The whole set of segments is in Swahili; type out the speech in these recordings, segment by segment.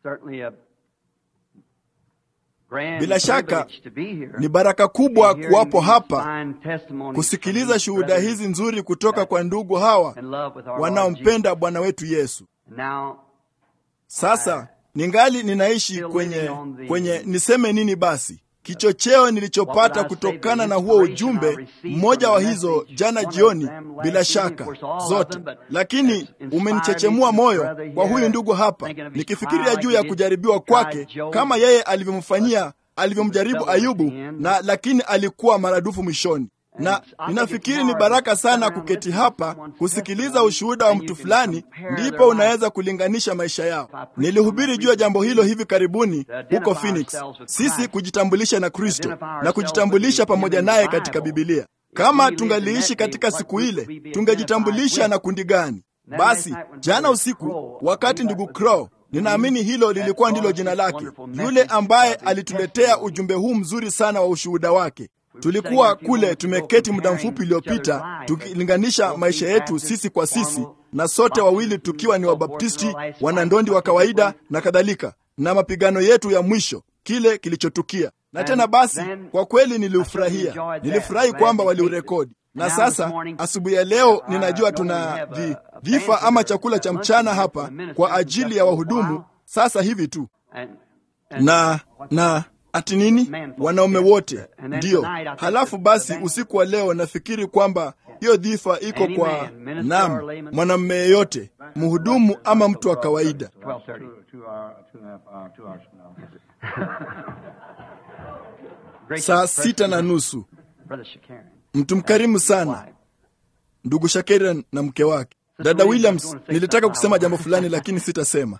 Bila shaka ni baraka kubwa kuwapo hapa kusikiliza shuhuda hizi nzuri kutoka kwa ndugu hawa wanaompenda Bwana wetu Yesu. Sasa ningali ninaishi kwenye kwenye niseme nini basi kichocheo nilichopata kutokana na huo ujumbe mmoja wa hizo jana jioni, bila shaka zote, lakini umenichechemua moyo kwa huyu ndugu hapa, nikifikiria juu ya kujaribiwa kwake kama yeye alivyomfanyia alivyomjaribu Ayubu, na lakini alikuwa maradufu mwishoni na ninafikiri ni baraka sana kuketi hapa kusikiliza ushuhuda wa mtu fulani, ndipo unaweza kulinganisha maisha yao. Nilihubiri juu ya jambo hilo hivi karibuni huko Phoenix, sisi kujitambulisha na Kristo na kujitambulisha pamoja naye katika Bibilia. Kama tungaliishi katika siku ile, tungejitambulisha na kundi gani? Basi jana usiku, wakati ndugu Crow ninaamini hilo lilikuwa ndilo jina lake, yule ambaye alituletea ujumbe huu mzuri sana wa ushuhuda wake tulikuwa kule tumeketi muda mfupi uliopita tukilinganisha maisha yetu sisi kwa sisi, na sote wawili tukiwa ni Wabaptisti, wanandondi wa kawaida na kadhalika, na mapigano yetu ya mwisho, kile kilichotukia. Na tena basi, kwa kweli niliufurahia, nilifurahi kwamba waliurekodi. Na sasa asubuhi ya leo ninajua tuna vi, vifa ama chakula cha mchana hapa kwa ajili ya wahudumu sasa hivi tu na na ati nini? Wanaume wote ndiyo. Halafu basi, usiku wa leo nafikiri kwamba hiyo dhifa iko kwa nam mwanamume yeyote, mhudumu ama mtu wa kawaida. Saa sita na nusu. Mtu mkarimu sana ndugu Shakera na mke wake Dada Williams, nilitaka kusema jambo fulani lakini sitasema.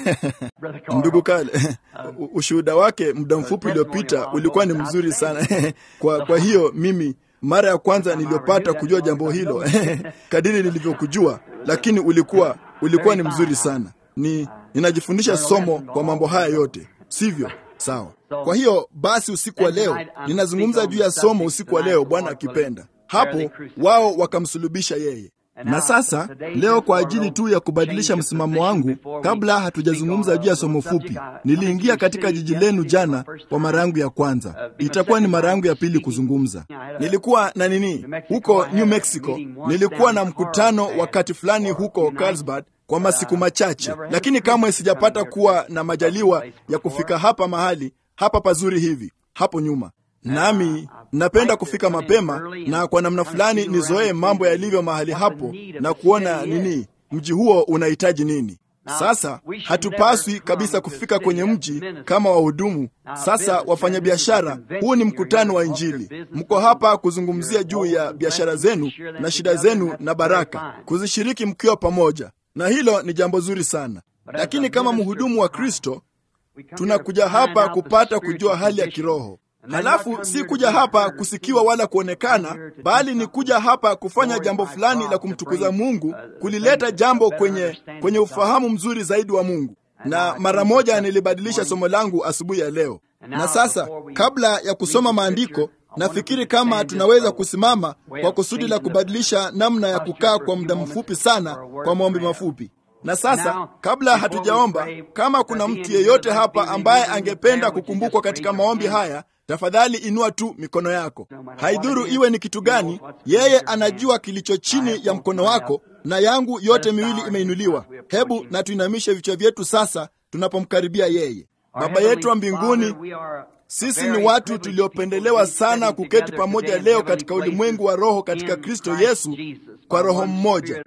Ndugu Kale, ushuhuda wake muda mfupi uliopita ulikuwa ni mzuri sana kwa, kwa hiyo mimi mara ya kwanza niliyopata kujua jambo hilo kadiri nilivyokujua, lakini ulikuwa ulikuwa ni mzuri sana. Ni ninajifundisha somo kwa mambo haya yote, sivyo? Sawa. Kwa hiyo basi, usiku wa leo ninazungumza juu ya somo usiku wa leo, Bwana akipenda. Hapo wao wakamsulubisha yeye na sasa leo kwa ajili tu ya kubadilisha msimamo wangu, kabla hatujazungumza juu ya somo fupi, niliingia katika jiji lenu jana kwa mara yangu ya kwanza. Itakuwa ni mara yangu ya pili kuzungumza. Nilikuwa na nini huko New Mexico, nilikuwa na mkutano wakati fulani huko Carlsbad kwa masiku machache, lakini kamwe sijapata kuwa na majaliwa ya kufika hapa mahali hapa pazuri hivi hapo nyuma nami napenda kufika mapema na kwa namna fulani nizoee mambo yalivyo mahali hapo na kuona nini mji huo unahitaji nini. Sasa hatupaswi kabisa kufika kwenye mji kama wahudumu. Sasa wafanyabiashara, huu ni mkutano wa Injili. Mko hapa kuzungumzia juu ya biashara zenu na shida zenu na baraka, kuzishiriki mkiwa pamoja, na hilo ni jambo zuri sana. Lakini kama mhudumu wa Kristo tunakuja hapa kupata kujua hali ya kiroho Halafu si kuja hapa kusikiwa wala kuonekana, bali ni kuja hapa kufanya jambo fulani la kumtukuza Mungu, kulileta jambo kwenye, kwenye ufahamu mzuri zaidi wa Mungu. Na mara moja nilibadilisha somo langu asubuhi ya leo. Na sasa kabla ya kusoma maandiko, nafikiri kama tunaweza kusimama kwa kusudi la kubadilisha namna ya kukaa kwa muda mfupi sana kwa maombi mafupi. Na sasa kabla hatujaomba, kama kuna mtu yeyote hapa ambaye angependa kukumbukwa katika maombi haya tafadhali inua tu mikono yako. Haidhuru iwe ni kitu gani, yeye anajua kilicho chini ya mkono wako, na yangu yote miwili imeinuliwa. Hebu na tuinamishe vichwa vyetu sasa tunapomkaribia yeye. Baba yetu wa mbinguni, sisi ni watu tuliopendelewa sana kuketi pamoja leo katika ulimwengu wa roho katika Kristo Yesu kwa roho mmoja.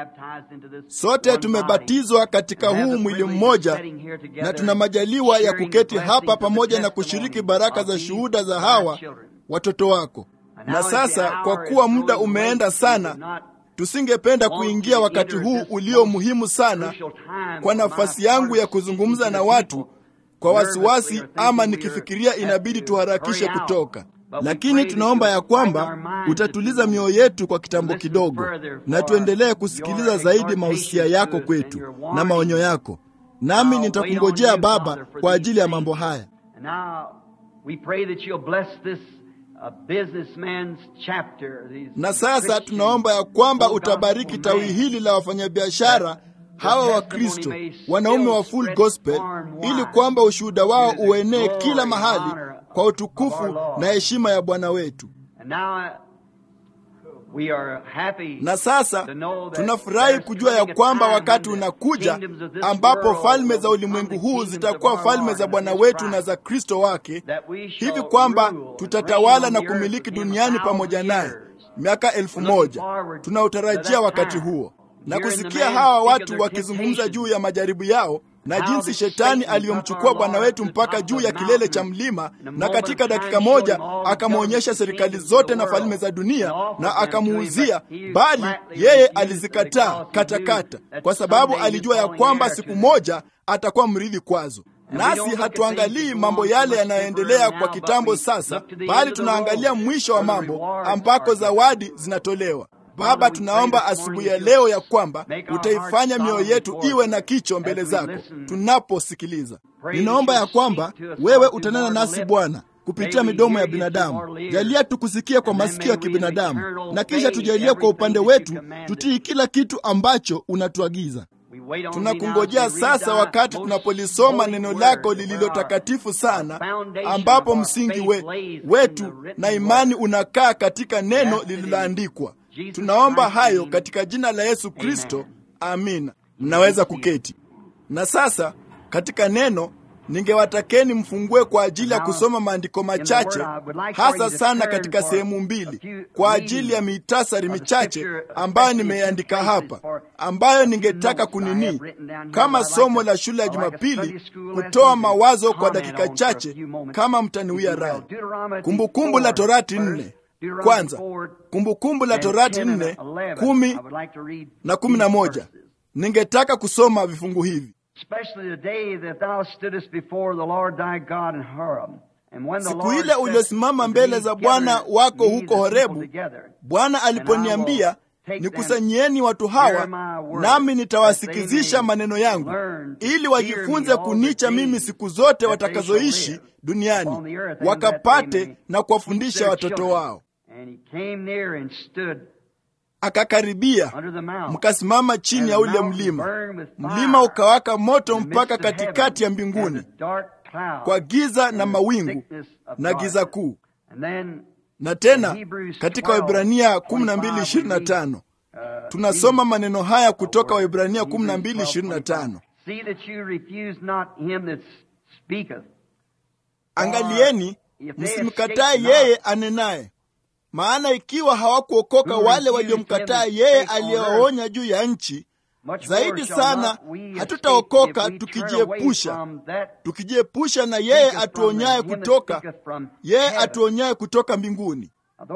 Sote tumebatizwa katika huu mwili mmoja na tuna majaliwa ya kuketi hapa pamoja na kushiriki baraka za shuhuda za hawa watoto wako. Na sasa kwa kuwa muda umeenda sana, tusingependa kuingia wakati huu ulio muhimu sana kwa nafasi yangu ya kuzungumza na watu kwa wasiwasi ama nikifikiria inabidi tuharakishe kutoka, lakini tunaomba ya kwamba utatuliza mioyo yetu kwa kitambo kidogo, na tuendelee kusikiliza zaidi mahusia yako kwetu na maonyo yako. Nami nitakungojea Baba kwa ajili ya mambo haya. Na sasa tunaomba ya kwamba utabariki tawi hili la wafanyabiashara hawa Wakristo wanaume wa full gospel, ili kwamba ushuhuda wao uenee kila mahali kwa utukufu na heshima ya Bwana wetu. Na sasa tunafurahi kujua ya kwamba wakati unakuja ambapo falme za ulimwengu huu zitakuwa falme za Bwana wetu na za Kristo wake, hivi kwamba tutatawala na kumiliki duniani pamoja naye miaka elfu moja. Tunautarajia wakati huo na kusikia hawa watu wakizungumza juu ya majaribu yao na jinsi shetani aliyomchukua Bwana wetu mpaka juu ya kilele cha mlima, na katika dakika moja akamwonyesha serikali zote na falme za dunia na akamuuzia, bali yeye alizikataa katakata, kwa sababu alijua ya kwamba siku moja atakuwa mrithi kwazo. Nasi hatuangalii mambo yale yanayoendelea kwa kitambo sasa, bali tunaangalia mwisho wa mambo ambako zawadi zinatolewa. Baba, tunaomba asubuhi ya leo ya kwamba utaifanya mioyo yetu iwe na kicho mbele zako tunaposikiliza. Ninaomba ya kwamba wewe utanena nasi Bwana kupitia midomo ya binadamu. Jalia tukusikia kwa masikio ya kibinadamu, na kisha tujalie kwa upande wetu tutii kila kitu ambacho unatuagiza. Tunakungojea sasa, wakati tunapolisoma neno lako lililo takatifu sana, ambapo msingi we, wetu na imani unakaa katika neno lililoandikwa. Tunaomba hayo katika jina la Yesu Kristo, amina. Mnaweza kuketi. Na sasa katika neno ningewatakeni mfungue kwa ajili ya kusoma maandiko machache, hasa sana katika sehemu mbili, kwa ajili ya mitasari michache ambayo nimeandika hapa, ambayo ningetaka kunini kama somo la shule ya Jumapili, kutoa mawazo kwa dakika chache, kama mtaniwia radhi. Kumbukumbu la Torati nne kwanza Kumbukumbu la Torati nne kumi na kumi na moja. Ningetaka kusoma vifungu hivi: siku ile uliosimama mbele za Bwana wako huko Horebu, Bwana aliponiambia nikusanyieni watu hawa, nami nitawasikizisha maneno yangu, ili wajifunze kunicha mimi siku zote watakazoishi duniani, wakapate na kuwafundisha watoto wao. Akakaribia, mkasimama chini ya ule mlima. Mlima ukawaka moto mpaka katikati ya mbinguni, kwa giza na mawingu na giza kuu. Na tena katika Waebrania 12:25 tunasoma maneno haya kutoka Waebrania 12:25, angalieni msimkatae yeye anenaye maana ikiwa hawakuokoka wale waliomkataa yeye aliyewaonya juu ya nchi, zaidi sana hatutaokoka tukijiepusha tukijiepusha na yeye atuonyaye kutoka yeye atuonyaye kutoka mbinguni.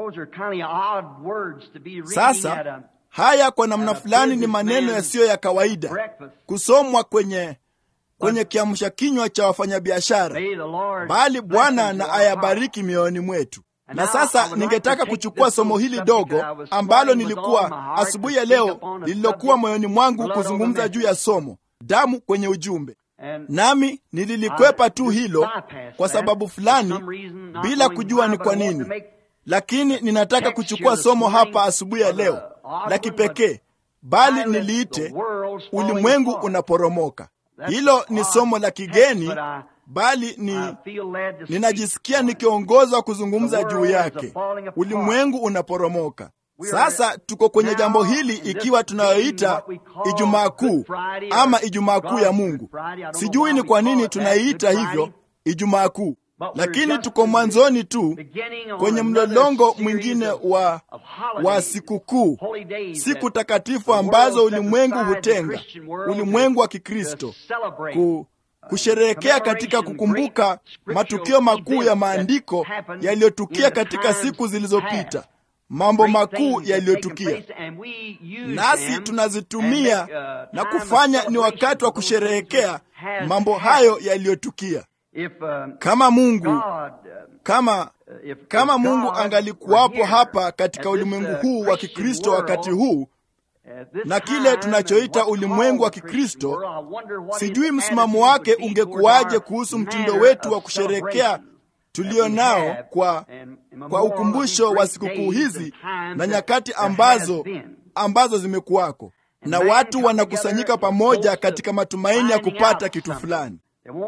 Sasa haya kwa namna fulani ni maneno yasiyo ya kawaida kusomwa kwenye kwenye kiamsha kinywa cha wafanyabiashara, bali Bwana na ayabariki mioyoni mwetu. Na sasa ningetaka kuchukua somo hili dogo ambalo nilikuwa asubuhi ya leo lililokuwa moyoni mwangu kuzungumza juu ya somo damu kwenye ujumbe, nami nililikwepa tu hilo kwa sababu fulani, bila kujua ni kwa nini, lakini ninataka kuchukua somo hapa asubuhi ya leo la kipekee, bali niliite ulimwengu unaporomoka. Hilo ni somo la kigeni bali ni ninajisikia nikiongozwa kuzungumza juu yake. Ulimwengu unaporomoka. Sasa tuko kwenye jambo hili, ikiwa tunayoita Ijumaa Kuu ama Ijumaa Kuu ya Mungu. Sijui ni kwa nini tunaiita hivyo Ijumaa Kuu, lakini tuko mwanzoni tu kwenye mlolongo mwingine wa, wa sikukuu, siku takatifu ambazo ulimwengu hutenga, ulimwengu wa Kikristo ku kusherehekea katika kukumbuka matukio makuu ya maandiko yaliyotukia katika siku zilizopita, mambo makuu yaliyotukia, nasi tunazitumia na kufanya ni wakati wa kusherehekea mambo hayo yaliyotukia. Kama Mungu kama kama Mungu angalikuwapo hapa katika ulimwengu huu wa Kikristo wakati huu na kile tunachoita ulimwengu wa Kikristo, sijui msimamo wake ungekuwaje kuhusu mtindo wetu wa kusherekea tulio nao kwa, kwa ukumbusho wa sikukuu hizi na nyakati ambazo ambazo zimekuwako. na watu wanakusanyika pamoja katika matumaini ya kupata kitu fulani.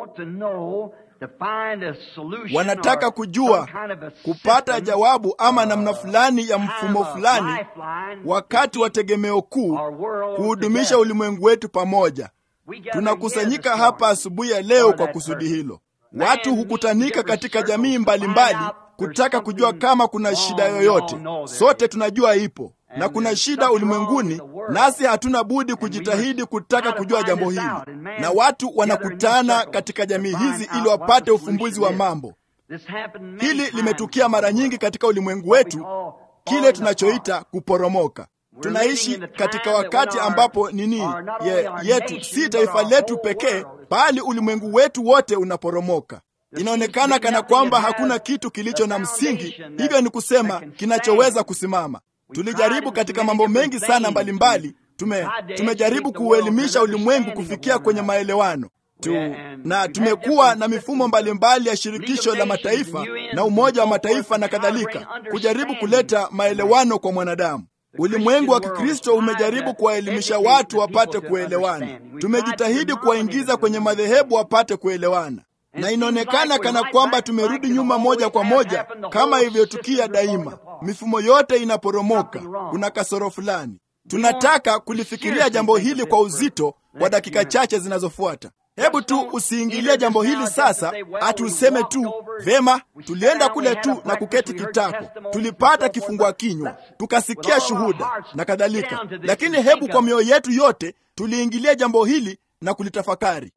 Wanataka kujua kupata jawabu ama namna fulani ya mfumo fulani, wakati wa tegemeo kuu kuhudumisha ulimwengu wetu pamoja. Tunakusanyika hapa asubuhi ya leo kwa kusudi hilo. Watu hukutanika katika jamii mbalimbali mbali, kutaka kujua kama kuna shida yoyote. Sote tunajua ipo na kuna shida ulimwenguni, nasi hatuna budi kujitahidi kutaka kujua jambo hili, na watu wanakutana katika jamii hizi ili wapate ufumbuzi wa mambo. Hili limetukia mara nyingi katika ulimwengu wetu, kile tunachoita kuporomoka. Tunaishi katika wakati ambapo nini ye, yetu si taifa letu pekee, bali ulimwengu wetu wote unaporomoka. Inaonekana kana kwamba hakuna kitu kilicho na msingi, hivyo ni kusema kinachoweza kusimama. Tulijaribu katika mambo mengi sana mbalimbali. Tume, tumejaribu kuuelimisha ulimwengu kufikia kwenye maelewano tu, na tumekuwa na mifumo mbalimbali ya shirikisho la mataifa na Umoja wa Mataifa na kadhalika, kujaribu kuleta maelewano kwa mwanadamu. Ulimwengu wa Kikristo umejaribu kuwaelimisha watu wapate kuelewana. Tumejitahidi kuwaingiza kwenye madhehebu wapate kuelewana, na inaonekana kana kwamba tumerudi nyuma moja kwa moja, kama ilivyotukia daima. Mifumo yote inaporomoka, kuna kasoro fulani. Tunataka kulifikiria jambo hili kwa uzito kwa dakika chache zinazofuata. Hebu tu usiingilie jambo hili sasa, ati useme tu vema, tulienda kule tu na kuketi kitako, tulipata kifungua kinywa, tukasikia shuhuda na kadhalika. Lakini hebu kwa mioyo yetu yote tuliingilia jambo hili na kulitafakari.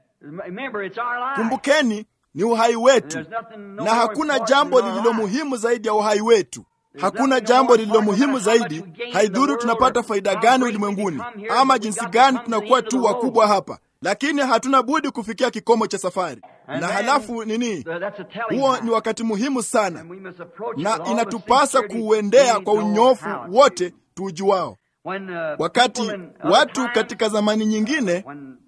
Kumbukeni, ni uhai wetu, na hakuna jambo lililo muhimu zaidi ya uhai wetu. Hakuna jambo lililo muhimu zaidi. Haidhuru tunapata faida gani ulimwenguni ama jinsi gani tunakuwa tu wakubwa hapa, lakini hatuna budi kufikia kikomo cha safari. Na halafu nini? Huo ni wakati muhimu sana, na inatupasa kuuendea kwa unyofu wote tuujuao. Wakati watu katika zamani nyingine,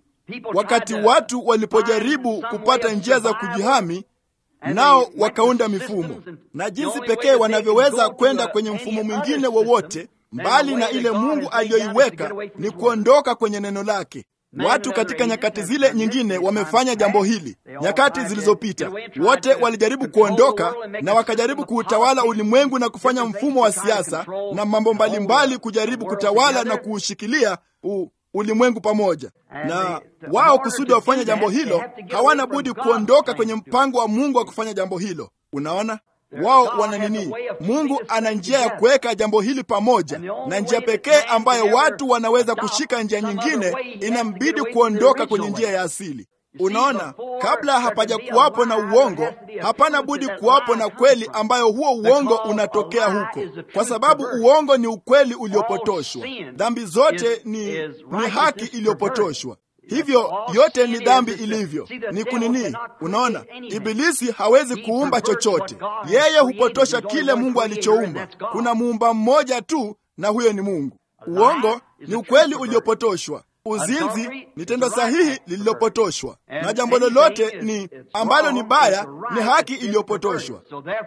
wakati watu walipojaribu kupata njia za kujihami nao wakaunda mifumo, na jinsi pekee wanavyoweza kwenda kwenye mfumo mwingine wowote mbali na ile Mungu aliyoiweka ni kuondoka kwenye neno lake. Watu katika nyakati zile nyingine wamefanya jambo hili. Nyakati zilizopita wote walijaribu kuondoka na wakajaribu kuutawala ulimwengu na kufanya mfumo wa siasa na mambo mbalimbali, kujaribu kutawala na kuushikilia u ulimwengu pamoja na wao. Kusudi wafanye jambo hilo, hawana budi kuondoka kwenye mpango wa Mungu wa kufanya jambo hilo. Unaona, wao wana nini? Mungu ana njia ya kuweka jambo hili pamoja, na njia pekee ambayo watu wanaweza kushika njia nyingine, inambidi kuondoka kwenye njia ya asili. Unaona, kabla hapaja kuwapo na uongo, hapana budi kuwapo na kweli, ambayo huo uongo unatokea huko, kwa sababu uongo ni ukweli uliopotoshwa. Dhambi zote ni, ni haki iliyopotoshwa. Hivyo yote ni dhambi ilivyo, ni kunini. Unaona, Ibilisi hawezi kuumba chochote, yeye hupotosha kile Mungu alichoumba. Kuna muumba mmoja tu, na huyo ni Mungu. Uongo ni ukweli uliopotoshwa. Uzinzi ni tendo sahihi lililopotoshwa, na jambo lolote ni ambalo ni baya ni haki iliyopotoshwa.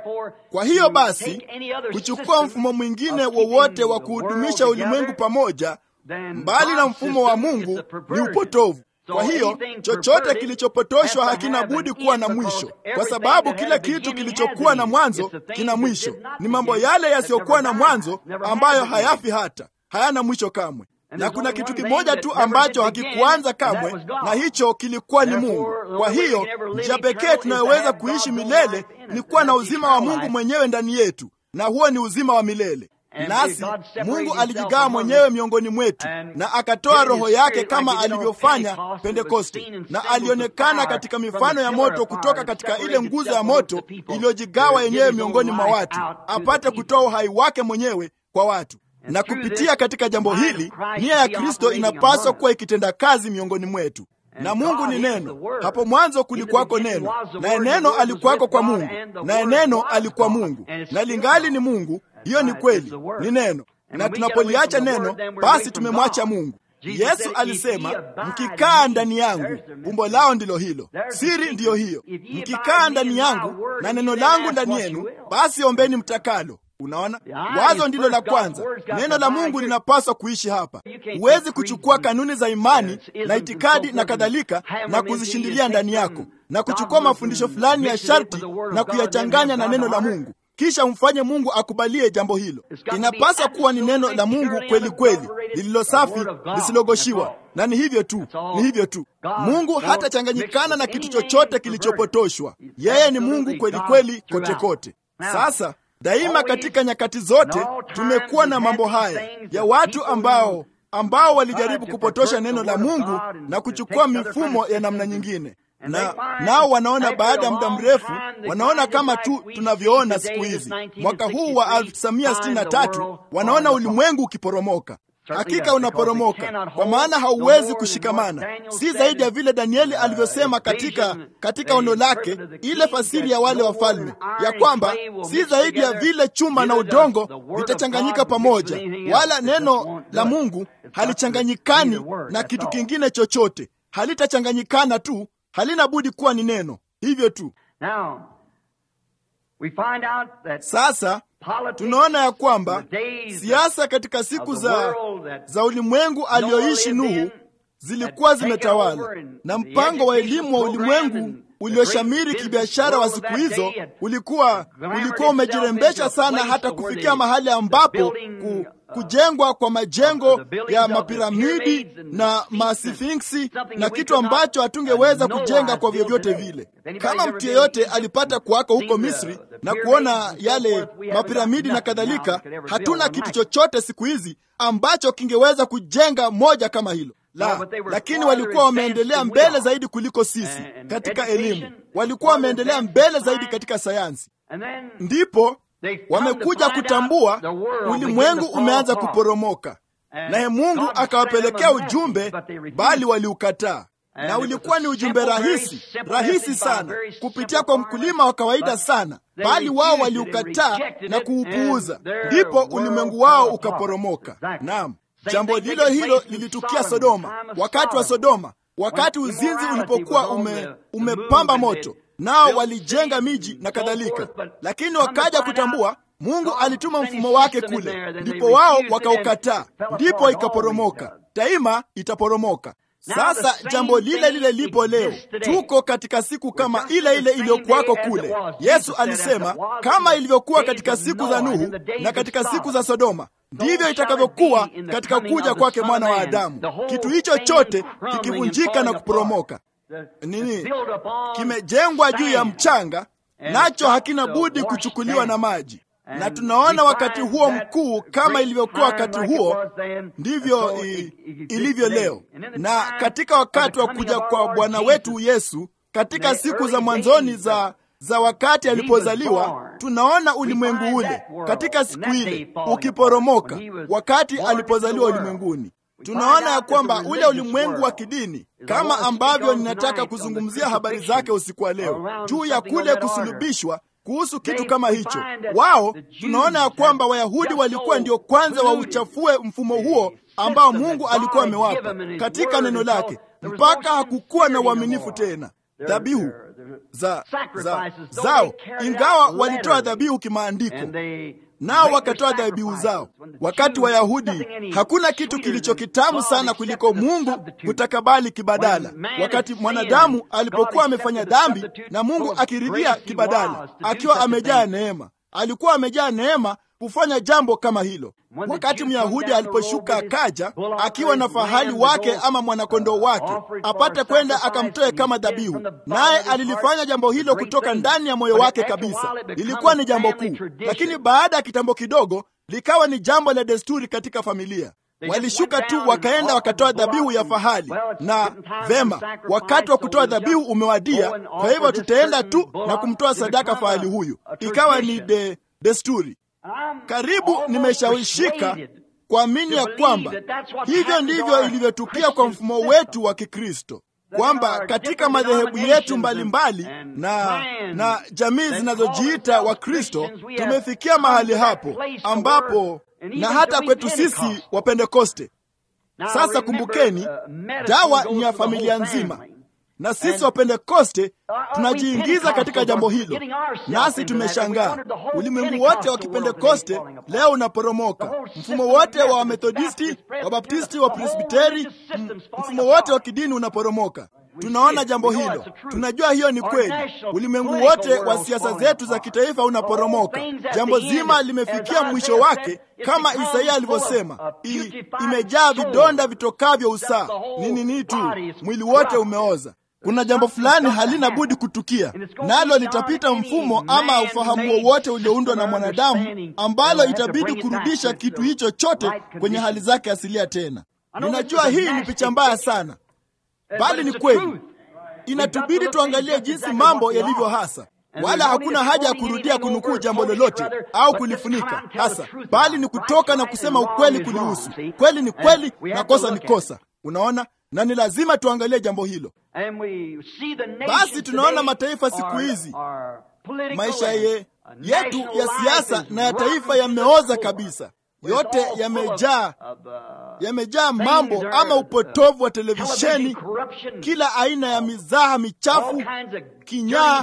Kwa hiyo basi, kuchukua mfumo mwingine wowote wa kuhudumisha ulimwengu pamoja mbali na mfumo wa Mungu ni upotovu. Kwa hiyo chochote kilichopotoshwa hakina budi kuwa na mwisho, kwa sababu kila kitu kilichokuwa na mwanzo kina mwisho. Ni mambo yale yasiyokuwa na mwanzo ambayo hayafi hata, hayana mwisho kamwe na kuna kitu kimoja tu ambacho hakikuanza kamwe, na hicho kilikuwa ni Mungu. Kwa hiyo njia pekee tunayoweza kuishi milele ni kuwa na uzima wa Mungu mwenyewe ndani yetu, na huo ni uzima wa milele. Nasi Mungu alijigawa mwenyewe miongoni mwetu na akatoa Roho yake kama alivyofanya Pentekoste, na alionekana katika mifano ya moto kutoka katika ile nguzo ya moto iliyojigawa yenyewe miongoni mwa watu, apate kutoa uhai wake mwenyewe kwa watu na kupitia katika jambo hili nia ya Kristo inapaswa kuwa ikitenda kazi miongoni mwetu. Na Mungu ni neno. Hapo mwanzo kulikuwako neno, naye neno alikuwako kwa Mungu, naye neno alikuwa Mungu, na lingali ni Mungu. Hiyo ni kweli, ni neno. Na tunapoliacha neno, basi tumemwacha Mungu. Yesu alisema, mkikaa ndani yangu, umbo lao ndilo hilo. Siri ndiyo hiyo, mkikaa ndani yangu na neno langu ndani yenu, basi ombeni mtakalo Unaona, wazo ndilo la kwanza. Neno la Mungu linapaswa kuishi hapa. Huwezi kuchukua kanuni za imani na itikadi na kadhalika na kuzishindilia ndani yako na kuchukua mafundisho fulani ya sharti na kuyachanganya na neno la Mungu kisha umfanye Mungu akubalie jambo hilo. Inapaswa kuwa ni neno la Mungu kweli kweli, lililo safi, lisilogoshiwa, na ni hivyo tu, ni hivyo tu. Mungu hatachanganyikana na kitu chochote kilichopotoshwa. Yeye ni Mungu kweli kweli, kote kote. Sasa daima, katika nyakati zote, tumekuwa na mambo haya ya watu ambao ambao walijaribu kupotosha neno la Mungu na kuchukua mifumo ya namna nyingine na nao wanaona baada ya muda mrefu, wanaona kama tu tunavyoona siku hizi. Mwaka huu wa 1963 wanaona ulimwengu ukiporomoka. Hakika unaporomoka, kwa maana hauwezi kushikamana, si zaidi ya vile Danieli alivyosema katika katika ono lake, ile fasiri ya wale wafalme, ya kwamba si zaidi ya vile chuma na udongo vitachanganyika pamoja, wala neno la Mungu halichanganyikani na kitu kingine chochote, halitachanganyikana tu halina budi kuwa ni neno hivyo tu. Sasa tunaona ya kwamba siasa katika siku za, za ulimwengu aliyoishi Nuhu zilikuwa zimetawala, na mpango wa elimu wa ulimwengu ulioshamiri kibiashara wa siku hizo ulikuwa ulikuwa umejirembesha sana hata kufikia mahali ambapo ku, kujengwa kwa majengo ya mapiramidi na masfinksi na kitu ambacho hatungeweza kujenga kwa vyovyote vile. Kama mtu yeyote alipata kuwako huko Misri na kuona yale mapiramidi na kadhalika, hatuna kitu chochote siku hizi ambacho kingeweza kujenga moja kama hilo la, lakini walikuwa wameendelea mbele zaidi kuliko sisi katika elimu, walikuwa wameendelea mbele zaidi katika sayansi. Ndipo wamekuja kutambua ulimwengu umeanza kuporomoka, naye Mungu akawapelekea ujumbe, bali waliukataa. Na ulikuwa ni ujumbe rahisi rahisi sana kupitia kwa mkulima wa kawaida sana, bali wao waliukataa na kuupuuza, ndipo ulimwengu wao ukaporomoka. Naam. Jambo lilo hilo lilitukia Sodoma, wakati wa Sodoma, wakati uzinzi ulipokuwa ume, umepamba moto, nao walijenga miji na kadhalika, lakini wakaja kutambua Mungu alituma mfumo wake kule, ndipo wao wakaukataa, ndipo ikaporomoka. Daima itaporomoka. Sasa jambo lile lile lipo leo. Tuko katika siku kama ile ile iliyokuwako kule. Yesu alisema kama ilivyokuwa katika siku za Nuhu na katika siku za Sodoma, ndivyo itakavyokuwa katika kuja kwake mwana wa Adamu. Kitu hicho chote kikivunjika na kuporomoka, nini kimejengwa juu ya mchanga, nacho hakina budi kuchukuliwa na maji na tunaona wakati huo mkuu kama ilivyokuwa wakati huo, ndivyo ilivyo leo. Na katika wakati wa kuja kwa Bwana wetu Yesu, katika siku za mwanzoni za za wakati alipozaliwa, tunaona ulimwengu ule katika siku ile ukiporomoka, wakati alipozaliwa ulimwenguni. Tunaona ya kwamba ule ulimwengu wa kidini, kama ambavyo ninataka kuzungumzia habari zake usiku wa leo, juu ya kule kusulubishwa kuhusu kitu kama hicho. Wao tunaona ya kwamba Wayahudi walikuwa ndio kwanza wauchafue mfumo huo ambao Mungu alikuwa amewapa katika neno lake, mpaka hakukuwa na uaminifu tena. Dhabihu za, za, zao, ingawa walitoa dhabihu kimaandiko, nao wakatoa dhabihu zao. Wakati Wayahudi, hakuna kitu kilicho kitamu sana kuliko Mungu kutakabali kibadala. Wakati mwanadamu alipokuwa amefanya dhambi na Mungu akiridhia kibadala, akiwa amejaa neema, alikuwa amejaa neema kufanya jambo kama hilo. Wakati Myahudi aliposhuka akaja akiwa na fahali wake ama mwanakondoo wake apate kwenda akamtoe kama dhabihu, naye alilifanya jambo hilo kutoka ndani ya moyo wake kabisa. Lilikuwa ni jambo kuu, lakini baada ya kitambo kidogo likawa ni jambo la desturi katika familia. Walishuka tu wakaenda wakatoa dhabihu ya fahali, na vema, wakati wa kutoa dhabihu umewadia, kwa hivyo tutaenda tu na kumtoa sadaka fahali huyu. Ikawa ni de, desturi karibu nimeshawishika kuamini ya kwamba hivyo ndivyo ilivyotukia kwa mfumo wetu wa Kikristo, kwamba katika madhehebu yetu mbalimbali mbali, na, na jamii zinazojiita Wakristo tumefikia mahali hapo ambapo na hata kwetu sisi Wapentekoste. Sasa kumbukeni, dawa ni ya familia nzima. na sisi Wapentekoste tunajiingiza katika jambo hilo, nasi tumeshangaa. Ulimwengu wote wa Kipentekoste leo unaporomoka. Mfumo wote wa Wamethodisti, Wabaptisti, wa Presbiteri, mfumo wote wa kidini unaporomoka. Tunaona jambo hilo, tunajua hiyo ni kweli. Ulimwengu wote wa siasa zetu za kitaifa unaporomoka. Jambo zima limefikia mwisho wake, kama Isaia alivyosema, imejaa vidonda vitokavyo usaa. Ni nini tu, mwili wote umeoza. Kuna jambo fulani halina budi kutukia, nalo litapita mfumo ama ufahamu wowote ulioundwa na mwanadamu, ambalo itabidi kurudisha kitu hicho chote kwenye hali zake asilia tena. Ninajua hii ni picha mbaya sana bali ni kweli. Inatubidi tuangalie jinsi mambo yalivyo hasa, wala hakuna haja ya kurudia kunukuu jambo lolote au kulifunika hasa, bali ni kutoka na kusema ukweli kulihusu. Kweli ni kweli na kosa ni kosa. Unaona, na ni lazima tuangalie jambo hilo. Basi tunaona mataifa siku hizi, maisha ye, yetu ya siasa na ya taifa yameoza kabisa yote yamejaa yamejaa mambo ama upotovu wa televisheni, kila aina ya mizaha michafu, kinyaa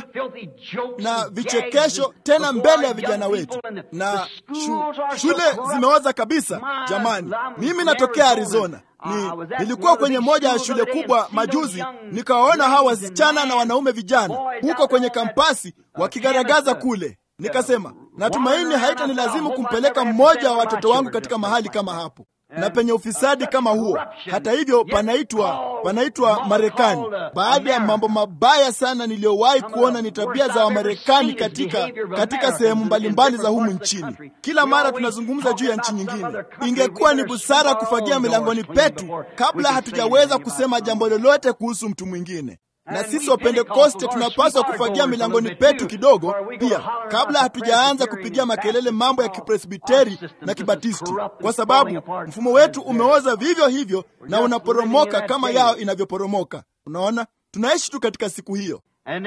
na vichekesho, tena mbele ya vijana wetu, na shu, shule zimeoza kabisa. Jamani, mimi natokea Arizona. Ni, nilikuwa kwenye moja ya shule kubwa majuzi, nikawaona hawa wasichana na wanaume vijana huko kwenye kampasi wakigaragaza kule Nikasema, natumaini haita ni lazimu kumpeleka mmoja wa watoto wangu katika mahali kama hapo na penye ufisadi kama huo. Hata hivyo, panaitwa panaitwa Marekani. Baada ya mambo mabaya sana niliyowahi kuona ni tabia za Wamarekani katika katika sehemu mbalimbali za humu nchini. Kila mara tunazungumza juu ya nchi nyingine. Ingekuwa ni busara kufagia milangoni petu kabla hatujaweza kusema jambo lolote kuhusu mtu mwingine na sisi Wapentekoste tunapaswa kufagia milangoni petu kidogo pia, kabla hatujaanza kupigia makelele mambo ya Kipresbiteri na Kibatisti, kwa sababu mfumo wetu umeoza vivyo hivyo na unaporomoka kama yao inavyoporomoka. Unaona, tunaishi tu katika siku hiyo,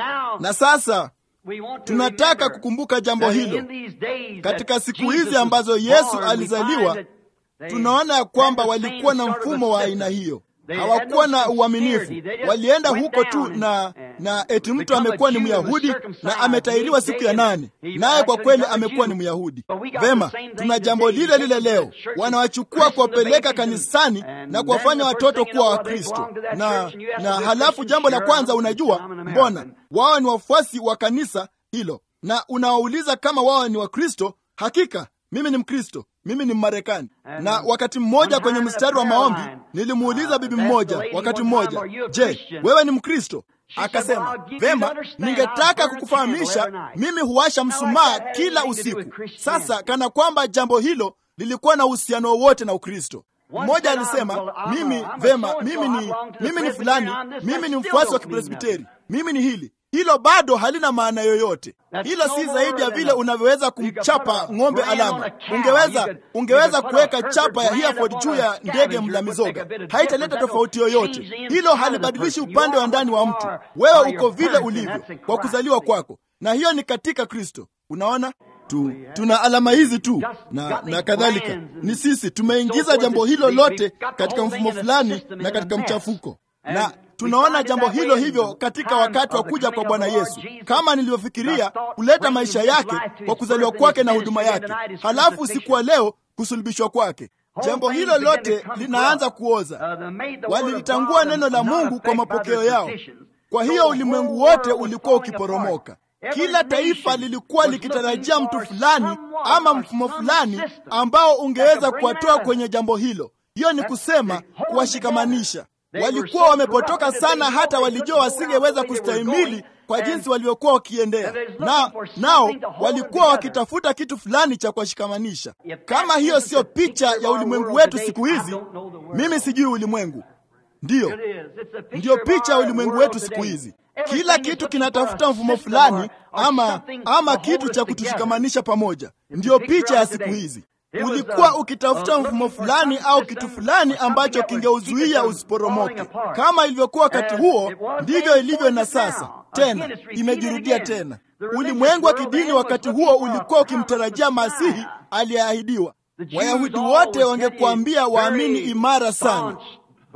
na sasa tunataka kukumbuka jambo hilo katika siku hizi ambazo Yesu alizaliwa. Tunaona ya kwamba walikuwa na mfumo wa aina hiyo hawakuwa na uaminifu. Walienda huko tu na na eti mtu amekuwa ni Myahudi na ametahiriwa siku ya nane, naye kwa kweli amekuwa ni Myahudi. Vema, tuna jambo lile lile leo. Wanawachukua kuwapeleka kanisani na kuwafanya watoto kuwa Wakristo, na na halafu jambo la kwanza, unajua mbona wao ni wafuasi wa kanisa hilo, na unawauliza kama wao ni Wakristo. Hakika mimi ni Mkristo, mimi ni Mmarekani. Na wakati mmoja kwenye mstari wa maombi nilimuuliza bibi mmoja wakati mmoja, je, wewe ni Mkristo? Akasema, vema, ningetaka kukufahamisha mimi huwasha msumaa kila usiku. Sasa kana kwamba jambo hilo lilikuwa na uhusiano wowote na Ukristo. Mmoja alisema, mimi vema, mimi ni mimi ni fulani, mimi ni mfuasi wa Kipresbiteri, mimi ni hili hilo bado halina maana yoyote. Hilo si zaidi ya vile unavyoweza kumchapa ng'ombe alama. Ungeweza ungeweza kuweka chapa ya Hereford juu ya ndege mla mizoga, haitaleta tofauti yoyote. Hilo halibadilishi upande wa ndani wa mtu. Wewe uko vile ulivyo kwa kuzaliwa kwako, na hiyo ni katika Kristo. Unaona tu, tuna alama hizi tu na, na kadhalika. Ni sisi tumeingiza jambo hilo lote katika mfumo fulani na katika mchafuko na tunaona jambo hilo hivyo katika wakati wa kuja kwa Bwana Yesu, kama nilivyofikiria kuleta maisha yake kwa kuzaliwa kwake na huduma yake, halafu usiku wa leo kusulubishwa kwake. Jambo hilo lote linaanza kuoza. Walilitangua neno la Mungu kwa mapokeo yao, kwa hiyo ulimwengu wote ulikuwa ukiporomoka. Kila taifa lilikuwa likitarajia mtu fulani ama mfumo fulani ambao ungeweza kuwatoa kwenye jambo hilo. Hiyo ni kusema kuwashikamanisha walikuwa wamepotoka sana, hata walijua wasingeweza kustahimili kwa jinsi walivyokuwa wakiendea na nao walikuwa wakitafuta kitu fulani cha kuwashikamanisha. Kama hiyo siyo picha ya ulimwengu wetu siku hizi, mimi sijui ulimwengu. Ndiyo, ndiyo picha ya ulimwengu wetu siku hizi. Kila kitu kinatafuta mfumo fulani ama, ama kitu cha kutushikamanisha pamoja. Ndiyo picha ya siku hizi. Ulikuwa ukitafuta mfumo fulani au kitu fulani ambacho kingeuzuia usiporomoke. Kama ilivyokuwa wakati huo, ndivyo ilivyo na sasa. Tena imejirudia tena. Ulimwengu wa kidini wakati huo ulikuwa ukimtarajia Masihi aliyeahidiwa. Wayahudi wote wangekuambia waamini imara sana,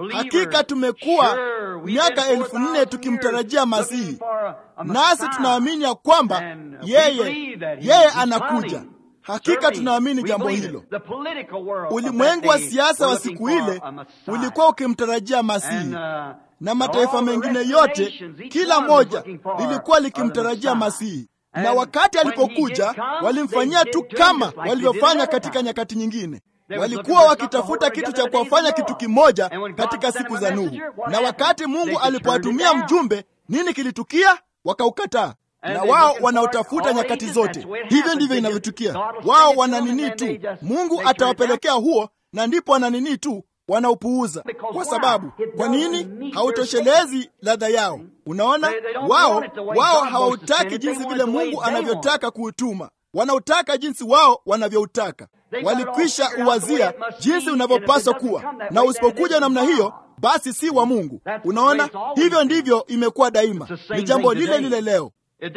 hakika tumekuwa miaka elfu nne tukimtarajia Masihi, nasi tunaamini ya kwamba yeye yeye anakuja. Hakika tunaamini jambo hilo. Ulimwengu wa siasa wa siku ile ulikuwa ukimtarajia Masihi, na mataifa mengine yote, kila moja lilikuwa likimtarajia Masihi na wakati alipokuja walimfanyia tu kama walivyofanya katika nyakati nyingine. Walikuwa wakitafuta kitu cha kuwafanya kitu kimoja katika siku za Nuhu, na wakati Mungu alipowatumia mjumbe, nini kilitukia? Wakaukataa. Na wao wanaotafuta nyakati zote, hivyo ndivyo inavyotukia. Wao wana nini tu, Mungu atawapelekea huo, na ndipo wana nini tu wanaupuuza kwa sababu, kwa nini? Hautoshelezi ladha yao. Unaona, wao wao hawautaki jinsi vile Mungu anavyotaka kuutuma, wanautaka jinsi wao wanavyoutaka. Walikwisha uwazia jinsi unavyopaswa kuwa, na usipokuja namna hiyo, basi si wa Mungu. Unaona, hivyo ndivyo imekuwa daima, ni jambo lile lile leo.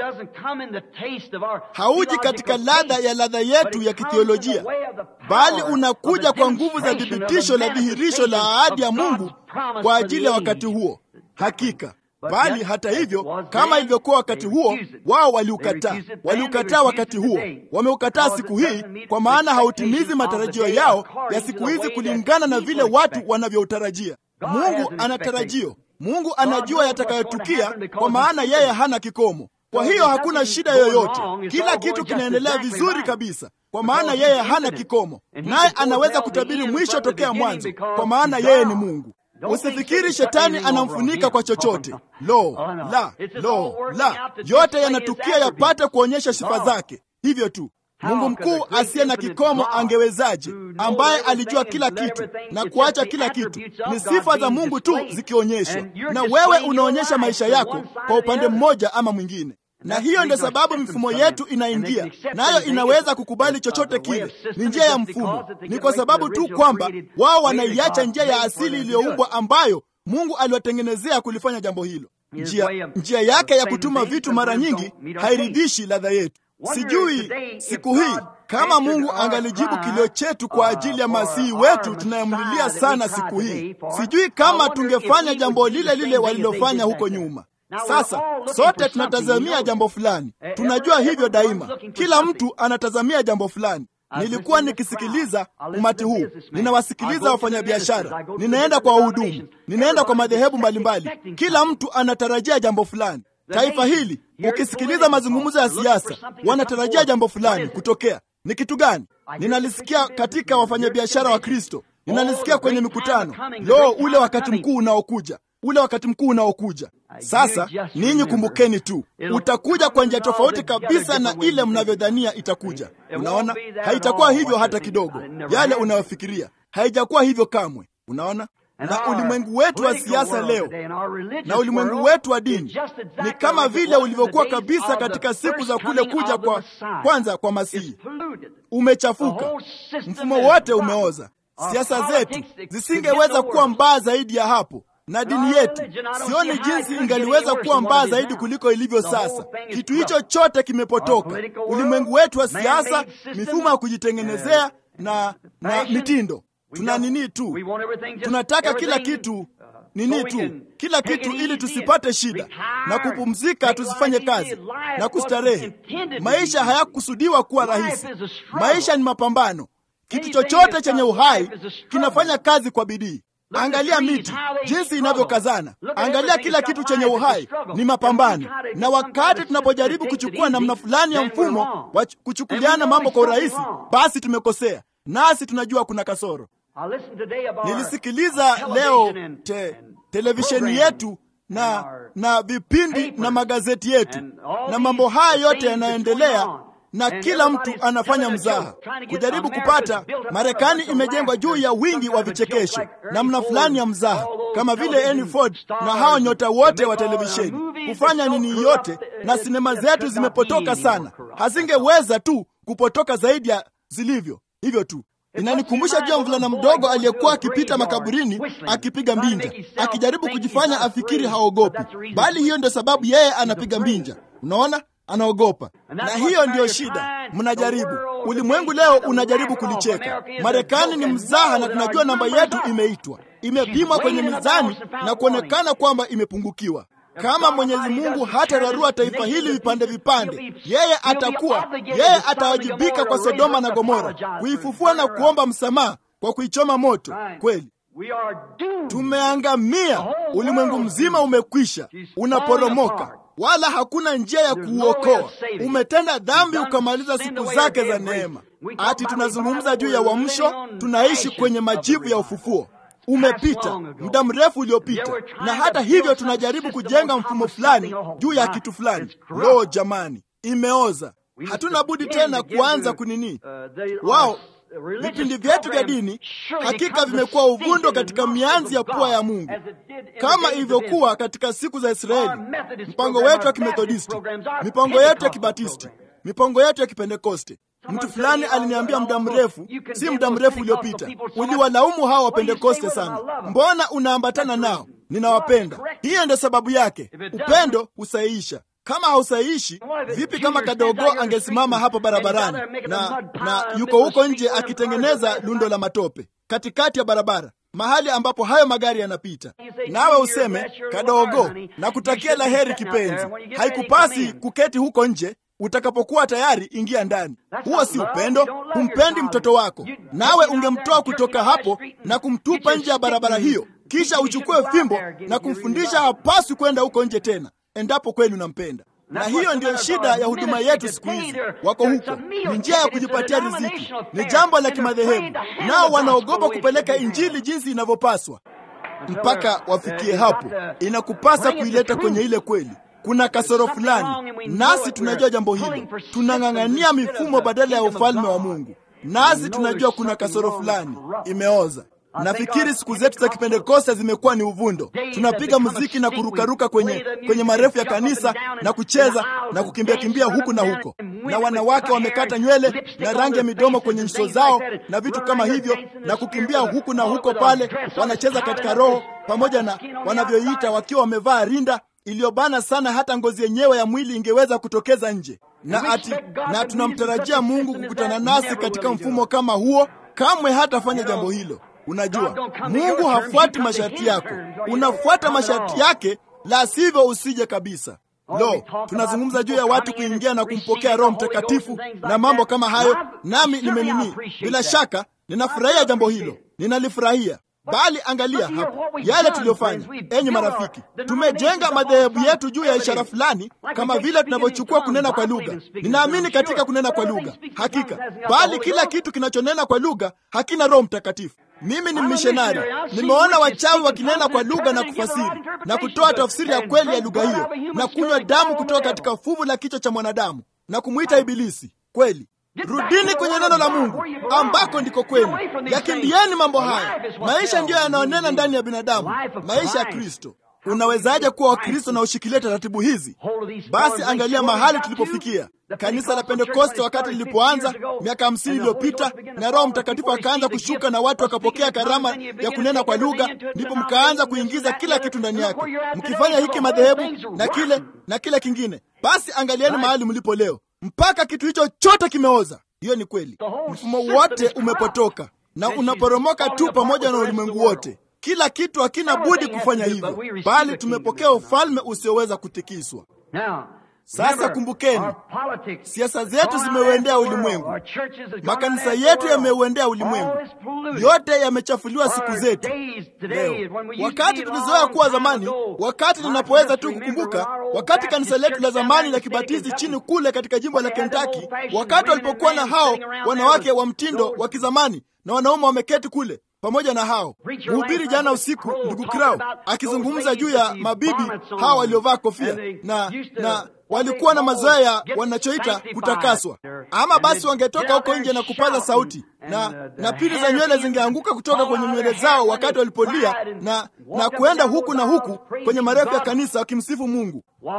Hauji katika ladha ya ladha yetu ya kithiolojia, bali unakuja kwa nguvu za thibitisho la dhihirisho la ahadi ya Mungu kwa ajili ya wakati huo. Hakika bali hata hivyo, kama ilivyokuwa wakati huo, wao waliukataa. Waliukataa wakati huo, wameukataa siku hii, kwa maana hautimizi matarajio yao ya siku hizi kulingana na vile watu wanavyoutarajia. Mungu ana tarajio. Mungu anajua yatakayotukia, kwa maana yeye hana kikomo. Kwa hiyo hakuna shida yoyote, kila kitu kinaendelea vizuri kabisa, kwa maana yeye hana kikomo, naye anaweza kutabiri mwisho tokea mwanzo, kwa maana yeye ni Mungu. Usifikiri shetani anamfunika kwa chochote. Lo la, lo la, yote yanatukia yapate kuonyesha sifa zake. Hivyo tu Mungu mkuu asiye na kikomo angewezaje, ambaye alijua kila kitu na kuacha kila kitu? Ni sifa za Mungu tu zikionyeshwa, na wewe unaonyesha maisha yako kwa upande mmoja ama mwingine na hiyo ndio sababu mifumo yetu inaingia nayo, inaweza kukubali chochote kile. Ni njia ya mfumo, ni kwa sababu tu kwamba wao wanaiacha njia ya asili iliyoumbwa ambayo Mungu aliwatengenezea kulifanya jambo hilo. Njia, njia yake ya kutuma vitu mara nyingi hairidhishi ladha yetu. Sijui siku hii kama Mungu angalijibu kilio chetu kwa ajili ya masihi wetu tunayemlilia sana siku hii. Sijui kama tungefanya jambo lile lile walilofanya huko nyuma. Sasa sote tunatazamia jambo fulani, tunajua hivyo daima. Kila mtu anatazamia jambo fulani. Nilikuwa nikisikiliza umati huu, ninawasikiliza wafanyabiashara, ninaenda kwa wahudumu, ninaenda kwa madhehebu mbalimbali. Kila mtu anatarajia jambo fulani. Taifa hili, ukisikiliza mazungumzo ya siasa, wanatarajia jambo fulani kutokea. Ni kitu gani? Ninalisikia katika wafanyabiashara wa Kristo, ninalisikia kwenye mikutano. Lo, ule wakati mkuu unaokuja ule wakati mkuu unaokuja sasa. Ninyi kumbukeni tu, utakuja kwa njia tofauti kabisa na ile mnavyodhania itakuja. Unaona, haitakuwa hivyo hata kidogo. Yale unayofikiria haijakuwa hivyo kamwe. Unaona, na ulimwengu wetu wa siasa leo na ulimwengu wetu wa dini ni kama vile ulivyokuwa kabisa katika siku za kule kuja kwa kwanza kwa Masihi. Umechafuka, mfumo wote umeoza. Siasa zetu zisingeweza kuwa mbaya zaidi ya hapo na dini yetu sioni jinsi ingaliweza kuwa mbaya zaidi kuliko ilivyo sasa. Kitu hicho chote kimepotoka. Ulimwengu wetu wa siasa, mifumo ya kujitengenezea na, na mitindo. Tuna nini tu, tunataka kila kitu nini tu, kila kitu ili tusipate shida na kupumzika, tusifanye kazi na kustarehe. Maisha hayakusudiwa kuwa rahisi. Maisha ni mapambano. Kitu chochote chenye uhai kinafanya kazi kwa bidii. Angalia miti jinsi inavyokazana. Angalia kila kitu chenye uhai, ni mapambano. Na wakati tunapojaribu kuchukua namna fulani ya mfumo wa kuchukuliana mambo kwa urahisi, basi tumekosea, nasi tunajua kuna kasoro. Nilisikiliza leo te, televisheni yetu na na vipindi na magazeti yetu na mambo haya yote yanaendelea na kila mtu anafanya mzaha kujaribu kupata. Marekani imejengwa juu ya wingi wa vichekesho, namna fulani ya mzaha, kama vile Henry Ford na hao nyota wote wa televisheni kufanya nini yote, na sinema zetu zimepotoka sana, hazingeweza tu kupotoka zaidi ya zilivyo hivyo tu. Inanikumbusha juu ya mvulana mdogo aliyekuwa akipita makaburini akipiga mbinja, akijaribu kujifanya afikiri haogopi, bali hiyo ndio sababu yeye anapiga mbinja. Unaona, anaogopa na hiyo ndiyo shida. Mnajaribu, ulimwengu leo unajaribu kulicheka. Marekani ni mzaha, na tunajua namba yetu imeitwa. imepimwa kwenye mizani na kuonekana kwamba imepungukiwa. Kama Mwenyezi Mungu hatararua taifa hili vipande vipande, yeye atakuwa yeye atawajibika kwa Sodoma na Gomora, kuifufua na kuomba msamaha kwa kuichoma moto. Kweli tumeangamia, ulimwengu mzima umekwisha, unaporomoka, wala hakuna njia ya kuuokoa. Umetenda dhambi ukamaliza siku zake za neema. Ati tunazungumza juu ya uamsho, tunaishi kwenye majivu ya ufufuo umepita muda mrefu uliopita, na hata hivyo tunajaribu kujenga mfumo fulani juu ya kitu fulani. Lo, jamani, imeoza. Hatuna budi tena kuanza kunini. Wao vipindi vyetu vya dini hakika vimekuwa uvundo katika mianzi ya pua ya Mungu, kama ilivyokuwa katika siku za Israeli. Mpango wetu wa Kimethodisti, mipango yetu ya Kibatisti, mipango yetu ya Kipentekoste. Mtu fulani aliniambia muda mrefu, si muda mrefu uliopita, uliwalaumu hawa Wapentekoste sana. Mbona unaambatana nao? Ninawapenda. Hiyo ndio sababu yake. Upendo husahihisha. Kama hausahihishi, vipi kama kadogo angesimama hapo barabarani na, na yuko huko nje akitengeneza lundo la matope katikati ya barabara, mahali ambapo hayo magari yanapita, nawe useme kadogo, na kutakia la heri kipenzi, haikupasi kuketi huko nje Utakapokuwa tayari ingia ndani. Huo si upendo. Humpendi mtoto wako, nawe ungemtoa kutoka hapo na kumtupa nje ya barabara hiyo, kisha uchukue fimbo na kumfundisha hapaswi kwenda huko nje tena, endapo kweli unampenda. Na hiyo ndiyo shida ya huduma yetu siku hizi. Wako huko, ni njia ya kujipatia riziki, ni jambo la kimadhehebu, nao wanaogopa kupeleka injili jinsi inavyopaswa. Mpaka wafikie hapo, inakupasa kuileta kwenye ile kweli kuna kasoro fulani, nasi tunajua jambo hilo. Tunang'ang'ania mifumo badala ya ufalme wa Mungu, nasi tunajua kuna kasoro fulani imeoza. Nafikiri siku zetu za Kipentekoste zimekuwa ni uvundo. Tunapiga muziki na kurukaruka kwenye, kwenye marefu ya kanisa na kucheza na kukimbia kimbia huku na huko, na wanawake wamekata nywele na rangi ya midomo kwenye nyuso zao na vitu kama hivyo, na kukimbia huku na huko pale, wanacheza katika roho pamoja na wanavyoita wakiwa wamevaa rinda iliyobana sana hata ngozi yenyewe ya mwili ingeweza kutokeza nje, na ati na tunamtarajia Mungu kukutana nasi katika mfumo kama huo. Kamwe hatafanya jambo hilo. Unajua, Mungu hafuati masharti yako, unafuata masharti yake, la sivyo usije kabisa. Lo, tunazungumza juu ya watu kuingia na kumpokea Roho Mtakatifu na mambo kama hayo, nami nimenini, bila shaka ninafurahia jambo hilo, ninalifurahia bali angalia hapa yale tuliyofanya. Enyi marafiki, tumejenga madhehebu yetu juu ya ishara fulani, kama vile tunavyochukua kunena kwa lugha. Ninaamini katika kunena kwa lugha, hakika, bali kila kitu kinachonena kwa lugha hakina Roho Mtakatifu. Mimi ni mishonari, nimeona wachawi wakinena kwa lugha na kufasiri na kutoa tafsiri ya kweli ya lugha hiyo na kunywa damu kutoka katika fuvu la kichwa cha mwanadamu na kumwita Ibilisi. Kweli, Rudini kwenye neno la Mungu ambako ndiko kwenu. Yakimbieni mambo haya. Maisha ndiyo yanayonena ndani ya binadamu, maisha ya Kristo. Unawezaje kuwa Wakristo na ushikilie taratibu hizi? Basi angalia mahali tulipofikia. Kanisa la Pentekoste wakati lilipoanza miaka hamsini iliyopita, na Roho Mtakatifu akaanza kushuka na watu wakapokea karama ya kunena kwa lugha, ndipo mkaanza kuingiza kila kitu ndani yake, mkifanya hiki madhehebu na kile na kile kingine. Basi angalieni mahali mlipo leo mpaka kitu hicho chote kimeoza. Hiyo ni kweli, mfumo wote umepotoka na unaporomoka tu pamoja na ulimwengu wote. Kila kitu hakina budi kufanya hivyo, bali tumepokea ufalme usioweza kutikiswa. Sasa kumbukeni, siasa zetu zimeuendea ulimwengu, makanisa yetu yameuendea ulimwengu, yote yamechafuliwa siku zetu leo. Wakati tulizoea kuwa zamani, wakati ninapoweza tu kukumbuka, wakati kanisa letu la zamani la Kibatisti chini kule katika jimbo la Kentucky, wakati walipokuwa na hao wanawake wa mtindo wa kizamani na wanaume wameketi kule pamoja na hao mhubiri jana usiku, ndugu Krau akizungumza juu ya mabibi hao waliovaa kofia na na walikuwa na mazoea ya wanachoita kutakaswa. Ama basi wangetoka huko nje na kupaza sauti na na pili za nywele zingeanguka kutoka kwenye nywele zao wakati walipolia na na kuenda huku na huku kwenye marefu ya kanisa wakimsifu Mungu.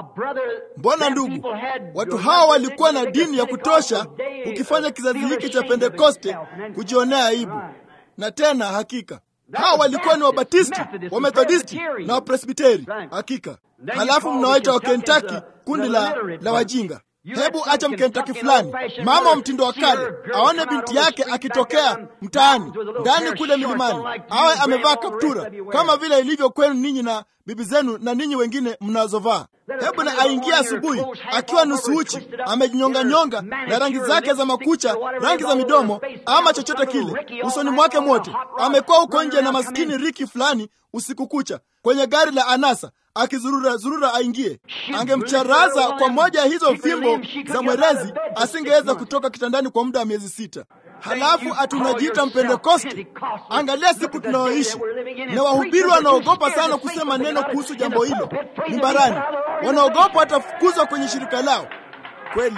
Mbona ndugu, watu hawa walikuwa na dini ya kutosha ukifanya kizazi hiki cha Pentekoste kujionea aibu na tena hakika hawa walikuwa ni Wabatisti, Wamethodisti na Wapresbiteri hakika. Halafu mnawaita wa Kentucky kundi la, la wajinga. Hebu acha Mkentaki fulani, mama wa mtindo wa kale, aone binti yake akitokea mtaani ndani kule milimani, awe amevaa kaptura kama vile ilivyo kwenu ninyi na bibi zenu na ninyi wengine mnazovaa. Hebu na aingie asubuhi akiwa nusu uchi, amejinyonganyonga na rangi zake za makucha, rangi za midomo, ama chochote kile usoni mwake mwote. Amekuwa huko nje na maskini Riki fulani usiku kucha kwenye gari la anasa akizurura zurura aingie, angemcharaza kwa moja ya hizo fimbo za mwerezi, asingeweza kutoka kitandani kwa muda wa miezi sita. Halafu atunajiita Mpentekoste. Angalia siku tunayoishi, na wahubiri wanaogopa sana kusema neno kuhusu jambo hilo mimbarani, wanaogopa watafukuzwa kwenye shirika lao. Kweli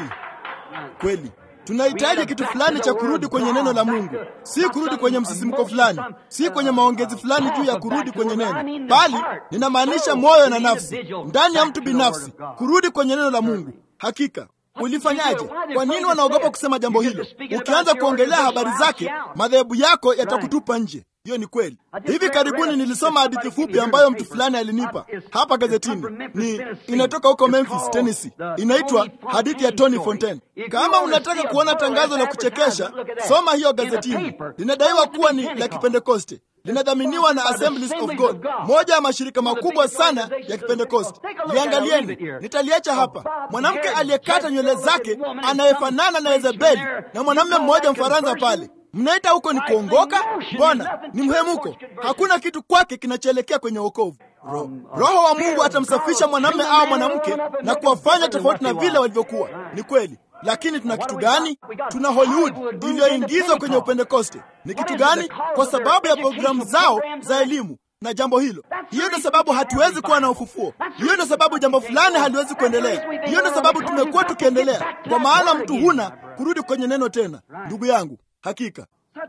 kweli tunahitaji kitu fulani cha kurudi kwenye neno la Mungu, si kurudi kwenye msisimko fulani, si kwenye maongezi fulani juu ya kurudi kwenye neno, bali ninamaanisha moyo na nafsi, ndani ya mtu binafsi, kurudi kwenye neno la Mungu. Hakika ulifanyaje? Kwa nini wanaogopa kusema jambo hilo? Ukianza kuongelea habari zake, madhehebu yako yatakutupa nje. Hiyo ni kweli. Hivi karibuni nilisoma hadithi fupi ambayo mtu fulani alinipa hapa gazetini. Ni inatoka huko Memphis, Tennessee. Inaitwa hadithi ya Tony Fontaine. Kama unataka kuona tangazo la kuchekesha, soma hiyo gazetini. Linadaiwa kuwa ni la Kipentekoste, linadhaminiwa na Assemblies of God, moja ya mashirika makubwa sana ya Kipentekoste. Liangalieni, nitaliacha hapa. Mwanamke aliyekata nywele zake anayefanana na Yezebeli na mwanamume mmoja Mfaransa pale Mnaita huko ni kuongoka? Mbona ni mhemuko. Hakuna kitu kwake kinachoelekea kwenye wokovu. Ro, Roho wa Mungu atamsafisha mwanamume au mwanamke na kuwafanya tofauti na vile walivyokuwa. Ni kweli, lakini tuna kitu gani? Tuna Hollywood iliyoingizwa kwenye Upentekoste. Ni kitu gani? Kwa sababu ya programu zao za elimu na jambo hilo. Hiyo ndio sababu hatuwezi kuwa na ufufuo. Hiyo ndio sababu jambo fulani haliwezi kuendelea. Hiyo ndio sababu tumekuwa tukiendelea, kwa maana mtu huna kurudi kwenye neno tena. Ndugu yangu, Hakika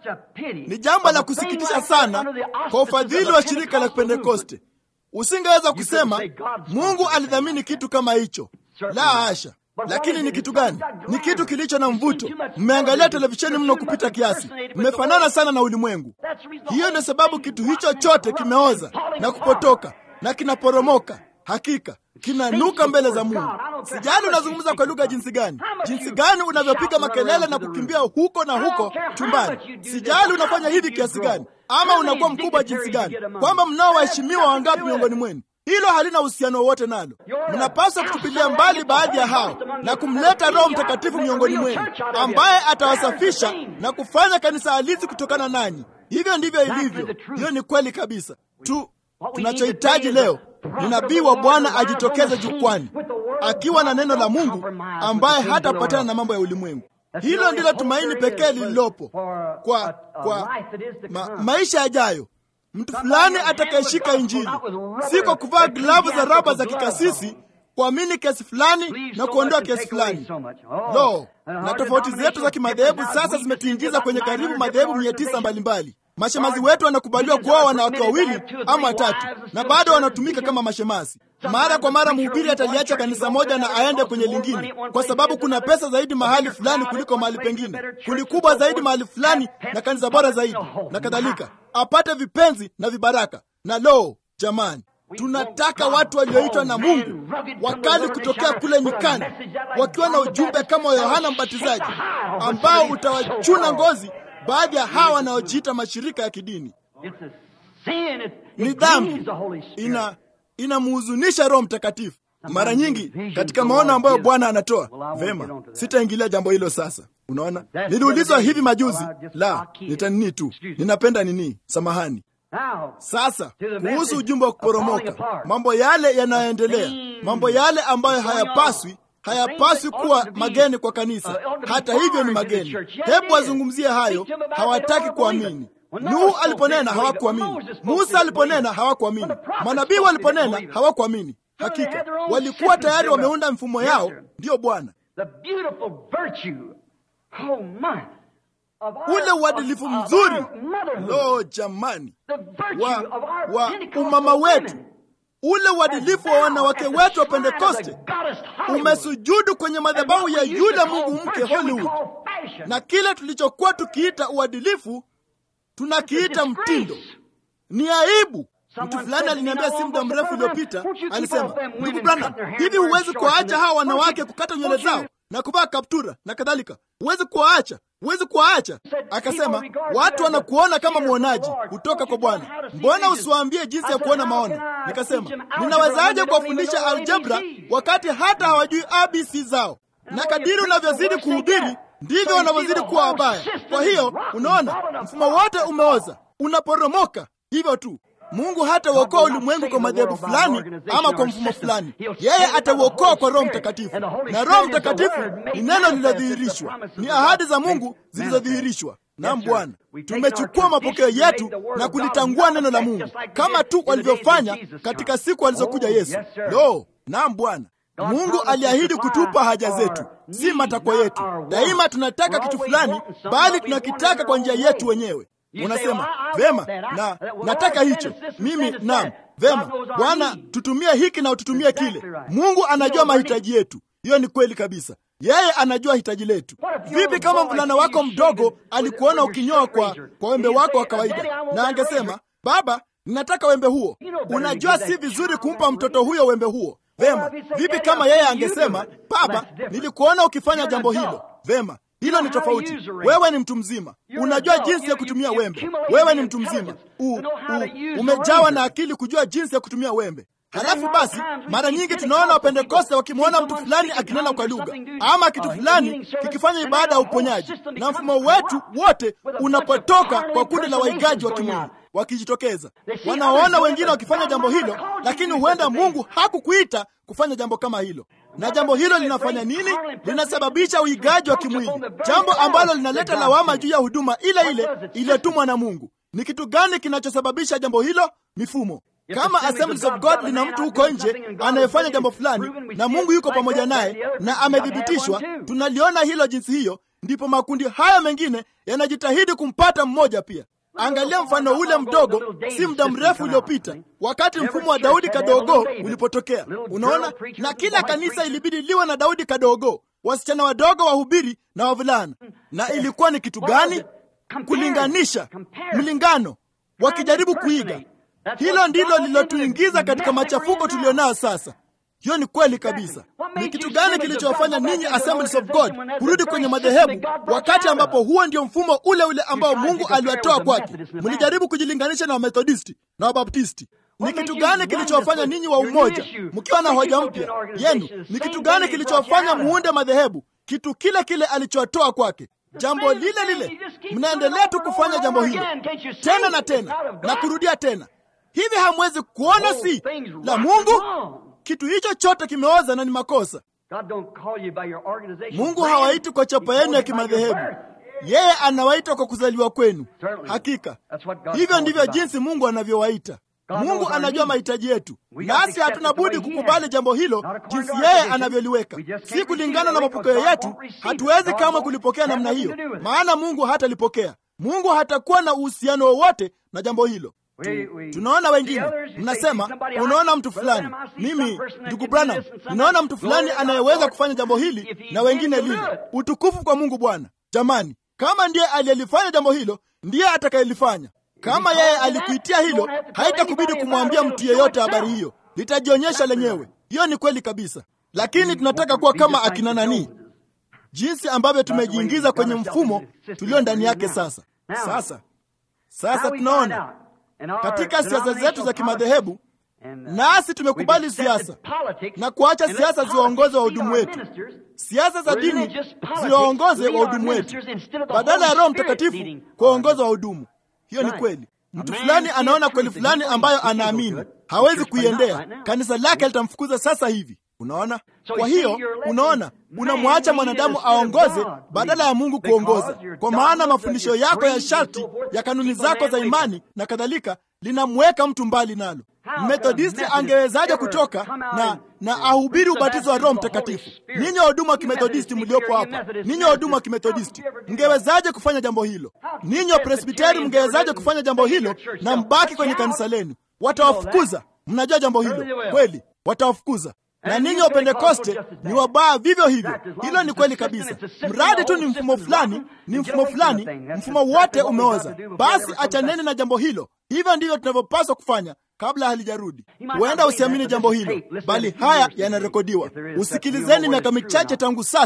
ni jambo la kusikitisha sana kwa ufadhili wa shirika la Pentekoste. Usingeweza kusema Mungu alidhamini kitu kama hicho, la hasha. Lakini ni kitu gani? Ni kitu kilicho na mvuto. Mmeangalia televisheni mno kupita kiasi, mmefanana sana na ulimwengu. Hiyo ndio sababu kitu hicho chote kimeoza na kupotoka na kinaporomoka. Hakika kinanuka mbele za Mungu. Sijali unazungumza kwa lugha jinsi gani, jinsi gani unavyopiga makelele na kukimbia huko na huko chumbani. Sijali unafanya hivi kiasi gani, ama unakuwa mkubwa jinsi gani, kwamba mnao waheshimiwa wangapi miongoni mwenu. Hilo halina uhusiano wowote nalo. Mnapaswa kutupilia mbali baadhi ya hao na kumleta Roho Mtakatifu miongoni mwenu, ambaye atawasafisha na kufanya kanisa halisi kutokana nanyi. Hivyo ndivyo ilivyo. Hiyo ni kweli kabisa tu. Tunachohitaji leo ni nabii wa Bwana ajitokeze jukwani akiwa na neno la Mungu, ambaye hatapatana na mambo ya ulimwengu. Hilo ndilo tumaini pekee lililopo kwa, kwa ma, maisha yajayo. Mtu fulani atakayeshika Injili, si kwa kuvaa glavu za raba za kikasisi, kuamini kiasi fulani na kuondoa kiasi fulani. Lo, na tofauti zetu za kimadhehebu sasa zimetuingiza kwenye karibu madhehebu mia tisa mbalimbali. Mashemazi wetu wanakubaliwa kuoa wanawake wawili ama watatu, na bado wanatumika kama mashemasi. Mara kwa mara mhubiri ataliacha kanisa moja na aende kwenye lingine, kwa sababu kuna pesa zaidi mahali fulani kuliko mahali pengine, kundi kubwa zaidi mahali fulani, na kanisa bora zaidi na kadhalika, apate vipenzi na vibaraka. Na lo, jamani, tunataka watu walioitwa na Mungu wakali kutokea kule nyikani, wakiwa na ujumbe kama wa Yohana Mbatizaji ambao utawachuna ngozi baadhi ya hawa wanaojiita mashirika ya kidini. Ni dhambi, ina inamhuzunisha Roho Mtakatifu. Mara nyingi katika maono ambayo Bwana anatoa vema, sitaingilia jambo hilo sasa. Unaona, niliulizwa hivi majuzi, la nitanini tu, ninapenda nini, samahani. Sasa kuhusu ujumbe wa kuporomoka, mambo yale yanayoendelea, mambo yale ambayo hayapaswi hayapaswi kuwa mageni kwa kanisa. Hata hivyo ni mageni. Hebu wazungumzie hayo. Hawataki kuamini. Nuhu aliponena hawakuamini. Musa aliponena hawakuamini. Manabii waliponena hawakuamini. Hakika walikuwa tayari wameunda mfumo yao. Ndiyo Bwana, ule uadilifu mzuri, lo jamani, wa, wa umama wetu ule uadilifu wa wanawake wetu wa Pentekoste umesujudu kwenye madhabahu ya yule mungu mke Hollywood, na kile tulichokuwa tukiita uadilifu tunakiita mtindo. Ni aibu. Mtu fulani aliniambia si muda mrefu uliopita, alisema, ndugu Branham, hivi huwezi kuwaacha hawa wanawake kukata nywele zao? na kuvaa kaptura na kadhalika. Huwezi kuwaacha, huwezi kuwaacha. Akasema watu wanakuona kama mwonaji kutoka kwa Bwana, mbona usiwaambie jinsi ya kuona maono? Nikasema ninawezaje kuwafundisha aljebra wakati hata hawajui abc zao? Na kadiri unavyozidi kuhubiri ndivyo wanavyozidi kuwa wabaya. Kwa hiyo unaona, mfumo wote umeoza, unaporomoka hivyo tu. Mungu hata uokoa ulimwengu kwa madhehebu fulani ama kwa mfumo fulani. Yeye atauokoa kwa Roho Mtakatifu, na Roho Mtakatifu ni neno lililodhihirishwa, ni ahadi za Mungu zilizodhihirishwa. Naam Bwana, tumechukua mapokeo yetu na kulitangua neno la Mungu kama tu walivyofanya katika siku alizokuja Yesu. Lo, naam Bwana. Mungu aliahidi kutupa haja zetu, si matakwa yetu. Daima tunataka kitu fulani, bali tunakitaka kwa njia yetu wenyewe. Unasema vema, na nataka hicho mimi. Naam, vema Bwana, tutumie hiki na ututumie kile. Mungu anajua mahitaji yetu. Hiyo ni kweli kabisa. Yeye anajua hitaji letu. Vipi kama mvulana wako mdogo alikuona ukinyoa kwa, kwa wembe wako wa kawaida, na angesema baba, ninataka wembe huo? Unajua si vizuri kumpa mtoto huyo wembe huo. Vema, vipi kama yeye angesema baba, nilikuona ukifanya jambo hilo? Vema, hilo ni tofauti. Wewe ni mtu mzima, unajua jinsi ya kutumia wembe. Wewe ni mtu mzima, u, u, umejawa na akili kujua jinsi ya kutumia wembe. Halafu basi, mara nyingi tunaona Wapentekoste wakimwona mtu fulani akinena kwa lugha ama kitu fulani kikifanya ibada ya uponyaji, na mfumo wetu wote unapotoka kwa kundi la waigaji wa kimwili wakijitokeza. Wanaona wengine wakifanya jambo hilo, lakini huenda Mungu hakukuita kufanya jambo kama hilo. Na jambo hilo linafanya nini? Linasababisha uigaji wa kimwili, jambo ambalo linaleta lawama juu ya huduma ile ile iliyotumwa na Mungu. Ni kitu gani kinachosababisha jambo hilo? Mifumo. Kama Assemblies of God lina mtu huko nje anayefanya jambo fulani na Mungu yuko pamoja naye na amethibitishwa, tunaliona hilo jinsi hiyo, ndipo makundi haya mengine yanajitahidi kumpata mmoja pia. Angalia mfano ule mdogo, si muda mrefu uliopita, wakati mfumo wa Daudi kadogo ulipotokea. Unaona, na kila kanisa ilibidi liwe na Daudi kadogo, wasichana wadogo wahubiri na wavulana. Na ilikuwa ni kitu gani? Kulinganisha, mlingano, wakijaribu kuiga. Hilo ndilo lililotuingiza katika machafuko tulionayo sasa. Hiyo ni kweli kabisa. Ni kitu gani kilichowafanya ninyi Assemblies of God kurudi kwenye madhehebu, wakati ambapo huo ndio mfumo ule ule ambao Mungu aliwatoa kwake? Mlijaribu kujilinganisha na Wamethodisti na Wabaptisti. Ni kitu gani kilichowafanya ninyi wa umoja mkiwa na hoja mpya yenu? Ni kitu gani kilichowafanya muunde madhehebu? Kitu kile kile alichowatoa kwake, jambo lile lile. Mnaendelea tu kufanya jambo hilo tena na tena na kurudia tena. Hivi hamwezi kuona si la Mungu? Kitu hicho chote kimeoza na ni makosa. Mungu hawaiti kwa chapa yenu ya kimadhehebu, yeye anawaita kwa kuzaliwa kwenu. Hakika hivyo ndivyo jinsi Mungu anavyowaita. Mungu anajua mahitaji yetu, nasi hatuna budi kukubali jambo hilo jinsi yeye anavyoliweka, si kulingana na mapokeo yetu. Hatuwezi kama kulipokea namna hiyo, maana Mungu hatalipokea. Mungu hatakuwa na uhusiano wowote na jambo hilo. Tu, tunaona wengine mnasema, unaona mtu fulani, mimi ndugu Branham, ninaona mtu fulani anayeweza kufanya jambo hili na wengine lile. Utukufu kwa Mungu Bwana. Jamani, kama ndiye aliyelifanya jambo hilo, ndiye atakayelifanya. Kama yeye alikuitia hilo, haitakubidi kumwambia mtu yeyote habari hiyo, litajionyesha lenyewe. Hiyo ni kweli kabisa, lakini tunataka kuwa kama akina nani, jinsi ambavyo tumejiingiza kwenye mfumo tulio ndani yake sasa. Sasa sasa tunaona katika siasa zetu za kimadhehebu, nasi tumekubali siasa na kuacha siasa ziwaongoze wahudumu wetu. Siasa za dini ziwaongoze wahudumu wetu badala ya Roho Mtakatifu kuwaongoza wahudumu. Hiyo ni kweli. Mtu fulani anaona kweli fulani ambayo anaamini hawezi kuiendea, kanisa lake litamfukuza sasa hivi. Unaona? Kwa hiyo unaona, unamwacha mwanadamu aongoze badala ya Mungu kuongoza, kwa maana mafundisho yako ya sharti ya kanuni zako za imani na kadhalika linamweka mtu mbali nalo. Methodisti angewezaje kutoka na na ahubiri ubatizo wa Roho Mtakatifu? Ninyi wahudumu wa kimethodisti mliopo hapa, ninyi wahudumu wa kimethodisti mngewezaje kufanya jambo hilo? Ninyi wa presbiteri mngewezaje kufanya jambo hilo na mbaki kwenye kanisa lenu? Watawafukuza. Mnajua jambo hilo kweli, watawafukuza na ninyi wa Pentekoste ni wabaya vivyo hivyo. Hilo ni kweli kabisa. Mradi tu ni mfumo fulani, ni mfumo fulani, mfumo wote umeoza. Basi achaneni na jambo hilo. Hivyo ndivyo tunavyopaswa kufanya kabla halijarudi. Huenda usiamini jambo hilo, bali haya yanarekodiwa. Usikilizeni miaka michache tangu sasa,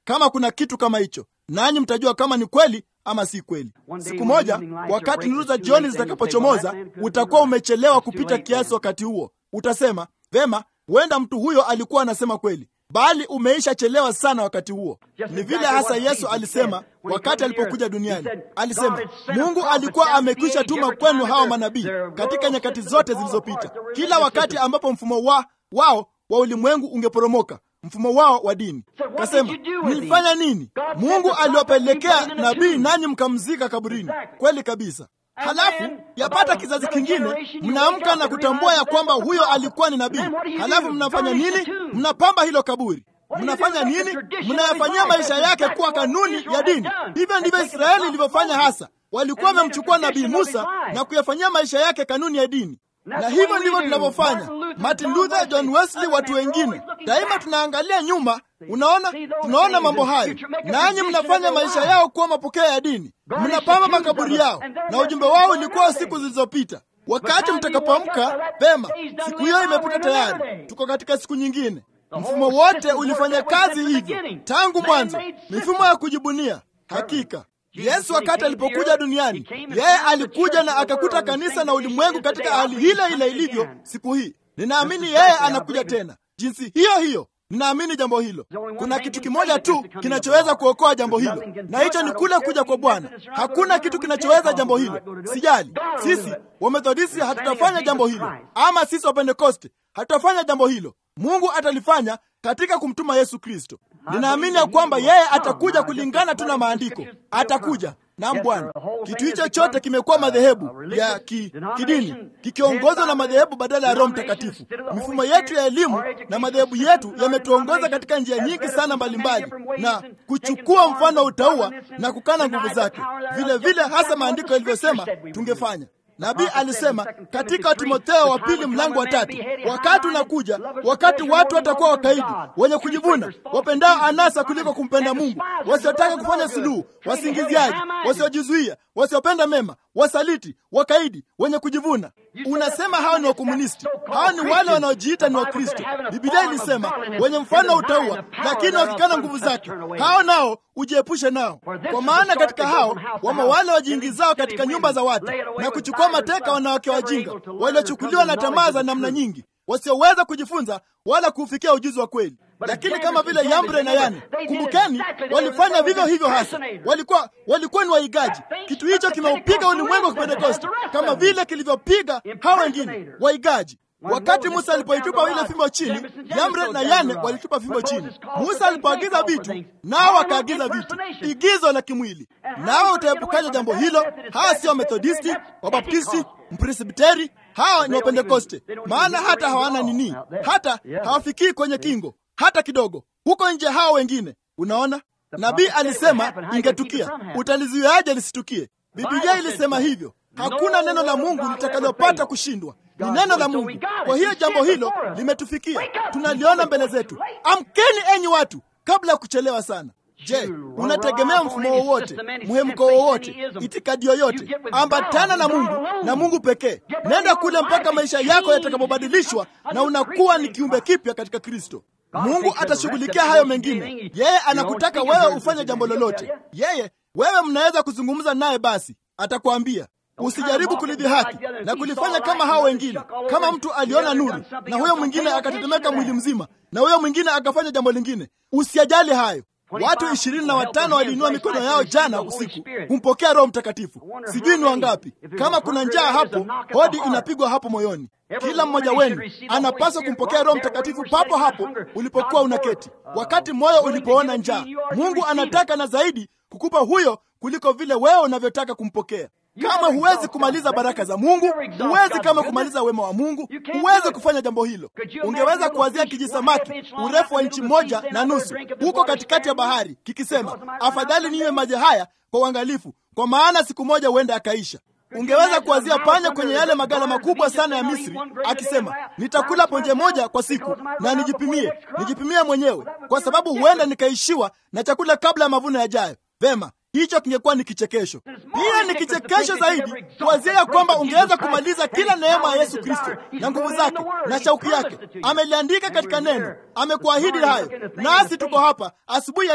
kama kuna kitu kama hicho, nanyi mtajua kama ni kweli ama si kweli. Siku moja, wakati nuru za jioni zitakapochomoza, utakuwa umechelewa kupita kiasi. Wakati huo utasema vema, huenda mtu huyo alikuwa anasema kweli, bali umeisha chelewa sana. Wakati huo ni vile hasa Yesu alisema wakati alipokuja duniani. Alisema Mungu alikuwa amekwisha tuma kwenu hawa manabii katika nyakati zote zilizopita, kila wakati ambapo mfumo wa wao wa ulimwengu ungeporomoka mfumo wao wa dini. Kasema, mlifanya nini? Mungu aliwapelekea nabii nanyi mkamzika kaburini. Kweli kabisa. Halafu yapata kizazi kingine, mnaamka na kutambua ya kwamba huyo alikuwa ni nabii. Halafu mnafanya nini? Mnapamba hilo kaburi. Mnafanya nini? Mnayafanyia maisha yake kuwa kanuni ya dini. Hivyo ndivyo Israeli ilivyofanya hasa. Walikuwa wamemchukua nabii Musa na kuyafanyia maisha yake kanuni ya dini na hivyo ndivyo tunavyofanya. Martin Luther, John Wesley, watu wengine, daima tunaangalia nyuma. Unaona, tunaona mambo hayo, nanyi mnafanya maisha yao kuwa mapokeo ya dini, mnapamba makaburi yao, na ujumbe wao ulikuwa siku zilizopita. Wakati mtakapoamka vema, siku hiyo imepita tayari, tuko katika siku nyingine. Mfumo wote ulifanya kazi hivyo tangu mwanzo, mifumo ya kujibunia. Hakika Yesu wakati alipokuja duniani, yeye alikuja na akakuta kanisa na ulimwengu katika hali ile ile ilivyo siku hii. Ninaamini yeye anakuja tena jinsi hiyo hiyo. Ninaamini jambo hilo. Kuna kitu kimoja tu kinachoweza kuokoa jambo hilo, na hicho ni kule kuja kwa Bwana. Hakuna kitu kinachoweza jambo hilo. Sijali sisi Wamethodisti hatutafanya jambo hilo, ama sisi Wapentekoste hatutafanya jambo hilo. Mungu atalifanya katika kumtuma Yesu Kristo. Ninaamini ya kwamba yeye atakuja kulingana tu na maandiko, atakuja na Bwana. Kitu hicho chote kimekuwa madhehebu ya ki, kidini kikiongozwa na madhehebu badala ya Roho Mtakatifu. Mifumo yetu ya elimu na madhehebu yetu yametuongoza katika njia nyingi sana mbalimbali, na kuchukua mfano wa utauwa na kukana nguvu zake, vile vile hasa maandiko yalivyosema tungefanya. Nabii alisema katika Timotheo wa pili mlango wa tatu, wakati unakuja wakati watu watakuwa wakaidi, wenye kujivuna, wapendao anasa kuliko kumpenda Mungu, wasiotaka kufanya suluhu, wasingiziaji, wasiojizuia, wasiopenda mema, wasaliti, wakaidi, wenye kujivuna. Unasema hao ni wakomunisti? Hao ni wale wanaojiita ni Wakristo. Biblia ilisema wenye mfano wa utauwa, lakini wakikana nguvu zake, hao nao ujiepushe nao, kwa maana katika hao wamo wale wajiingizao katika nyumba za watu na kuchukua mateka wanawake wajinga waliochukuliwa na tamaa za namna nyingi, wasioweza kujifunza wala kuufikia ujuzi wa kweli. Lakini kama vile Yambre na Yane, kumbukeni, walifanya vivyo hivyo hasa. Walikuwa walikuwa ni waigaji. Kitu hicho kimeupiga ulimwengu wa Kipentekoste kama vile kilivyopiga hao wengine waigaji. Wakati Musa alipoitupa ile fimbo chini, Yambre na Yane walitupa fimbo chini. Musa alipoagiza vitu, nao wakaagiza vitu, igizo la kimwili. Nawe utaepukaje jambo hilo? Hawa sio Wamethodisti, Wabaptisti, Mpresbiteri, hawa ni Wapentekoste, maana hata hawana nini, hata hawafikii kwenye kingo hata kidogo. Huko nje hao wengine, unaona, nabii alisema ingetukia. Utalizuiaje lisitukie? Biblia ilisema hivyo. Hakuna neno la Mungu litakalopata kushindwa, ni neno la Mungu. Kwa hiyo jambo hilo limetufikia, tunaliona mbele zetu. Amkeni enyi watu, kabla ya kuchelewa sana. Je, unategemea mfumo wowote, mhemko wowote, itikadi yoyote? Ambatana na Mungu na Mungu pekee. Nenda kule mpaka maisha yako yatakapobadilishwa na unakuwa ni kiumbe kipya katika Kristo. Mungu atashughulikia hayo mengine. Yeye anakutaka wewe ufanye jambo lolote. Yeye wewe mnaweza kuzungumza naye, basi atakwambia Usijaribu kulidhihaki na kulifanya kama hao wengine. Kama mtu aliona nuru na huyo mwingine akatetemeka mwili mzima na huyo mwingine akafanya jambo lingine, usiajali hayo. Watu ishirini na watano waliinua mikono yao jana usiku kumpokea Roho Mtakatifu. Sijui ni wangapi. Kama kuna njaa hapo, hodi inapigwa hapo moyoni. Kila mmoja wenu anapaswa kumpokea Roho Mtakatifu papo hapo ulipokuwa unaketi, wakati moyo ulipoona njaa. Mungu anataka na zaidi kukupa huyo kuliko vile wewe unavyotaka kumpokea. Kama huwezi kumaliza baraka za Mungu, huwezi kama kumaliza wema wa Mungu, huwezi kufanya jambo hilo. Ungeweza kuwazia kijisamaki urefu wa inchi moja na nusu huko katikati ya bahari kikisema, afadhali ninywe maji haya kwa uangalifu, kwa maana siku moja huenda akaisha. Ungeweza kuwazia panya kwenye yale magala makubwa sana ya Misri akisema, nitakula ponje moja kwa siku na nijipimie, nijipimie mwenyewe, kwa sababu huenda nikaishiwa na chakula kabla ya mavuno yajayo. Vema, hicho kingekuwa ni kichekesho. Pia ni kichekesho zaidi kuwazia ya kwamba ungeweza kumaliza kila neema ya Yesu Kristo na nguvu zake na shauku yake. Ameliandika katika neno, amekuahidi hayo, nasi tuko hapa asubuhi ya leo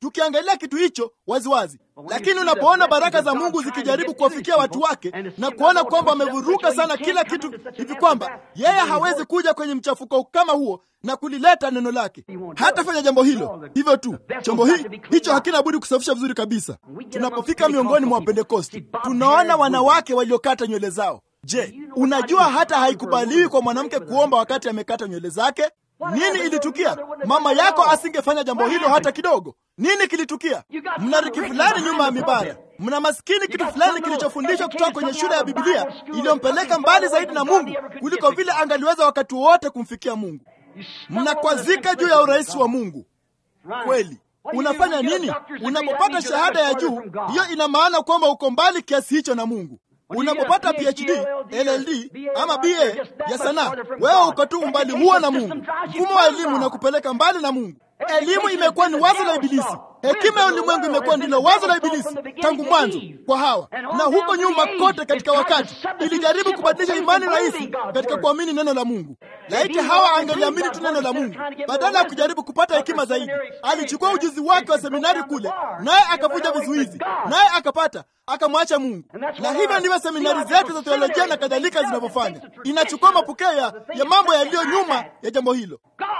tukiangalia kitu hicho waziwazi. Lakini unapoona baraka za Mungu zikijaribu kuwafikia watu wake na kuona kwamba wamevuruga sana kila kitu hivi kwamba yeye hawezi kuja kwenye mchafuko kama huo na kulileta neno lake, hatafanya jambo hilo. Hivyo tu chombo hii hicho hakina budi kusafisha vizuri kabisa. Tunapofika miongoni mwa Wapentekosti, tunaona wanawake waliokata nywele zao. Je, unajua hata haikubaliwi kwa mwanamke kuomba wakati amekata nywele zake? Nini ilitukia? Mama yako asingefanya jambo hilo hata kidogo. Nini kilitukia? Mna riki fulani nyuma ya mibara, mna maskini kitu fulani kilichofundishwa kutoka kwenye shule ya Biblia iliyompeleka mbali zaidi na Mungu kuliko vile angaliweza wakati wote kumfikia Mungu. Mnakwazika juu ya urahisi wa Mungu. Kweli unafanya nini unapopata shahada ya juu? Hiyo ina maana kwamba uko mbali kiasi hicho na Mungu. Unapopata PhD, LLD ama BA ya sanaa, wewe uko tu umbali huo na Mungu. Mfumo wa elimu unakupeleka mbali na Mungu. Elimu imekuwa ni wazo la Ibilisi. Hekima ya ulimwengu imekuwa ndilo wazo la Ibilisi tangu mwanzo kwa Hawa, na huko nyuma kote katika wakati ilijaribu kubadilisha imani rahisi katika kuamini neno la Mungu. Laiti Hawa angeliamini tu neno la Mungu badala ya kujaribu kupata hekima zaidi. Alichukua ujuzi wake wa seminari kule, naye akavunja vizuizi, naye akapata akamwacha Mungu. Na hivyo ndivyo seminari zetu za teolojia na kadhalika zinavyofanya. Inachukua mapokeo ya, ya mambo yaliyo nyuma ya jambo hilo.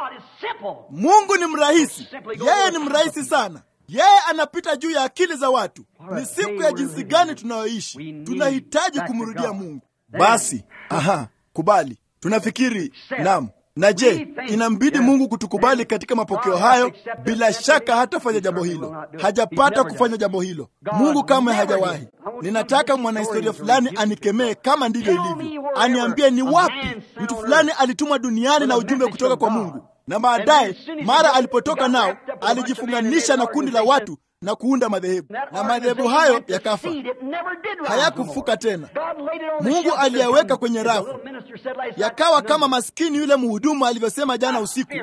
Mungu ni mrahisi, yeye ni mrahisi sana. Yeye anapita juu ya akili za watu. Ni siku ya jinsi gani tunayoishi! Tunahitaji kumrudia Mungu. Basi aha, kubali. Tunafikiri nam na je, inambidi Mungu kutukubali katika mapokeo hayo? Bila shaka hatafanya jambo hilo, hajapata kufanya jambo hilo. Mungu kamwe hajawahi. Ninataka mwanahistoria fulani anikemee kama ndivyo ilivyo, aniambie ni wapi mtu fulani alitumwa duniani na ujumbe kutoka kwa Mungu na baadaye mara alipotoka nao alijifunganisha na kundi la watu na kuunda madhehebu, na madhehebu hayo yakafa, hayakufuka tena. Mungu aliyaweka kwenye rafu, yakawa kama maskini yule mhudumu alivyosema jana usiku,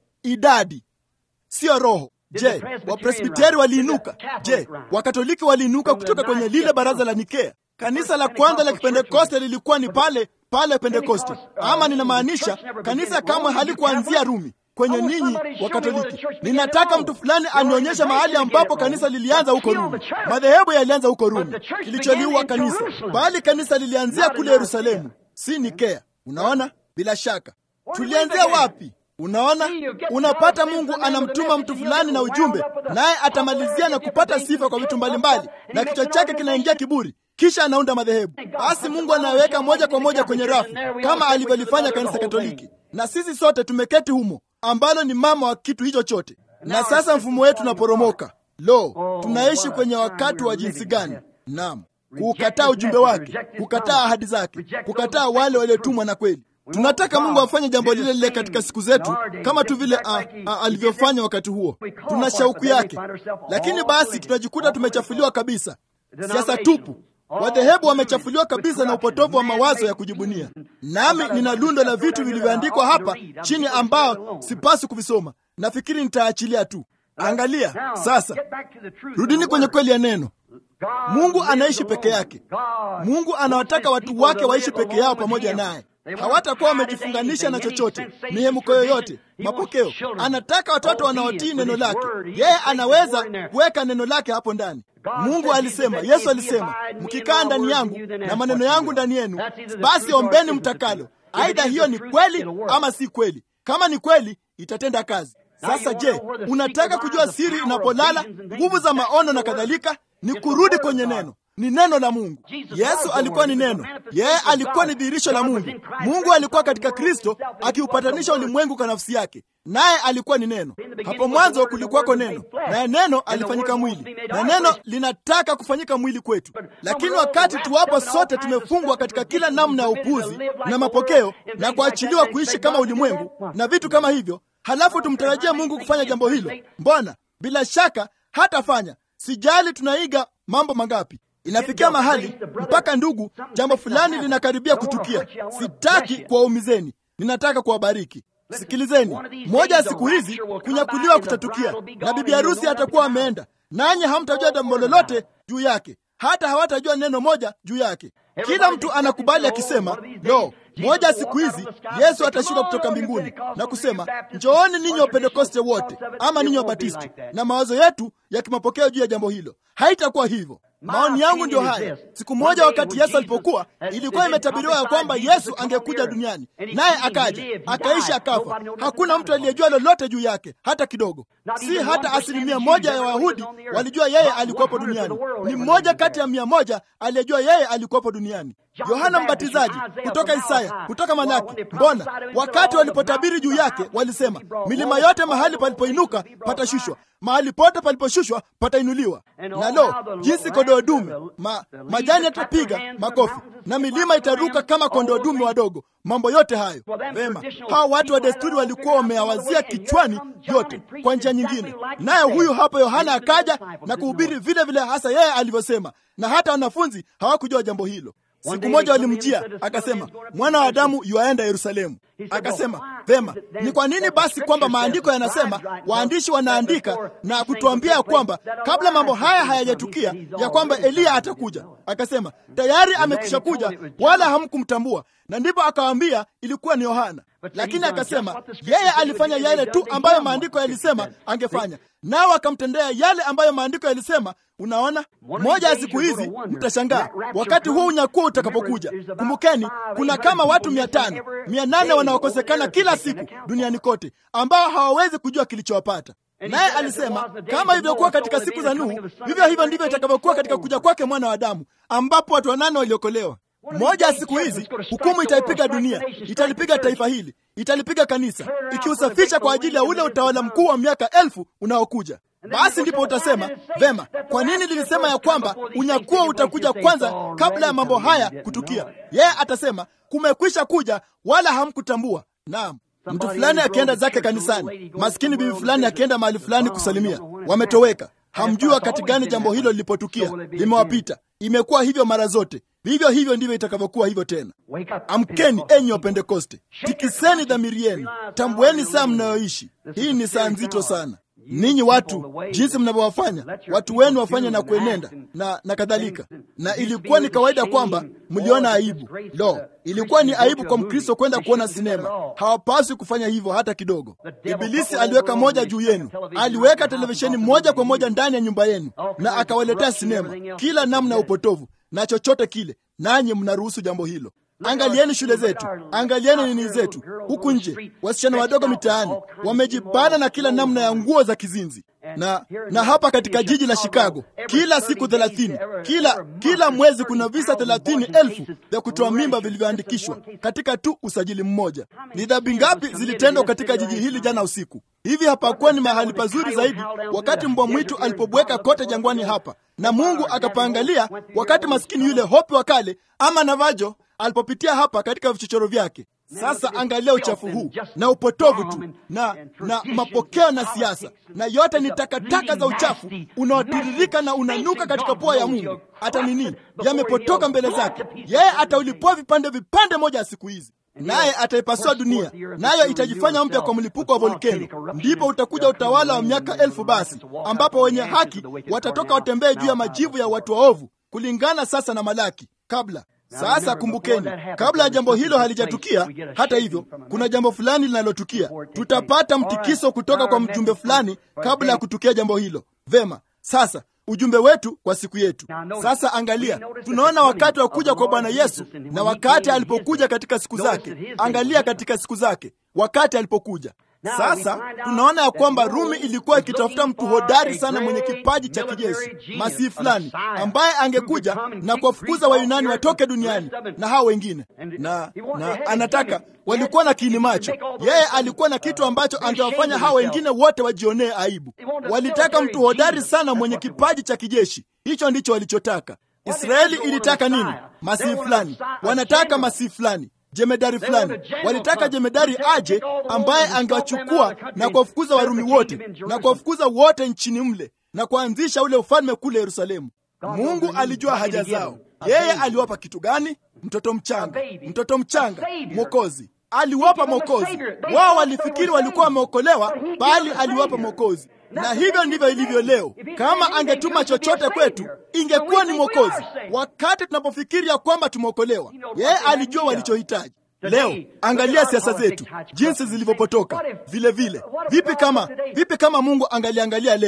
idadi siyo roho. Je, Wapresbiteri waliinuka? Je, Wakatoliki waliinuka kutoka kwenye lile baraza la Nikea? Kanisa la kwanza la Kipentekoste lilikuwa ni pale pale Pentekoste, ama ninamaanisha kanisa kamwe halikuanzia Rumi kwenye ninyi wa Katoliki. Ninataka mtu fulani anionyeshe mahali ambapo kanisa lilianza huko Rumi. Madhehebu yalianza huko Rumi, kilicholiua kanisa, bali kanisa lilianzia kule Yerusalemu, si Nikea. Unaona, bila shaka tulianzia wapi? Unaona, unapata Mungu anamtuma mtu fulani na ujumbe, naye atamalizia na kupata sifa kwa vitu mbalimbali, na kichwa chake kinaingia kiburi kisha anaunda madhehebu. Basi Mungu anaweka moja kwa moja kwenye rafu kama alivyolifanya kanisa Katoliki, na sisi sote tumeketi humo, ambalo ni mama wa kitu hicho chote. Na sasa mfumo wetu unaporomoka. Lo, tunaishi kwenye wakati wa jinsi gani? Naam, kuukataa ujumbe wake, kukataa ahadi zake, kukataa wale waliotumwa na kweli. Tunataka Mungu afanye jambo lile lile katika siku zetu kama tu vile alivyofanya wakati huo. Tuna shauku yake, lakini basi tunajikuta tumechafuliwa kabisa. Siasa tupu Wadhehebu wamechafuliwa kabisa na upotovu wa mawazo ya kujibunia. Nami nina lundo la vitu vilivyoandikwa hapa chini ambao sipaswi kuvisoma. Nafikiri nitaachilia tu. Angalia sasa, rudini kwenye kweli ya neno. Mungu anaishi peke yake. Mungu anawataka watu wake waishi peke yao pamoja naye. Hawatakuwa wamejifunganisha na chochote, mihemko yoyote, mapokeo. Anataka watoto wanaotii neno lake. Yeye anaweza kuweka neno lake hapo ndani. Mungu alisema, Yesu alisema, mkikaa ndani yangu na maneno yangu ndani yenu, basi ombeni mtakalo. Aidha hiyo ni kweli ama si kweli. Kama ni kweli, itatenda kazi. Sasa je, unataka kujua siri inapolala, nguvu za maono na kadhalika? Ni kurudi kwenye neno ni neno la Mungu. Yesu alikuwa ni neno, yeye alikuwa ni dhihirisho la Mungu. Mungu alikuwa katika Kristo akiupatanisha ulimwengu kwa nafsi yake, naye alikuwa ni neno. Hapo mwanzo kulikuwako neno, naye neno alifanyika mwili, na neno linataka kufanyika mwili kwetu. Lakini wakati tuwapo sote tumefungwa katika kila namna ya upuzi na mapokeo na kuachiliwa kuishi kama ulimwengu na vitu kama hivyo, halafu tumtarajia Mungu kufanya jambo hilo, mbona bila shaka hatafanya. Sijali tunaiga mambo mangapi Inafikia mahali mpaka ndugu, jambo fulani linakaribia kutukia. Sitaki kuwaumizeni, ninataka kuwabariki. Sikilizeni, moja ya siku hizi kunyakuliwa kutatukia, na bibi harusi atakuwa ameenda, nanyi hamtajua jambo lolote juu yake, hata hawatajua neno moja juu yake. Kila mtu anakubali akisema, lo, moja ya siku hizi Yesu atashuka kutoka mbinguni na kusema, njooni ninyi Wapentekoste wote ama ninyi Wabatisti, na mawazo yetu ya kimapokeo juu ya jambo hilo. Haitakuwa hivyo. Maoni yangu ndio haya. Siku moja wakati Yesu alipokuwa, ilikuwa imetabiriwa ya kwamba Yesu angekuja duniani, naye akaja, akaishi, akafa. Hakuna mtu aliyejua lolote juu yake hata kidogo. Si hata asilimia moja ya Wayahudi walijua yeye alikuwepo duniani. Ni mmoja kati ya mia moja aliyejua yeye alikuwepo duniani. Yohana Mbatizaji, kutoka Isaya, kutoka Malaki. Mbona wakati walipotabiri juu yake walisema, milima yote mahali palipoinuka patashushwa, mahali pote paliposhushwa patainuliwa. Na lo, jinsi kondoo dume ma, majani yatapiga makofi na milima itaruka kama kondoo dume wadogo. Mambo yote hayo vema, hawa watu wa desturi walikuwa wameyawazia kichwani yote kwa njia nyingine, naye huyu hapo Yohana akaja na kuhubiri vile vile hasa yeye alivyosema, na hata wanafunzi hawakujua jambo hilo. Siku moja walimjia akasema, mwana wa Adamu yuaenda Yerusalemu. Akasema, vema, ni kwa nini basi kwamba maandiko yanasema waandishi wanaandika na kutuambia ya kwamba kabla mambo haya hayajatukia ya kwamba Eliya atakuja? Akasema, tayari amekwisha kuja, wala hamkumtambua. Na ndipo akawaambia ilikuwa ni Yohana. Lakini akasema yeye alifanya yale tu ambayo maandiko yalisema angefanya, nao akamtendea yale ambayo maandiko yalisema. Unaona, moja ya siku hizi mtashangaa wakati huu unyakuo utakapokuja. Kumbukeni, kuna kama watu mia tano mia nane wanaokosekana kila siku duniani kote ambao hawawezi kujua kilichowapata. Naye alisema kama ilivyokuwa katika siku za Nuhu, vivyo hivyo ndivyo itakavyokuwa katika kuja kwake mwana wa Adamu, ambapo watu wanane waliokolewa. Moja ya siku hizi hukumu itaipiga dunia, italipiga taifa hili, italipiga kanisa, ikiusafisha kwa ajili ya ule utawala mkuu wa miaka elfu unaokuja. Basi ndipo utasema vema, kwa nini lilisema ya kwamba unyakuo utakuja kwanza kabla ya mambo haya kutukia? Yeye atasema kumekwisha kuja, wala hamkutambua. Naam, mtu fulani akienda zake kanisani, maskini bibi fulani akienda mahali fulani kusalimia, wametoweka. Hamjui wakati gani jambo hilo lilipotukia, limewapita. Imekuwa hivyo mara zote. Vivyo hivyo ndivyo itakavyokuwa hivyo tena. Amkeni enyi wa Pentekoste, tikiseni dhamiri yenu, tambueni saa mnayoishi. Hii ni saa nzito sana. Ninyi watu, jinsi mnavyowafanya watu wenu wafanye na kuenenda na, na kadhalika. Na ilikuwa ni kawaida kwamba mliona aibu. Lo, ilikuwa ni aibu kwa Mkristo kwenda kuona sinema. Hawapaswi kufanya hivyo hata kidogo. Ibilisi aliweka moja juu yenu, aliweka televisheni moja kwa moja ndani ya nyumba yenu, na akawaletea sinema, kila namna ya upotovu na chochote kile, nanyi mnaruhusu jambo hilo. Angalieni shule zetu, angalieni nini zetu huku nje. Wasichana wadogo mitaani wamejibana na kila namna ya nguo za kizinzi, na na hapa katika jiji la Chicago kila siku thelathini, kila kila mwezi kuna visa thelathini elfu vya kutoa mimba vilivyoandikishwa katika tu usajili mmoja. Ni dhambi ngapi zilitendwa katika jiji hili jana usiku? Hivi hapakuwa ni mahali pazuri zaidi wakati mbwa mwitu alipobweka kote jangwani hapa, na Mungu akapaangalia wakati maskini yule hopi wa kale ama Navajo alipopitia hapa katika vichochoro vyake. Sasa angalia uchafu huu na upotovu tu na na mapokeo na siasa, na yote ni takataka za uchafu unaotiririka na unanuka katika pua ya Mungu. Hata nini yamepotoka mbele zake. Yeye ataulipua vipande vipande moja ya siku hizi, naye ataipasua dunia, nayo itajifanya mpya kwa mlipuko wa volkeno. Ndipo utakuja utawala wa miaka elfu, basi ambapo wenye haki watatoka watembee juu ya majivu ya watu waovu, kulingana sasa na Malaki kabla sasa kumbukeni, kabla ya jambo hilo halijatukia, hata hivyo, kuna jambo fulani linalotukia. Tutapata mtikiso kutoka kwa mjumbe fulani kabla ya kutukia jambo hilo. Vema, sasa ujumbe wetu kwa siku yetu. Sasa angalia, tunaona wakati wa kuja kwa Bwana Yesu na wakati alipokuja katika siku zake. Angalia katika siku zake, wakati alipokuja sasa tunaona ya kwamba Rumi ilikuwa ikitafuta mtu hodari sana mwenye kipaji cha kijeshi, masihi fulani ambaye angekuja na kuwafukuza Wayunani watoke duniani na hao wengine, na, na anataka walikuwa na kiini macho. Yeye alikuwa na kitu ambacho angewafanya hao wengine wote wajionee aibu. Walitaka mtu hodari sana mwenye kipaji cha kijeshi. Hicho ndicho walichotaka. Israeli ilitaka nini? Masihi fulani. Wanataka masihi fulani jemedari fulani. Walitaka jemedari aje ambaye angewachukua na kuwafukuza Warumi wote na kuwafukuza wote nchini mle na kuanzisha ule ufalme kule Yerusalemu. Mungu alijua haja zao. Yeye aliwapa kitu gani? Mtoto mchanga, mtoto mchanga, Mwokozi. Aliwapa Mwokozi. Wao walifikiri walikuwa wameokolewa, bali aliwapa Mwokozi. Na hivyo ndivyo ilivyo leo. Kama angetuma chochote kwetu, ingekuwa ni Mwokozi. Wakati tunapofikiri ya kwamba tumeokolewa, yeye alijua walichohitaji. Leo angalia siasa zetu jinsi zilivyopotoka. Vile vile, vipi kama vipi kama Mungu angaliangalia leo?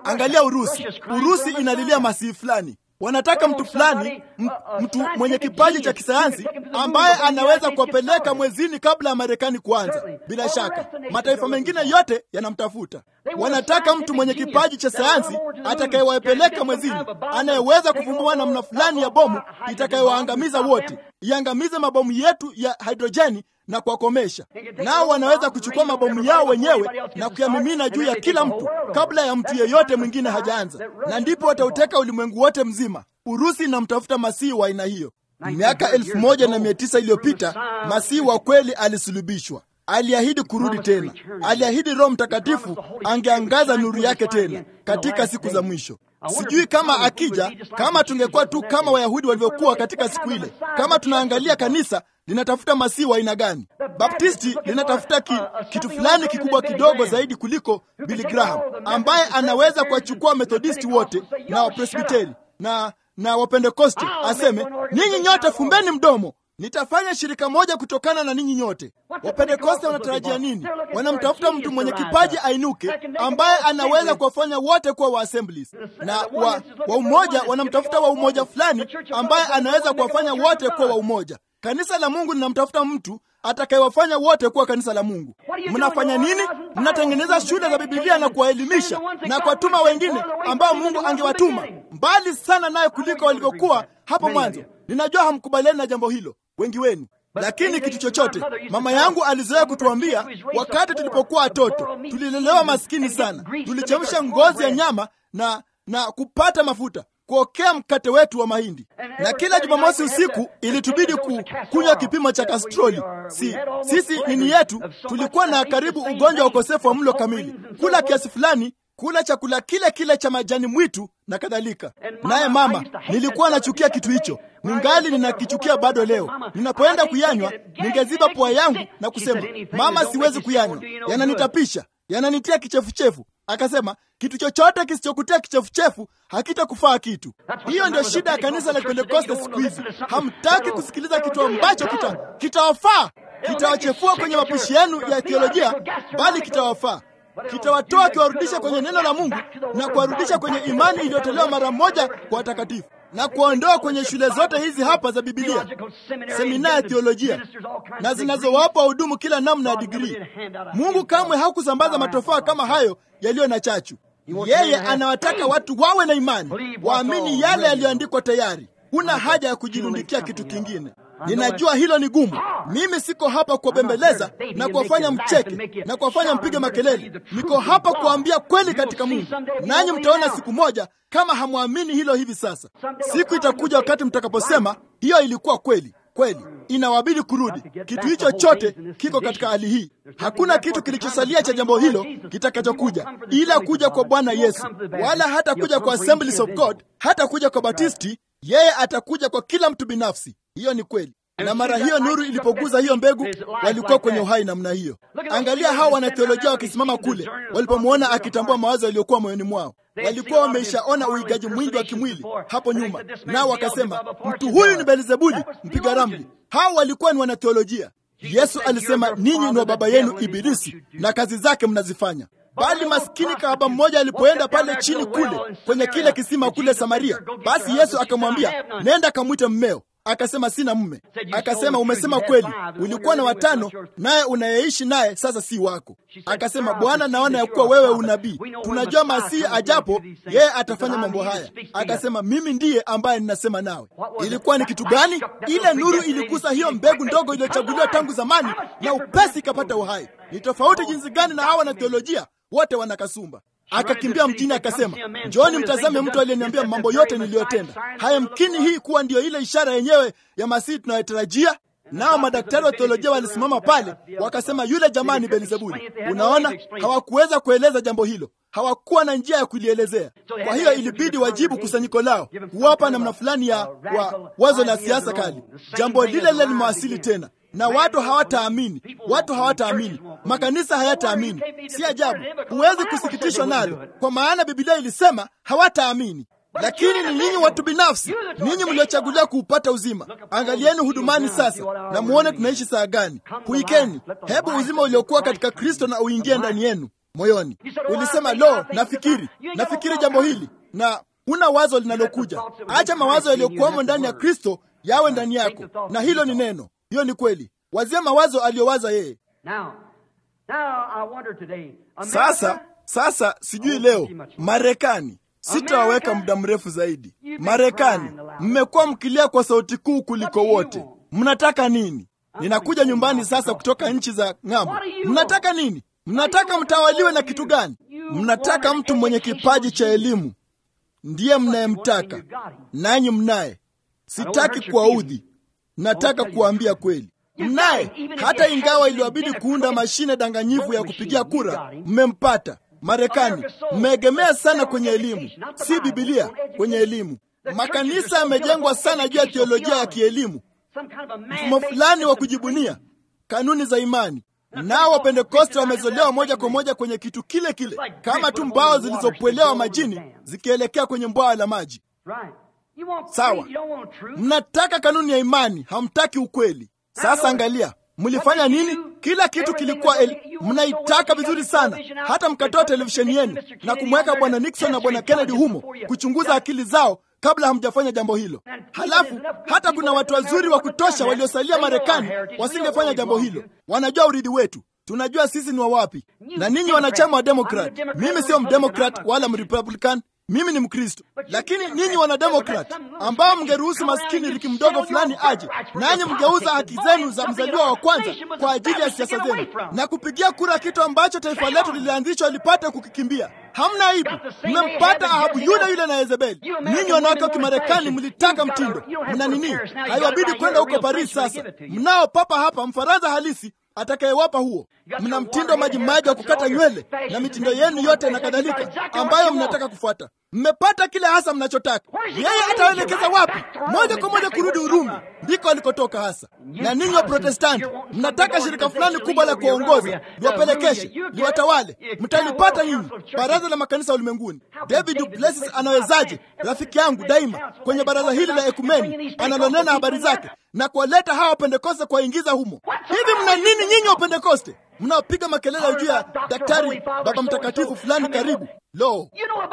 Angalia Urusi. Urusi inalilia masihi fulani wanataka mtu fulani, mtu mwenye kipaji cha kisayansi ambaye anaweza kuwapeleka mwezini kabla ya Marekani kuanza. Bila shaka mataifa mengine yote yanamtafuta. Wanataka mtu mwenye kipaji cha sayansi atakayewapeleka mwezini, anayeweza kuvumbua namna fulani ya bomu itakayowaangamiza wote, iangamize mabomu yetu ya hidrojeni na kuwakomesha. Nao wanaweza kuchukua mabomu yao wenyewe na kuyamimina juu ya kila mtu kabla ya mtu yeyote mwingine hajaanza, na ndipo watauteka ulimwengu wote mzima. Urusi inamtafuta masihi wa aina hiyo. Miaka elfu moja na mia tisa iliyopita masihi wa kweli alisulubishwa. Aliahidi kurudi tena. Aliahidi Roho Mtakatifu angeangaza nuru yake tena katika siku za mwisho. Sijui kama akija, kama tungekuwa tu kama Wayahudi walivyokuwa katika siku ile. Kama tunaangalia kanisa linatafuta masihi wa aina gani? Baptisti linatafuta ki, kitu fulani kikubwa kidogo zaidi kuliko Billy Graham, ambaye anaweza kuwachukua Methodisti wote na Wapresbiteri na na Wapentekoste, aseme ninyi nyote fumbeni mdomo nitafanya shirika moja kutokana na ninyi nyote. Wapentekoste wanatarajia nini? Wanamtafuta mtu mwenye kipaji ainuke, ambaye anaweza kuwafanya wote kuwa wa assemblies, na wa, wa umoja wanamtafuta wa umoja fulani, ambaye anaweza kuwafanya wote kuwa wa umoja. Kanisa la Mungu linamtafuta mtu atakayewafanya wote kuwa kanisa la Mungu. Mnafanya nini? Mnatengeneza shule za Bibilia na kuwaelimisha na kuwatuma wengine ambao Mungu angewatuma mbali sana naye kuliko walivyokuwa hapo mwanzo. Ninajua hamkubaliani na jambo hilo wengi wenu, lakini kitu chochote, mama yangu alizoea kutuambia wakati tulipokuwa watoto, tulilelewa maskini sana, tulichemsha ngozi ya nyama na na kupata mafuta kuokea mkate wetu wa mahindi, na kila Jumamosi usiku ilitubidi ku, kunywa kipimo cha kastroli. Si, sisi nini yetu tulikuwa na karibu ugonjwa wa ukosefu wa mlo kamili, kula kiasi fulani, kula chakula kile kile cha majani mwitu na kadhalika. Naye mama, nilikuwa nachukia kitu hicho, ningali ninakichukia bado leo. Ninapoenda kuyanywa, ningeziba pua yangu na kusema, mama, siwezi kuyanywa, yananitapisha, yananitia kichefuchefu. Akasema, kitu chochote kisichokutia kichefuchefu hakitakufaa kitu. Hiyo ndio shida ya kanisa la Pentekoste siku hizi. Hamtaki kusikiliza kitu ambacho kita kitawafaa, kitawachefua kwenye mapishi yenu ya theolojia, bali kitawafaa kitawatoa kiwarudisha kwenye neno la Mungu na kuwarudisha kwenye imani iliyotolewa mara moja kwa watakatifu na kuwaondoa kwenye shule zote hizi hapa za Bibilia, semina ya theolojia na zinazowapa wahudumu kila namna ya digrii. Mungu kamwe hakusambaza matofaa kama hayo yaliyo na chachu. Yeye anawataka watu wawe na imani, waamini yale yaliyoandikwa tayari. Huna haja ya kujirundikia kitu kingine. Ninajua hilo ni gumu. Mimi siko hapa kuwabembeleza na kuwafanya mcheke na kuwafanya mpige makelele. Niko hapa kuambia kweli katika Mungu, nanyi mtaona siku moja kama hamwamini hilo hivi sasa. Siku itakuja wakati mtakaposema hiyo ilikuwa kweli kweli, inawabidi kurudi. Kitu hicho chote kiko katika hali hii. Hakuna kitu kilichosalia cha jambo hilo kitakachokuja ila kuja kwa Bwana Yesu, wala hata kuja kwa Assemblies of God, hata kuja kwa Batisti. Yeye atakuja kwa kila mtu binafsi. Hiyo ni kweli. Na mara hiyo nuru ilipoguza hiyo mbegu, walikuwa kwenye uhai namna hiyo. Angalia hao wanatheolojia wakisimama kule, walipomwona akitambua mawazo yaliyokuwa moyoni mwao. Walikuwa wameishaona uigaji mwingi wa kimwili hapo nyuma, nao wakasema mtu huyu ni Belzebuli mpiga ramli. Hao walikuwa ni wanatheolojia. Yesu alisema, ninyi ni wa baba yenu Ibilisi na kazi zake mnazifanya. Bali maskini kahaba mmoja alipoenda pale chini kule kwenye kile kisima kule Samaria, basi Yesu akamwambia, nenda kamwite mmeo. Akasema, sina mume. Akasema, umesema kweli, ulikuwa na watano, naye unayeishi naye sasa si wako. Akasema, Bwana, naona ya kuwa wewe unabii. Tunajua Masihi ajapo, yeye atafanya mambo haya. Akasema, mimi ndiye ambaye ninasema nawe. Ilikuwa ni kitu gani? Ile nuru iligusa hiyo mbegu ndogo iliyochaguliwa tangu zamani, na upesi ikapata uhai. Ni tofauti jinsi gani na hawa na theolojia wote wana kasumba. Akakimbia mjini akasema, njooni mtazame mtu aliyeniambia mambo yote niliyotenda. Hayamkini hii kuwa ndiyo ile ishara yenyewe ya Masihi tunayotarajia? Nao madaktari wa theolojia walisimama pale wakasema, yule jamaa ni Belzebuli. Unaona, hawakuweza kueleza jambo hilo, hawakuwa na njia ya kulielezea. Kwa hiyo ilibidi wajibu kusanyiko lao, kuwapa namna fulani ya wa, wazo la siasa kali. Jambo lile lile limewasili tena na watu hawataamini, watu hawataamini, makanisa hayataamini. Si ajabu, huwezi kusikitishwa nalo, kwa maana Biblia ilisema hawataamini. Lakini ni ninyi watu binafsi, ninyi mliochaguliwa kuupata uzima. Angalieni hudumani sasa na muone tunaishi saa gani. Huikeni, hebu uzima uliokuwa katika Kristo na uingie ndani yenu. moyoni. Ulisema, lo, nafikiri nafikiri jambo hili, na huna wazo linalokuja. Acha mawazo yaliyokuwamo ndani ya Kristo yawe ndani yako, na hilo ni neno. Hiyo ni kweli. Wazia mawazo aliyowaza yeye. Sasa sasa, sijui leo Marekani sitawaweka muda mrefu zaidi. Marekani, mmekuwa mkilia kwa sauti kuu kuliko wote. Mnataka nini? Ninakuja nyumbani sasa kutoka nchi za ng'ambo. Mnataka nini? Mnataka mtawaliwe na kitu gani? Mnataka mtu mwenye kipaji cha elimu, ndiye mnayemtaka, nanyi mnaye. Sitaki kuwaudhi, nataka kuwaambia kweli, mnaye. Hata ingawa iliwabidi kuunda mashine danganyifu ya kupigia kura, mmempata. Marekani, mmeegemea sana kwenye elimu, si Bibilia, kwenye elimu. Makanisa yamejengwa sana juu ya teolojia ya kielimu, mfumo fulani wa kujibunia kanuni za imani. Nao Wapentekoste wamezolewa moja kwa moja kwenye kitu kile kile, kama tu mbao zilizopwelewa majini zikielekea kwenye bwawa la maji. Sawa, mnataka kanuni ya imani, hamtaki ukweli. Sasa angalia, mlifanya nini? Kila kitu kilikuwa el... mnaitaka vizuri sana, hata mkatoa televisheni yenu na kumweka bwana Nixon na bwana Kennedy humo kuchunguza akili zao kabla hamjafanya jambo hilo. Halafu hata kuna watu wazuri wa kutosha waliosalia Marekani wasingefanya jambo hilo. Wanajua urithi wetu, tunajua sisi ni wa wapi. Na ninyi wanachama wa Demokrat, mimi sio mdemokrat wala mrepublican mimi ni Mkristo, lakini ninyi wanademokrat ambao mngeruhusu maskini riki mdogo fulani aje, nanyi mngeuza haki zenu za mzaliwa wa kwanza kwa ajili ya siasa zenu na kupigia kura kitu ambacho taifa letu lilianzishwa lipate kukikimbia. Hamna aibu, mmempata Ahabu yule yule na Yezebeli. Ninyi wanawake wa Kimarekani mlitaka mtindo, mna nini? Haiwabidi kwenda huko Paris. Sasa mnao papa hapa Mfaransa halisi atakayewapa huo. Mna mtindo majimaji wa kukata nywele na mitindo yenu yote na kadhalika, ambayo mnataka kufuata. Mmepata kile hasa mnachotaka. Yeye atawaelekeza wapi? Moja kwa moja kurudi Urumi, ndiko alikotoka hasa. Na ninyi wa Protestanti mnataka shirika fulani kubwa la kuongoza liwapelekeshe, liwatawale. Mtalipata nyinyi, baraza la makanisa ulimwenguni. David du Plessis anawezaje, rafiki yangu daima, kwenye baraza hili la ekumeni analonena habari zake na kuwaleta hawa Wapentekoste kuwaingiza humo? Hivi mna nini nyinyi Wapentekoste mnaopiga makelele juu ya daktari baba mtakatifu fulani karibu? Lo,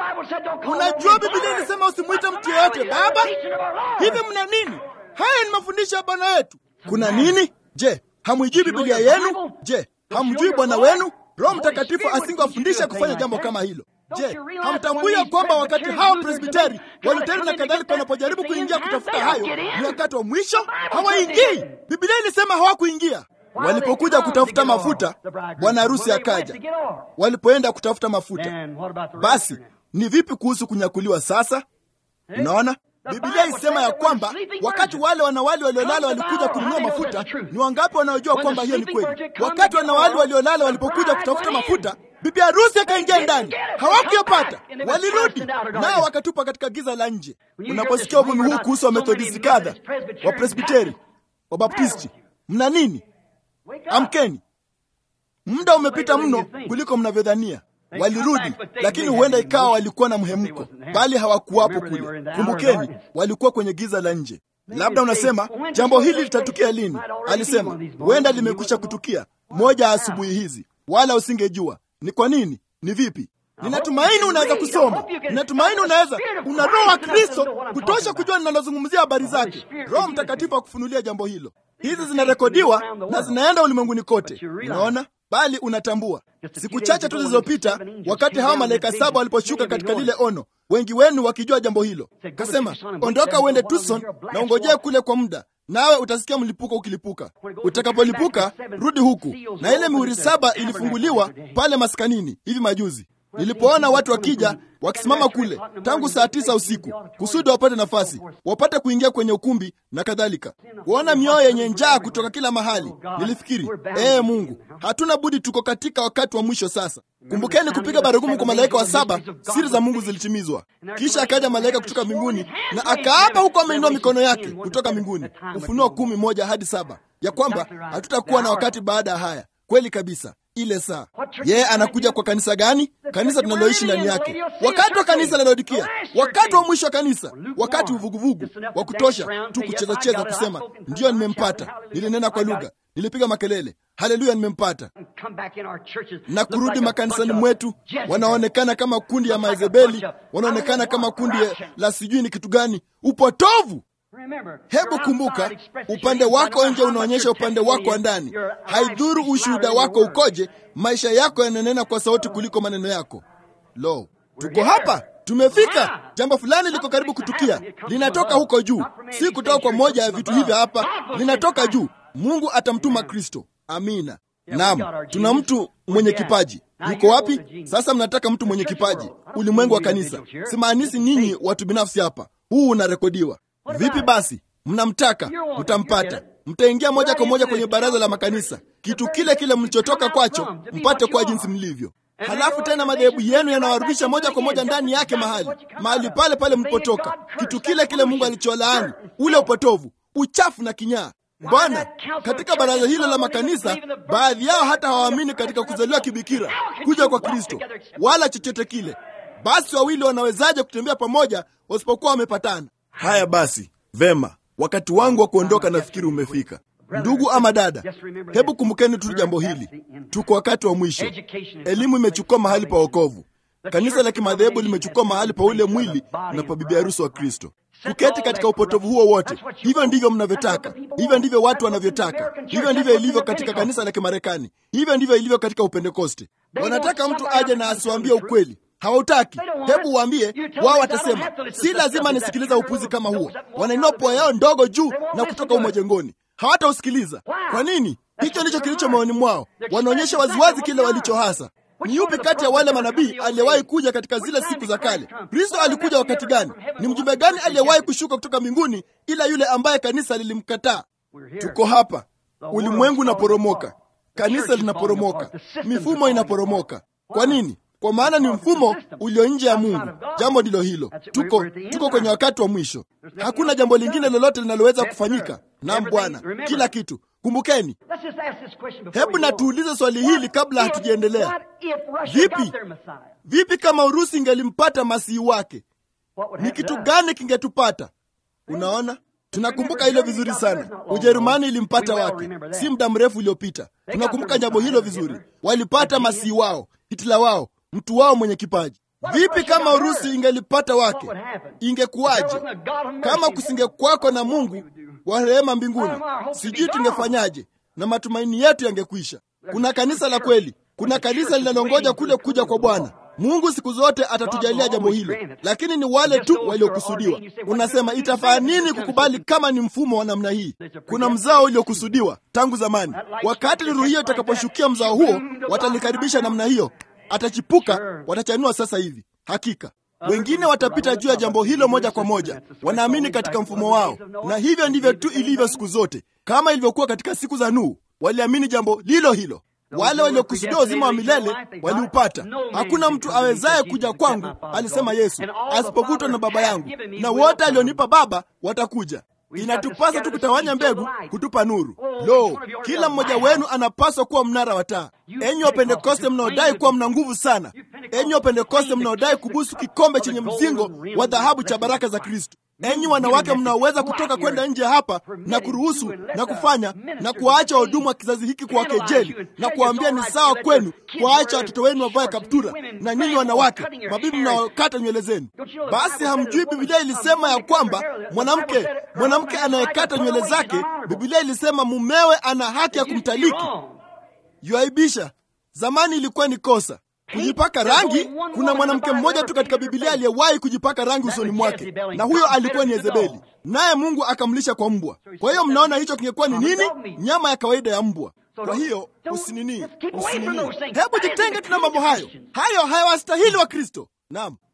unajua Biblia inasema usimwite mtu yeyote baba. Hivi mna nini? Haya ni mafundisho ya Bwana wetu. Kuna nini? Je, hamwijui Biblia yenu? Je, hamjui Bwana wenu? Roho Mtakatifu asingewafundisha kufanya jambo kama hilo. Je, hamtambui ya kwamba wakati hao Presbiteri, Waluteri na kadhalika wanapojaribu kuingia kutafuta hayo, ni wakati wa mwisho? Hawaingii. Biblia ilisema hawakuingia. Walipokuja kutafuta mafuta, bwana harusi akaja. Walipoenda kutafuta mafuta, basi ni vipi kuhusu kunyakuliwa sasa? Unaona, Biblia isema ya kwamba wakati wale wanawali waliolala walikuja kununua mafuta, ni wangapi wanaojua kwamba hiyo ni kweli? Wakati wanawali waliolala walipokuja kutafuta mafuta, bibi harusi akaingia ndani, hawakuyapata, walirudi nao wakatupa katika giza la nje. Unaposikia uvumi huu kuhusu Wamethodisti kadha, Wapresbiteri, Wabaptisti, mna nini? Amkeni, muda umepita mno kuliko mnavyodhania. Walirudi, lakini huenda ikawa walikuwa na mhemko, bali hawakuwapo kule. Kumbukeni, walikuwa kwenye giza la nje. Labda unasema jambo hili litatukia lini? Alisema huenda limekwisha kutukia moja ya asubuhi hizi, wala usingejua. Ni kwa nini? Ni vipi? Ninatumaini unaweza kusoma. Ninatumaini unaweza, una Roho wa Kristo kutosha kujua ninalozungumzia habari zake. Roho Mtakatifu akufunulia jambo hilo. Hizi zinarekodiwa na zinaenda ulimwenguni kote, unaona bali unatambua. Siku chache tu zilizopita, wakati hawa malaika saba waliposhuka katika lile ono, wengi wenu wakijua jambo hilo, kasema, ondoka uende Tucson na ungojee kule kwa muda, nawe utasikia mlipuko ukilipuka. Utakapolipuka rudi huku. Na ile mihuri saba ilifunguliwa pale maskanini hivi majuzi. Nilipoona watu wakija wakisimama kule tangu saa tisa usiku kusudi wapate nafasi wapate kuingia kwenye ukumbi na kadhalika, kuona mioyo yenye njaa kutoka kila mahali, nilifikiri ee Mungu, hatuna budi, tuko katika wakati wa mwisho sasa. Kumbukeni kupiga baragumu kwa malaika wa saba, siri za Mungu zilitimizwa. Kisha akaja malaika kutoka mbinguni na akaapa huko, ameinua mikono yake kutoka mbinguni, Ufunuo kumi moja hadi saba, ya kwamba hatutakuwa na wakati baada ya haya. Kweli kabisa, ile saa. Yeye anakuja kwa kanisa gani? Kanisa tunaloishi ndani yake, wakati wa kanisa la Laodikia, wakati wa mwisho wa kanisa, wakati uvuguvugu wa kutosha tu kuchezacheza, kusema ndiyo, nimempata, nilinena kwa lugha, nilipiga makelele, haleluya, nimempata. Na kurudi makanisani mwetu, wanaonekana kama kundi ya Maezebeli, wanaonekana kama kundi la sijui ni kitu gani, upotovu. Hebu kumbuka, upande wako nje unaonyesha upande wako wa ndani. Haidhuru ushuhuda wako ukoje, maisha yako yananena kwa sauti kuliko maneno yako. Lo, tuko hapa, tumefika. Jambo fulani liko karibu kutukia, linatoka huko juu, si kutoka kwa moja ya vitu hivyo hapa, linatoka juu. Mungu atamtuma Kristo. Amina. Naam, tuna mtu mwenye kipaji. Yuko wapi sasa? Mnataka mtu mwenye kipaji, ulimwengu wa kanisa. Simaanisi ninyi watu binafsi hapa, huu unarekodiwa. Vipi basi? Mnamtaka, mtampata. Mtaingia moja kwa moja kwenye baraza la makanisa, kitu kile kile mlichotoka kwacho, mpate kwa jinsi mlivyo. Halafu tena madhehebu yenu yanawarudisha moja kwa moja ndani yake, mahali mahali pale pale mlipotoka, kitu kile kile Mungu alicholaani, ule upotovu, uchafu na kinyaa. Bwana, katika baraza hilo la makanisa, baadhi yao hata hawaamini katika kuzaliwa kibikira, kuja kwa Kristo, wala chochote kile. Basi wawili wanawezaje kutembea pamoja wasipokuwa wamepatana? Haya basi, vema, wakati wangu wa kuondoka nafikiri umefika. Ndugu ama dada, hebu kumbukeni tu jambo hili, tuko wakati wa mwisho. Elimu imechukua mahali pa wokovu. Kanisa la kimadhehebu limechukua mahali pa ule mwili na pa bibi harusi wa Kristo. Kuketi katika upotovu huo wote, hivyo ndivyo mnavyotaka, hivyo ndivyo watu wanavyotaka, hivyo ndivyo ilivyo katika kanisa la Kimarekani, hivyo ndivyo ilivyo katika Upentekoste. Wanataka mtu aje na asiwaambie ukweli Hawautaki. Hebu waambie wao, watasema si lazima nisikiliza upuzi kama huo. Wanainua pua yao ndogo juu na kutoka humo jengoni, hawatausikiliza. Kwa nini? Hicho ndicho kilicho moyoni mwao. Wanaonyesha waziwazi kile walicho hasa. Ni yupi kati ya wale manabii aliyewahi kuja katika zile siku za kale? Kristo alikuja wakati gani? Ni mjumbe gani aliyewahi kushuka kutoka mbinguni ila yule ambaye kanisa lilimkataa? Tuko hapa, ulimwengu unaporomoka, kanisa linaporomoka, mifumo inaporomoka. Kwa nini? Kwa maana ni mfumo ulio nje ya Mungu. Jambo ndilo hilo, tuko tuko kwenye wakati wa mwisho. Hakuna jambo lingine lolote linaloweza kufanyika. Naam Bwana, kila kitu. Kumbukeni, hebu na tuulize swali hili kabla hatujaendelea. Vipi, vipi kama Urusi ingelimpata masihi wake, ni kitu gani kingetupata? Unaona, tunakumbuka hilo vizuri sana. Ujerumani ilimpata wake si muda mrefu uliopita. Tunakumbuka jambo hilo vizuri. Walipata masihi wao, Hitler wao mtu wao mwenye kipaji. Vipi kama Urusi ingelipata wake? Ingekuwaje? Kama kusingekwako na Mungu wa rehema mbinguni, sijui tungefanyaje, na matumaini yetu yangekwisha. Kuna kanisa la kweli, kuna kanisa linalongoja kule kuja kwa Bwana. Mungu siku zote atatujalia jambo hilo, lakini ni wale tu waliokusudiwa. Unasema itafaa nini kukubali kama ni mfumo wa namna hii? Kuna mzao uliokusudiwa tangu zamani. Wakati nuru hiyo itakaposhukia mzao huo, watalikaribisha namna hiyo, atachipuka, watachanua sasa hivi. Hakika wengine watapita juu ya jambo hilo moja kwa moja, wanaamini katika mfumo wao, na hivyo ndivyo tu ilivyo siku zote. Kama ilivyokuwa katika siku za Nuhu, waliamini jambo lilo hilo. Wale waliokusudia uzima wa milele waliupata. Hakuna mtu awezaye kuja kwangu, alisema Yesu, asipovutwa na Baba yangu, na wote alionipa Baba watakuja. Inatupasa tu kutawanya mbegu kutupa nuru. Lo, kila mmoja wenu anapaswa kuwa mnara wa taa. Enyi Wapentekoste mnaodai kuwa mna nguvu sana, enyi Wapentekoste mnaodai kubusu kikombe chenye mzingo wa dhahabu cha baraka za Kristo, enyi wanawake mnaoweza kutoka kwenda nje hapa na kuruhusu na kufanya na kuwaacha wahudumu wa kizazi hiki kuwakejeli na kuwaambia ni sawa kwenu kuwaacha watoto wenu wavae kaptura, na nyinyi wanawake mabibi mnaokata nywele zenu. Basi hamjui Biblia ilisema ya kwamba mwanamke mwanamke anayekata nywele zake, Biblia ilisema mumewe ana haki ya kumtaliki. Yuaibisha. Zamani ilikuwa ni kosa kujipaka rangi. Kuna mwanamke mmoja tu katika Biblia aliyewahi kujipaka rangi usoni mwake, na huyo alikuwa ni Yezebeli, naye Mungu akamlisha kwa mbwa. Kwa hiyo mnaona hicho kingekuwa ni nini? Nyama ya kawaida ya mbwa. Kwa hiyo usinini, usinini, hebu jitenge tuna mambo hayo, hayo hayawastahili wa Kristo. Naam,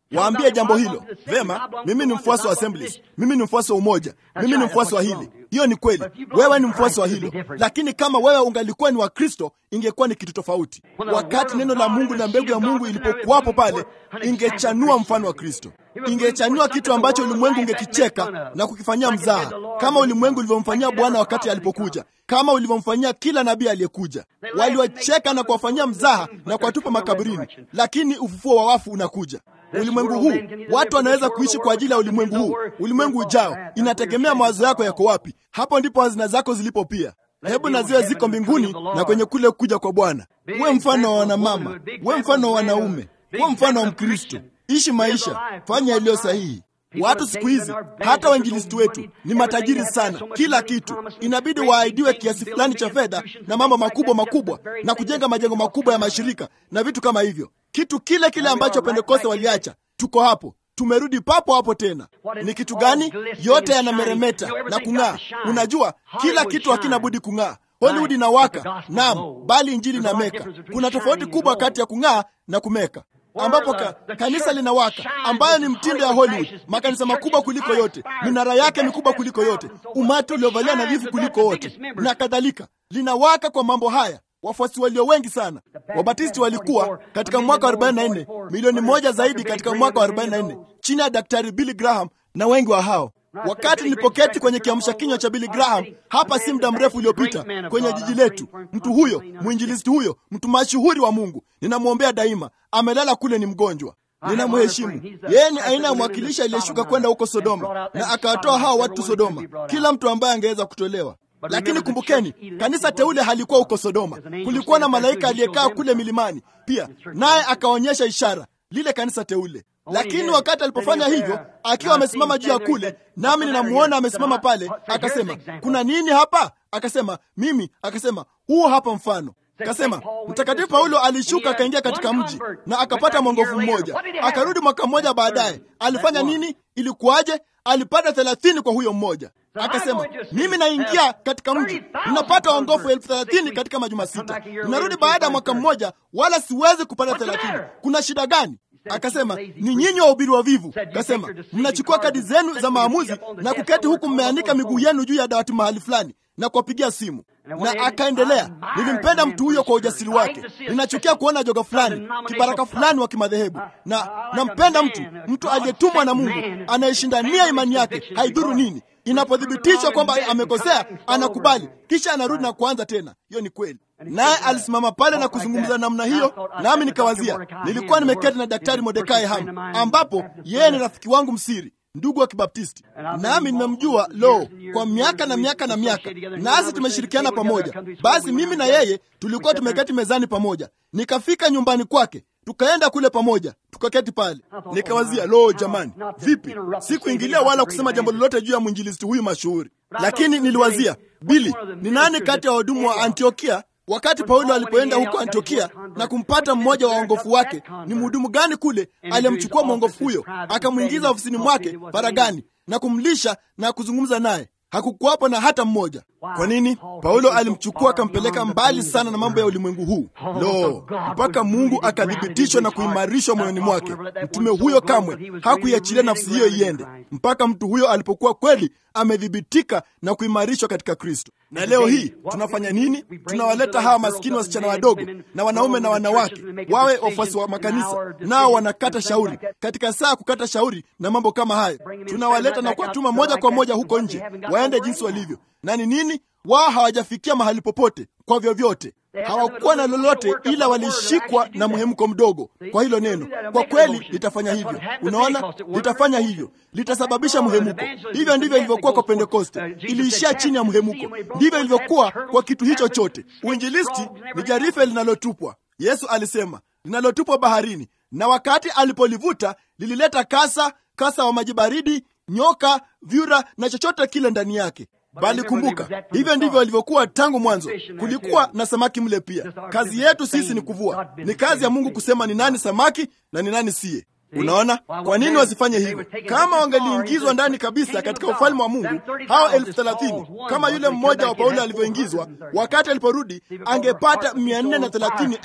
waambie jambo hilo vema. Mimi ni mfuasi wa Assemblies, mimi ni mfuasi wa Umoja, mimi ni mfuasi wa hili. Hiyo ni kweli, wewe ni mfuasi wa hilo, lakini kama wewe ungalikuwa ni wa Kristo ingekuwa ni kitu tofauti. Wakati neno la Mungu na mbegu ya Mungu ilipokuwapo pale, ingechanua mfano wa Kristo, ingechanua kitu ambacho ulimwengu ungekicheka na kukifanyia mzaha, kama ulimwengu ulivyomfanyia Bwana wakati alipokuja, kama ulivyomfanyia kila nabii aliyekuja. Waliwacheka na kuwafanyia mzaha na kuwatupa makaburini, lakini ufufuo wa wafu unakuja. Ulimwengu huu watu wanaweza kuishi kwa ajili ya ulimwengu huu. Ulimwengu ujao inategemea mawazo yako yako wapi. Hapo ndipo hazina zako zilipo pia. Hebu na ziwe ziko mbinguni na kwenye kule kuja kwa Bwana. Uwe mfano wa wanamama, uwe mfano wa wanaume, uwe mfano wa Mkristo. Ishi maisha, fanya yaliyo sahihi. Watu siku hizi, hata wainjilisti wetu ni matajiri sana, kila kitu inabidi waahidiwe kiasi fulani cha fedha na mambo makubwa makubwa na kujenga majengo makubwa ya mashirika na vitu kama hivyo, kitu kile kile ambacho Pentekoste waliacha. Tuko hapo, tumerudi papo hapo tena. Ni kitu gani? Yote yanameremeta na kung'aa. Unajua, kila kitu hakina budi kung'aa. Hollywood inawaka, naam, bali injili inameka. Kuna tofauti kubwa kati ya kung'aa na kumeka ambapo ka, kanisa linawaka ambayo ni mtindo ya Hollywood, makanisa makubwa kuliko yote, minara yake mikubwa kuliko yote, umati uliovalia nadhifu kuliko wote na kadhalika. Linawaka kwa mambo haya, wafuasi walio wengi sana. Wabatisti walikuwa katika mwaka wa 44 milioni moja zaidi katika mwaka wa 44 chini ya Daktari Billy Graham na wengi wa hao Wakati nilipoketi kwenye kiamsha kinywa cha Billy Graham hapa si muda mrefu uliopita kwenye jiji letu, mtu huyo mwinjilisti huyo, mtu mashuhuri wa Mungu, ninamwombea daima, amelala kule, ni mgonjwa. Ninamheshimu yeye. Ni aina ya mwakilishi aliyeshuka kwenda huko Sodoma na akawatoa hao watu Sodoma, kila mtu ambaye angeweza kutolewa. Lakini kumbukeni, kanisa teule halikuwa huko Sodoma. Kulikuwa na malaika aliyekaa kule milimani pia, naye akaonyesha ishara lile kanisa teule lakini wakati alipofanya hivyo akiwa amesimama juu ya kule, nami ninamuona amesimama pale, akasema kuna nini hapa? Akasema mimi, akasema huu hapa mfano. Akasema Mtakatifu Paulo alishuka akaingia katika mji na akapata mwongofu mmoja, akarudi mwaka mmoja baadaye. Alifanya nini? Ilikuwaje? Alipata thelathini kwa huyo mmoja. Akasema mimi naingia katika mji ninapata waongofu elfu thelathini katika majuma sita, ninarudi baada ya mwaka mmoja, wala siwezi kupata thelathini. Kuna shida gani? Akasema ni nyinyi wahubiri wavivu. Akasema mnachukua kadi zenu za maamuzi na kuketi huku mmeandika miguu yenu juu ya dawati mahali fulani na kuwapigia simu. Na akaendelea, nilimpenda mtu huyo kwa ujasiri wake. Ninachukia kuona joga fulani, kibaraka fulani wa kimadhehebu, na nampenda mtu mtu aliyetumwa na Mungu anayeshindania imani yake, haidhuru nini. Inapothibitishwa kwamba amekosea, anakubali, kisha anarudi na kuanza tena. Hiyo ni kweli. Naye alisimama pale na kuzungumza namna hiyo, nami nikawazia, nilikuwa nimeketi na Daktari Mordekai Ham, ambapo yeye ni rafiki wangu msiri, ndugu wa Kibaptisti, nami nimemjua lo kwa miaka na miaka na miaka, nasi tumeshirikiana pamoja. Basi mimi na yeye tulikuwa tumeketi mezani pamoja, nikafika nyumbani kwake tukaenda kule pamoja tukaketi pale. Nikawazia, lo, jamani, vipi? Sikuingilia wala kusema jambo lolote juu ya mwinjilisti huyu mashuhuri, lakini niliwazia, Bili, ni nani kati ya wahudumu wa Antiokia wakati Paulo alipoenda huko Antiokia na kumpata mmoja wa waongofu wake, ni mhudumu gani kule aliyemchukua mwongofu huyo akamwingiza ofisini mwake faragani na kumlisha na kuzungumza naye? Hakukuwapo na hata mmoja. Kwa nini? Paulo alimchukua akampeleka mbali sana na mambo ya ulimwengu huu, lo, mpaka Mungu akathibitishwa na kuimarishwa moyoni mwake. Mtume huyo kamwe hakuiachilia nafsi hiyo iende mpaka mtu huyo alipokuwa kweli amedhibitika na kuimarishwa katika Kristo. Na leo hii tunafanya nini? Tunawaleta hawa maskini wasichana wadogo na wanaume na wanawake wawe wafuasi wa makanisa, nao wanakata shauri katika saa ya kukata shauri na mambo kama hayo. Tunawaleta na kuwatuma moja kwa moja huko nje waende jinsi walivyo. Na ni nini? Wao hawajafikia mahali popote kwa vyovyote hawakuwa na lolote ila walishikwa na mhemko mdogo kwa hilo neno. Kwa kweli litafanya hivyo, unaona, litafanya hivyo, litasababisha mhemuko. Hivyo ndivyo ilivyokuwa kwa Pentekoste, iliishia chini ya mhemuko. Ndivyo ilivyokuwa kwa kitu hicho chote. Uinjilisti ni jarife linalotupwa. Yesu alisema linalotupwa baharini, na wakati alipolivuta lilileta kasa, kasa wa maji baridi, nyoka, vyura na chochote kile ndani yake. Bali kumbuka, hivyo ndivyo walivyokuwa tangu mwanzo. Kulikuwa na samaki mle pia. Kazi yetu sisi ni kuvua. Ni kazi ya Mungu kusema ni nani samaki na ni nani siye. Unaona, kwa nini wasifanye hivyo? Kama wangeliingizwa ndani kabisa katika ufalme wa Mungu, hao elfu thelathini kama yule mmoja wa Paulo alivyoingizwa, wakati aliporudi angepata mia nne na thelathini elfu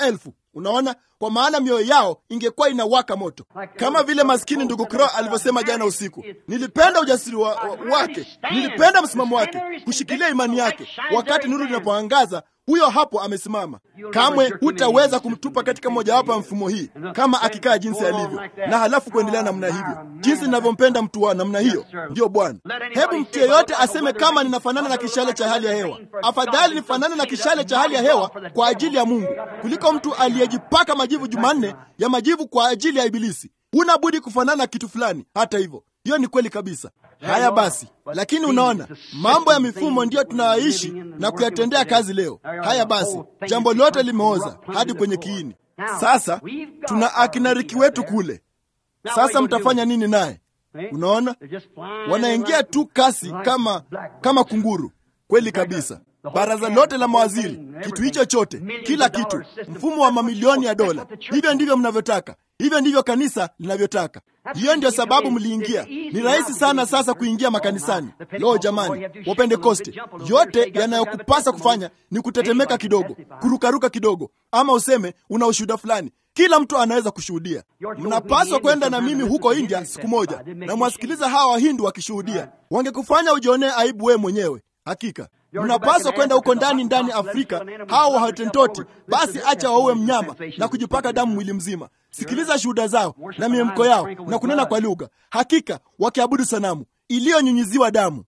Unaona, kwa maana mioyo yao ingekuwa inawaka moto, kama vile maskini ndugu Crow alivyosema jana usiku. Nilipenda ujasiri wa, wa, wake, nilipenda msimamo wake, kushikilia imani yake. Wakati nuru linapoangaza, huyo hapo amesimama. Kamwe hutaweza kumtupa katika mojawapo ya mfumo hii, kama akikaa jinsi alivyo, na halafu kuendelea namna hivyo, jinsi ninavyompenda mtu wa namna hiyo. Ndiyo Bwana. Hebu mtu yeyote aseme kama ninafanana na kishale cha hali ya hewa. Afadhali nifanane na kishale cha hali ya hewa kwa ajili ya Mungu kuliko mtu aliyejipaka majivu Jumanne ya majivu kwa ajili ya Ibilisi. Huna budi kufanana na kitu fulani. Hata hivyo, hiyo ni kweli kabisa. Haya basi, lakini unaona, mambo ya mifumo ndiyo tunayoishi na kuyatendea kazi leo. Haya basi, jambo lote limeoza hadi kwenye kiini. Sasa tuna akinariki wetu kule. Sasa mtafanya nini naye? Unaona, wanaingia tu kasi kama kama kunguru. Kweli kabisa. Baraza lote la mawaziri, kitu hicho chote, kila kitu, mfumo wa mamilioni ya dola. Hivyo ndivyo mnavyotaka, hivyo ndivyo kanisa linavyotaka. Hiyo ndio sababu mliingia. Ni rahisi sana sasa kuingia makanisani. Lo, jamani, Wapentekoste, yote yanayokupasa kufanya ni kutetemeka kidogo, kurukaruka kidogo, ama useme una ushuhuda fulani. Kila mtu anaweza kushuhudia. Mnapaswa kwenda na mimi huko India siku moja na mwasikiliza hawa Wahindu wakishuhudia. Wangekufanya ujionee aibu wewe mwenyewe. Hakika mnapaswa kwenda huko ndani ndani Afrika, hao Wahotentoti. Basi acha waue mnyama na kujipaka damu mwili mzima. Sikiliza shuhuda zao na miemko yao na kunena kwa lugha, hakika wakiabudu sanamu iliyonyunyiziwa damu.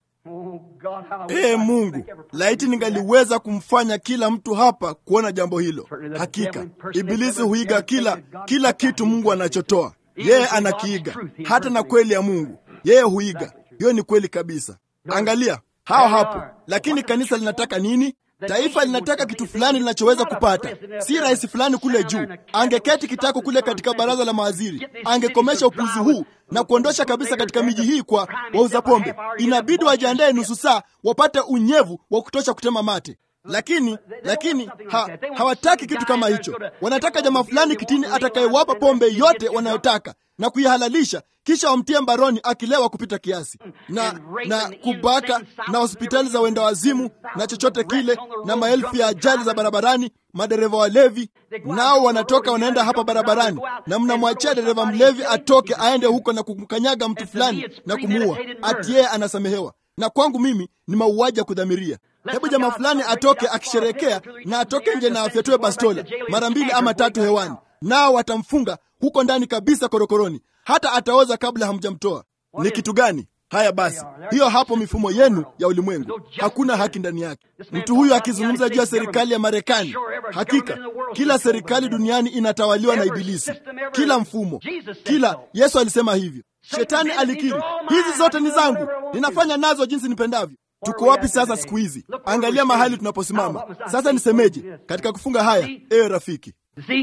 Ee Mungu, laiti ningaliweza kumfanya kila mtu hapa kuona jambo hilo. Hakika Ibilisi huiga kila kila kitu Mungu anachotoa, yeye anakiiga, hata na kweli ya Mungu yeye huiga. Hiyo ni kweli kabisa. Angalia hao hapo. Lakini kanisa linataka nini? Taifa linataka kitu fulani linachoweza kupata, si rais fulani kule juu. Angeketi kitako kule katika baraza la mawaziri, angekomesha upuzi huu na kuondosha kabisa katika miji hii kwa wauza pombe. Inabidi wajiandae nusu saa wapate unyevu wa kutosha kutema mate. Lakini lakini ha, hawataki kitu kama hicho. Wanataka jamaa fulani kitini atakayewapa pombe yote wanayotaka na kuihalalisha, kisha wamtie mbaroni akilewa kupita kiasi, na na kubaka na hospitali za wenda wazimu na chochote kile, na maelfu ya ajali za barabarani, madereva walevi nao wanatoka wanaenda hapa barabarani, na mnamwachia dereva mlevi atoke aende huko na kumkanyaga mtu fulani na kumuua, ati yeye anasamehewa. Na kwangu mimi ni mauaji ya kudhamiria. Hebu jamaa fulani atoke akisherehekea na atoke nje na afyatue bastola mara mbili ama tatu hewani, nao watamfunga huko ndani kabisa korokoroni, hata ataoza kabla hamjamtoa. Ni kitu gani? Haya basi, hiyo hapo mifumo yenu ya ulimwengu, hakuna haki ndani yake. Mtu huyu akizungumza juu ya serikali ya Marekani, hakika kila serikali duniani inatawaliwa na Ibilisi, kila mfumo, kila. Yesu alisema hivyo. Shetani alikiri, hizi zote ni zangu, ninafanya nazo jinsi nipendavyo. Tuko wapi sasa siku hizi? Angalia mahali tunaposimama sasa. Nisemeje katika kufunga haya, ewe rafiki?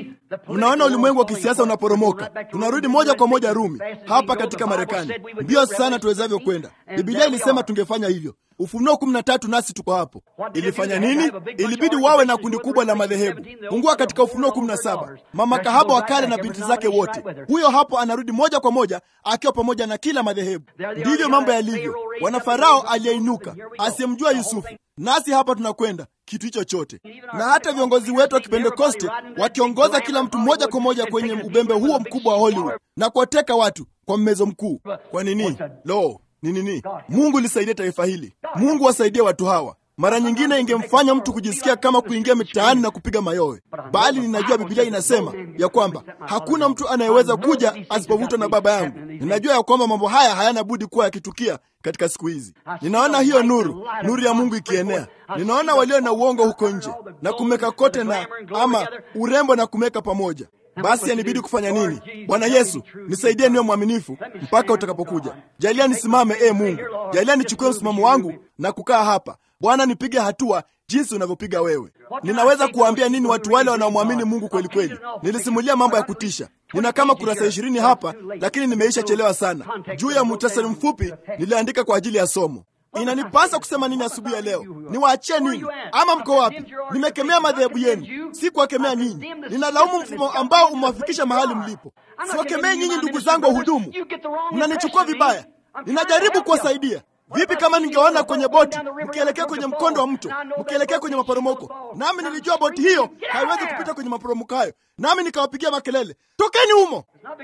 Mnaona ulimwengu wa kisiasa unaporomoka. Tunarudi moja kwa moja Rumi, hapa katika Marekani, mbio sana tuwezavyo kwenda. Bibilia ilisema tungefanya hivyo. Ufunuo kumi na tatu, nasi tuko hapo. Ilifanya nini? Ilibidi wawe na kundi kubwa la madhehebu. Fungua katika Ufunuo kumi na saba, mama kahaba wa kale na binti zake wote. Huyo hapo anarudi moja kwa moja akiwa pamoja na kila madhehebu. Ndivyo mambo yalivyo. Wana Farao aliyeinuka asiyemjua Yusufu, nasi hapa tunakwenda kitu hicho chote, na hata viongozi wetu wa Kipentekoste wakiongoza kila mtu moja kwa moja kwenye ubembe huo mkubwa wa Hollywood na kuwateka watu kwa mmezo mkuu. Kwa nini? Lo, ni nini? Mungu lisaidie taifa hili. Mungu wasaidie watu hawa. Mara nyingine ingemfanya mtu kujisikia kama kuingia mitaani na kupiga mayowe, bali ninajua Biblia inasema ya kwamba hakuna mtu anayeweza kuja asipovutwa na Baba yangu. Ninajua ya kwamba mambo haya hayana budi kuwa yakitukia katika siku hizi. Ninaona hiyo nuru, nuru ya Mungu ikienea. Ninaona walio na uongo huko nje na kumeka kote na ama urembo na kumeka pamoja. Basi yanibidi kufanya nini? Bwana Yesu, nisaidie niwe mwaminifu mpaka utakapokuja. Jalia nisimame, e Mungu, jalia nichukue msimamo wangu na kukaa hapa. Bwana, nipige hatua jinsi unavyopiga wewe. Ninaweza kuwaambia nini watu wale wanaomwamini Mungu kweli kweli? Nilisimulia mambo ya kutisha. Nina kama kurasa ishirini hapa, lakini nimeisha chelewa sana. Juu ya muhtasari mfupi niliandika kwa ajili ya somo. Inanipasa kusema nini asubuhi ya leo? Niwaachie nini? Ama mko wapi? Nimekemea madhehebu yenu, si kuwakemea ninyi. Ninalaumu mfumo ambao umewafikisha mahali mlipo. Siwakemee nyinyi, ndugu zangu wa hudumu, mnanichukua vibaya. Ninajaribu kuwasaidia. Vipi kama ningeona kwenye boti mkielekea kwenye mkondo wa mto, mkielekea kwenye maporomoko, nami nilijua boti hiyo haiwezi kupita kwenye maporomoko hayo, nami nikawapigia makelele, tokeni humo.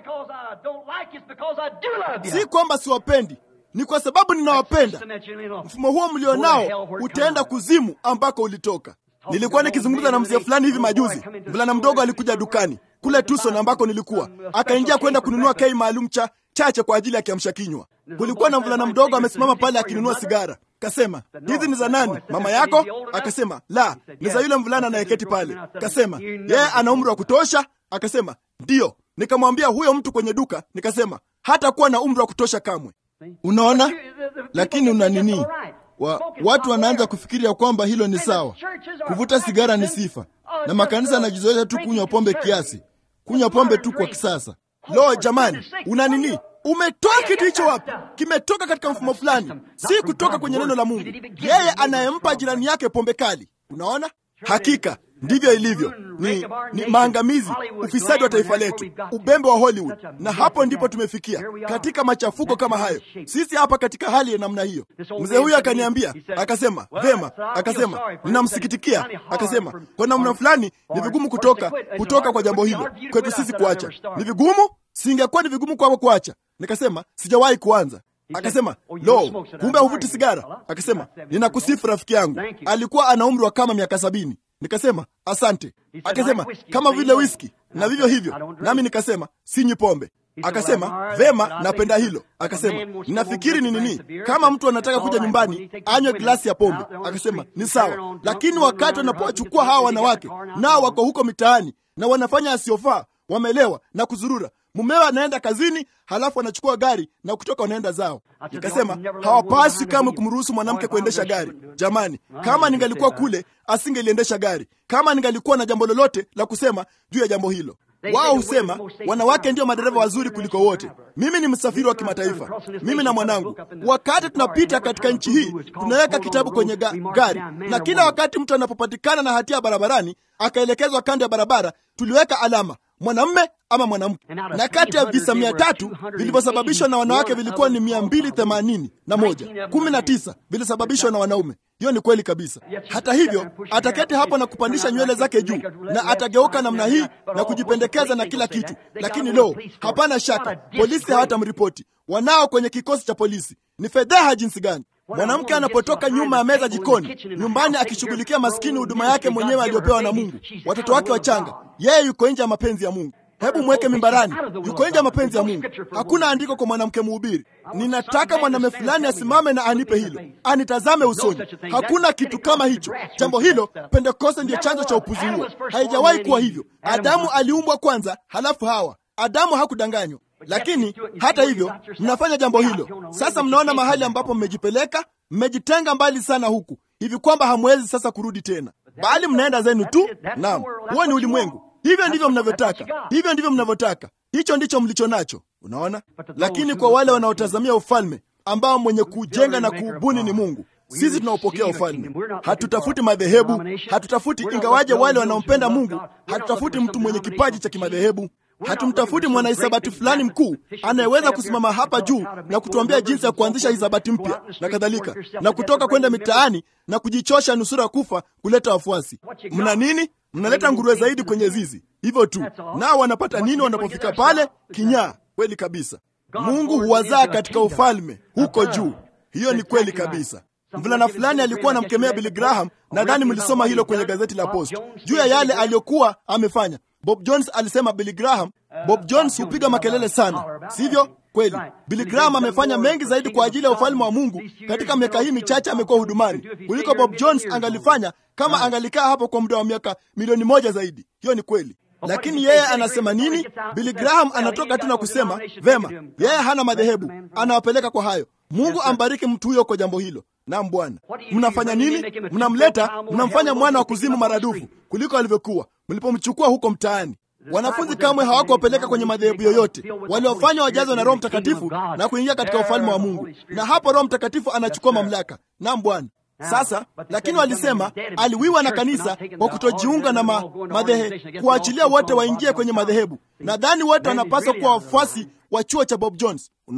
Si kwamba siwapendi, ni kwa sababu ninawapenda. Mfumo huo mlionao utaenda kuzimu ambako ulitoka. Nilikuwa nikizungumza na mzee fulani hivi majuzi. Mvulana mdogo alikuja dukani kule Tucson ambako nilikuwa, akaingia kwenda kununua kei maalum cha chache kwa ajili ya kiamsha kinywa. Kulikuwa na mvulana mdogo amesimama pale akinunua sigara. Kasema, hizi ni za nani? Mama yako? Akasema, la, ni za yule mvulana anayeketi pale. Kasema, yeye ana umri wa kutosha? Akasema, ndiyo. Nikamwambia huyo mtu kwenye duka, nikasema hata kuwa na umri wa kutosha kamwe. Unaona, lakini una nini? Wa, watu wanaanza kufikiria kwamba hilo ni sawa. Kuvuta sigara ni sifa, na makanisa yanajizoesha tu kunywa pombe kiasi, kunywa pombe tu kwa kisasa. Lo, jamani, una nini? Umetoa kitu hicho wapi? Kimetoka katika mfumo fulani, si kutoka kwenye neno la Mungu. Yeye anayempa jirani yake pombe kali. Unaona, hakika ndivyo ilivyo. Ni, ni maangamizi, ufisadi wa taifa letu, ubembe wa Hollywood, na hapo ndipo tumefikia katika machafuko kama hayo. Sisi hapa katika hali ya namna hiyo. Mzee huyu akaniambia, akasema vema, akasema ninamsikitikia, akasema kwa namna fulani ni vigumu kutoka kutoka kwa jambo hilo kwetu sisi kuacha. Ni vigumu, singekuwa ni vigumu kwako kuacha. Nikasema sijawahi kuanza. Akasema lo, kumbe huvuti sigara? Akasema ninakusifu rafiki yangu, alikuwa ana umri wa kama miaka sabini. Nikasema asante. Akasema kama vile whisky na vivyo hivyo, nami nikasema sinywi pombe. Akasema vema, napenda hilo. Akasema ninafikiri ni nini, kama mtu anataka kuja nyumbani anywe glasi ya pombe. Akasema ni sawa, lakini wakati wanapowachukua hawa wanawake nao wako huko mitaani na wanafanya asiyofaa, wamelewa na kuzurura mumewe anaenda kazini, halafu anachukua gari na kutoka wanaenda zao. Nikasema hawapaswi kamwe kumruhusu mwanamke kuendesha gari. Jamani, kama ningalikuwa kule asingeliendesha gari, kama ningalikuwa na jambo lolote la kusema juu ya jambo hilo. Wao husema wanawake ndio madereva wazuri kuliko wote. Mimi ni msafiri wa kimataifa, mimi na mwanangu. Wakati tunapita katika nchi hii, tunaweka kitabu kwenye ga gari, na kila wakati mtu anapopatikana na hatia barabarani akaelekezwa kando ya barabara, tuliweka alama mwanamme ama mwanamke, na kati ya visa mia tatu vilivyosababishwa na wanawake vilikuwa ni mia mbili themanini na moja. Kumi na tisa vilisababishwa na wanaume. Hiyo ni kweli kabisa. Hata hivyo, ataketi hapo na kupandisha nywele zake juu na atageuka namna hii na kujipendekeza na kila kitu, lakini lo, hapana shaka polisi hawatamripoti. Wanao kwenye kikosi cha polisi. Ni fedheha jinsi gani! Mwanamke anapotoka nyuma ya meza jikoni, nyumbani, akishughulikia maskini huduma yake mwenyewe aliyopewa na Mungu, watoto wake wachanga, yeye yuko nje ya mapenzi ya Mungu. Hebu mweke mimbarani, yuko nje ya mapenzi ya Mungu. Hakuna andiko kwa mwanamke mhubiri, ninataka mwanamume fulani asimame na anipe hilo, anitazame usoni. Hakuna kitu kama hicho. Jambo hilo, Pentekoste ndiyo chanzo cha upuzi huo. Haijawahi kuwa hivyo. Adamu aliumbwa kwanza, halafu Hawa. Adamu hakudanganywa. Lakini hata hivyo mnafanya jambo hilo. Sasa mnaona mahali ambapo mmejipeleka, mmejitenga mbali sana huku hivi kwamba hamwezi sasa kurudi tena, bali mnaenda zenu tu. Naam, huo ni ulimwengu. Hivyo ndivyo mnavyotaka, hivyo ndivyo mnavyotaka, hicho ndicho mlicho nacho. Unaona, lakini kwa wale wanaotazamia ufalme ambao mwenye kujenga na kuubuni ni Mungu, sisi tunaopokea ufalme. Hatutafuti madhehebu, hatutafuti ingawaje wale wanaompenda Mungu, hatutafuti mtu mwenye kipaji cha kimadhehebu hatumtafuti mwanahisabati fulani mkuu anayeweza kusimama hapa juu na kutuambia jinsi ya kuanzisha hisabati mpya na kadhalika, na kutoka kwenda mitaani na kujichosha nusura kufa kuleta wafuasi. Mna nini? Mnaleta nguruwe zaidi kwenye zizi, hivyo tu. Nao wanapata nini wanapofika pale? Kinyaa. Kweli kabisa, Mungu huwazaa katika ufalme huko juu. Hiyo ni kweli kabisa. Mvulana fulani alikuwa anamkemea Billy Graham, nadhani mlisoma hilo kwenye gazeti la Post juu ya yale aliyokuwa amefanya. Bob Jones alisema Billy Graham, Bob Jones hupiga makelele sana, sivyo? Kweli, Billy Graham amefanya mengi zaidi kwa ajili ya ufalme wa Mungu katika miaka hii michache amekuwa hudumani kuliko Bob Jones angalifanya kama angalikaa hapo kwa muda wa miaka milioni moja zaidi. Hiyo ni kweli. Lakini yeye anasema nini? Billy Graham anatoka tu na kusema vema, yeye hana madhehebu, anawapeleka kwa hayo. Mungu ambariki mtu huyo kwa jambo hilo. Naam Bwana, mnafanya nini? Mnamleta, mnamfanya mwana wa kuzimu maradufu kuliko alivyokuwa mlipomchukua huko mtaani. Wanafunzi kamwe hawakuwapeleka kwenye madhehebu yoyote, waliwafanya wajazwe na Roho Mtakatifu na kuingia katika ufalme wa Mungu, na hapo Roho Mtakatifu anachukua mamlaka. Naam Bwana. Sasa lakini walisema aliwiwa na kanisa kwa kutojiunga na ma, madhehe, kuachilia wote waingie kwenye madhehebu. Nadhani wote wanapaswa kuwa wafuasi wa chuo cha Bob Jones. Unaona,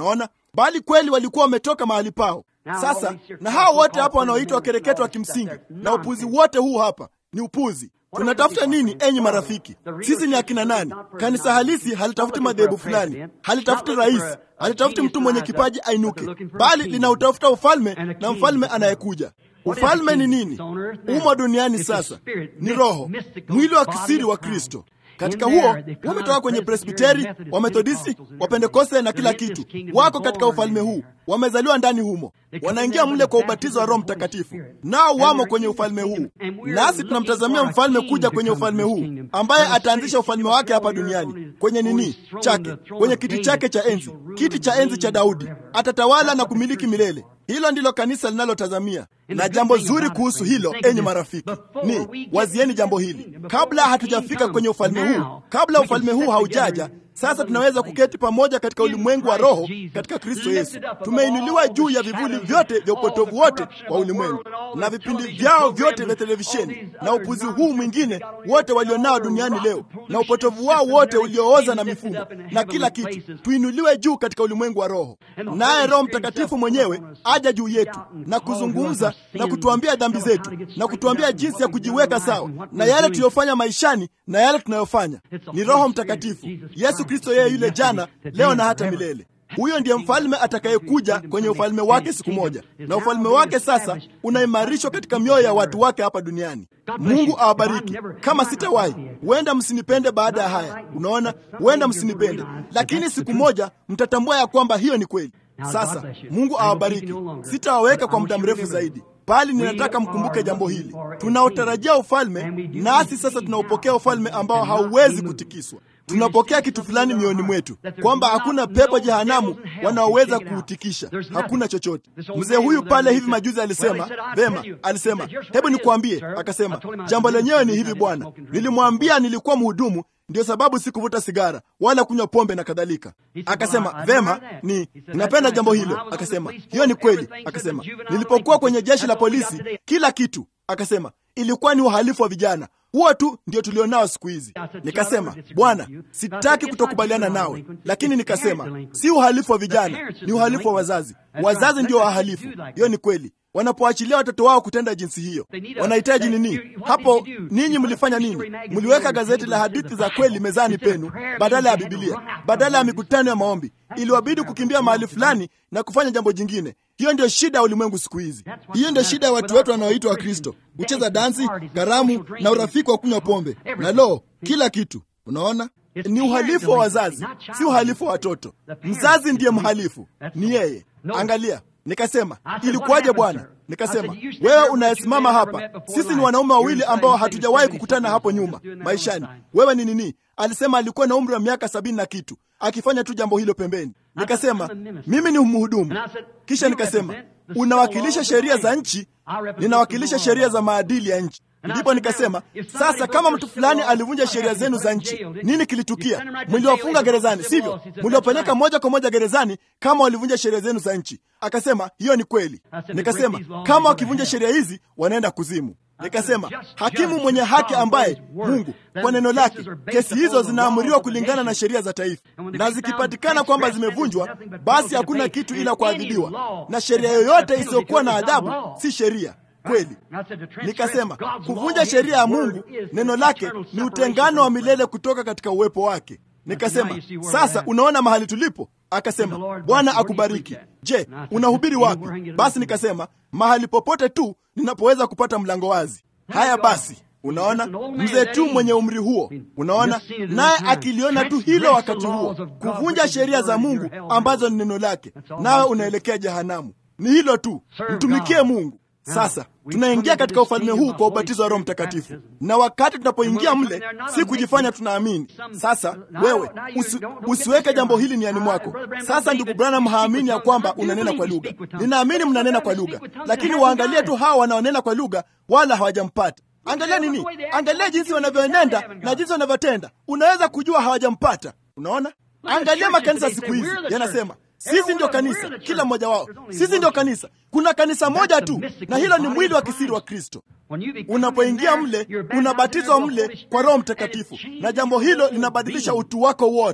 bali kweli walikuwa wametoka mahali pao. Sasa na hao wote hapa wanaoitwa wakereketo wa kimsingi na upuzi wote huu hapa ni upuzi. Tunatafuta nini, enyi marafiki? Sisi ni akina nani? Kanisa halisi halitafuti madhehebu fulani, halitafuti rais, halitafuti mtu mwenye kipaji ainuke, bali linautafuta ufalme na mfalme anayekuja. Ufalme ni nini? Umo duniani sasa, ni roho, mwili wa kisiri wa Kristo. Katika huo wametoka kwenye Presbiteri, Wamethodisti, Wapentekoste na kila kitu, wako katika ufalme huu, wamezaliwa ndani humo, wanaingia mle kwa ubatizo wa Roho Mtakatifu, nao wamo kwenye ufalme huu. Nasi tunamtazamia mfalme kuja kwenye ufalme huu, ambaye ataanzisha ufalme wake hapa duniani kwenye nini chake, kwenye kiti chake cha enzi, kiti cha enzi cha Daudi. Atatawala na kumiliki milele. Hilo ndilo kanisa linalotazamia. Na jambo zuri kuhusu hilo, enyi marafiki, ni wazieni jambo hili, kabla hatujafika kwenye ufalme huu, kabla ufalme huu haujaja sasa tunaweza kuketi pamoja katika ulimwengu wa roho katika Kristo Yesu. Tumeinuliwa juu ya vivuli vyote vya upotovu wote wa ulimwengu na vipindi vyao vyote vya televisheni na upuzi huu mwingine wote walionao duniani leo na upotovu wao wote uliooza na mifumo na kila kitu. Tuinuliwe juu katika ulimwengu wa roho, naye Roho Mtakatifu mwenyewe aja juu yetu na kuzungumza na kutuambia dhambi zetu na kutuambia jinsi ya kujiweka sawa na yale tuliyofanya maishani na yale tunayofanya. Ni Roho Mtakatifu Yesu Kristo, yeye yule jana, leo na hata milele. Huyo ndiye mfalme atakayekuja kwenye ufalme wake siku moja, na ufalme wake sasa unaimarishwa katika mioyo ya watu wake hapa duniani. Mungu awabariki. Kama sitawahi, huenda msinipende baada ya haya. Unaona, huenda msinipende, lakini siku moja mtatambua ya kwamba hiyo ni kweli. Sasa Mungu awabariki. Sitawaweka kwa muda mrefu zaidi bali ninataka mkumbuke jambo hili. Tunaotarajia ufalme, nasi sasa tunaopokea ufalme ambao hauwezi kutikiswa. Tunapokea kitu fulani mioyoni mwetu, kwamba hakuna pepo jehanamu wanaoweza kuutikisha. Hakuna chochote. Mzee huyu pale hivi majuzi alisema vema, alisema hebu nikuambie, akasema jambo lenyewe ni hivi, bwana, nilimwambia nilikuwa mhudumu ndio sababu sikuvuta sigara wala kunywa pombe na kadhalika. Akasema vema, ni ninapenda jambo hilo. Akasema hiyo ni kweli. Akasema nilipokuwa kwenye jeshi la polisi, kila kitu, akasema ilikuwa ni uhalifu wa vijana huo tu ndio tulionao siku hizi. Nikasema Bwana, sitaki kutokubaliana nawe, lakini nikasema si uhalifu wa vijana, ni uhalifu wa wazazi. Wazazi ndio wahalifu. Hiyo ni kweli. Wanapoachilia watoto wao kutenda jinsi hiyo, wanahitaji nini? Hapo ninyi mlifanya nini? Mliweka gazeti la hadithi za kweli mezani penu badala ya Bibilia, badala ya mikutano ya maombi. Iliwabidi kukimbia mahali fulani na kufanya jambo jingine. Hiyo ndio shida ya ulimwengu siku hizi. Hiyo ndio shida ya watu wetu wanaoitwa Wakristo, kucheza dansi, karamu na urafiki wa kunywa pombe na lo, kila kitu. Unaona, ni uhalifu wa wazazi, si uhalifu wa watoto. Mzazi ndiye mhalifu, ni yeye. Angalia, Nikasema, ilikuwaje Bwana? Nikasema, wewe unayesimama hapa, sisi ni wanaume wawili ambao hatujawahi kukutana hapo nyuma maishani. Wewe ni nini? Alisema alikuwa na umri wa miaka sabini na kitu akifanya tu jambo hilo pembeni. Nikasema, mimi ni mhudumu. Kisha nikasema, unawakilisha sheria za nchi, ninawakilisha sheria za maadili ya nchi. Ndipo nikasema sasa, kama mtu fulani alivunja sheria zenu za nchi, nini kilitukia? Mliwafunga gerezani, sivyo? Mliwapeleka moja kwa moja gerezani kama walivunja sheria zenu za nchi. Akasema hiyo ni kweli. Nikasema kama wakivunja sheria hizi wanaenda kuzimu. Nikasema hakimu mwenye haki ambaye Mungu kwa neno lake, kesi hizo zinaamuriwa kulingana na sheria za taifa, na zikipatikana kwamba zimevunjwa, basi hakuna kitu ila kuadhibiwa, na sheria yoyote isiyokuwa na adhabu si sheria kweli. Nikasema kuvunja sheria ya Mungu, neno lake ni utengano wa milele kutoka katika uwepo wake. Nikasema sasa, unaona mahali tulipo? Akasema Bwana akubariki. Je, unahubiri wapi? Basi nikasema mahali popote tu ninapoweza kupata mlango wazi. Haya basi, unaona mzee tu mwenye umri huo, unaona naye akiliona tu hilo wakati huo, kuvunja sheria za Mungu ambazo ni neno lake, nawe unaelekea jehanamu. Ni hilo tu, mtumikie Mungu. Sasa tunaingia katika ufalme huu kwa ubatizo wa Roho Mtakatifu, na wakati tunapoingia mle, si kujifanya tunaamini. Sasa wewe usi, usiweke jambo hili niani mwako. Sasa ndugu Branham haamini ya kwamba unanena kwa lugha. Ninaamini mnanena kwa lugha, lakini waangalie tu hawa wanaonena kwa lugha, wala hawajampata. Angalia nini? Angalia jinsi wanavyoenenda na jinsi wanavyotenda, unaweza kujua hawajampata. Unaona, angalia makanisa siku hizi yanasema sisi ndio kanisa, kila mmoja wao. Sisi ndio kanisa. Kuna kanisa moja tu, na hilo ni mwili wa kisiri wa Kristo. Unapoingia mle, unabatizwa mle kwa Roho Mtakatifu, na jambo hilo linabadilisha utu wako wote.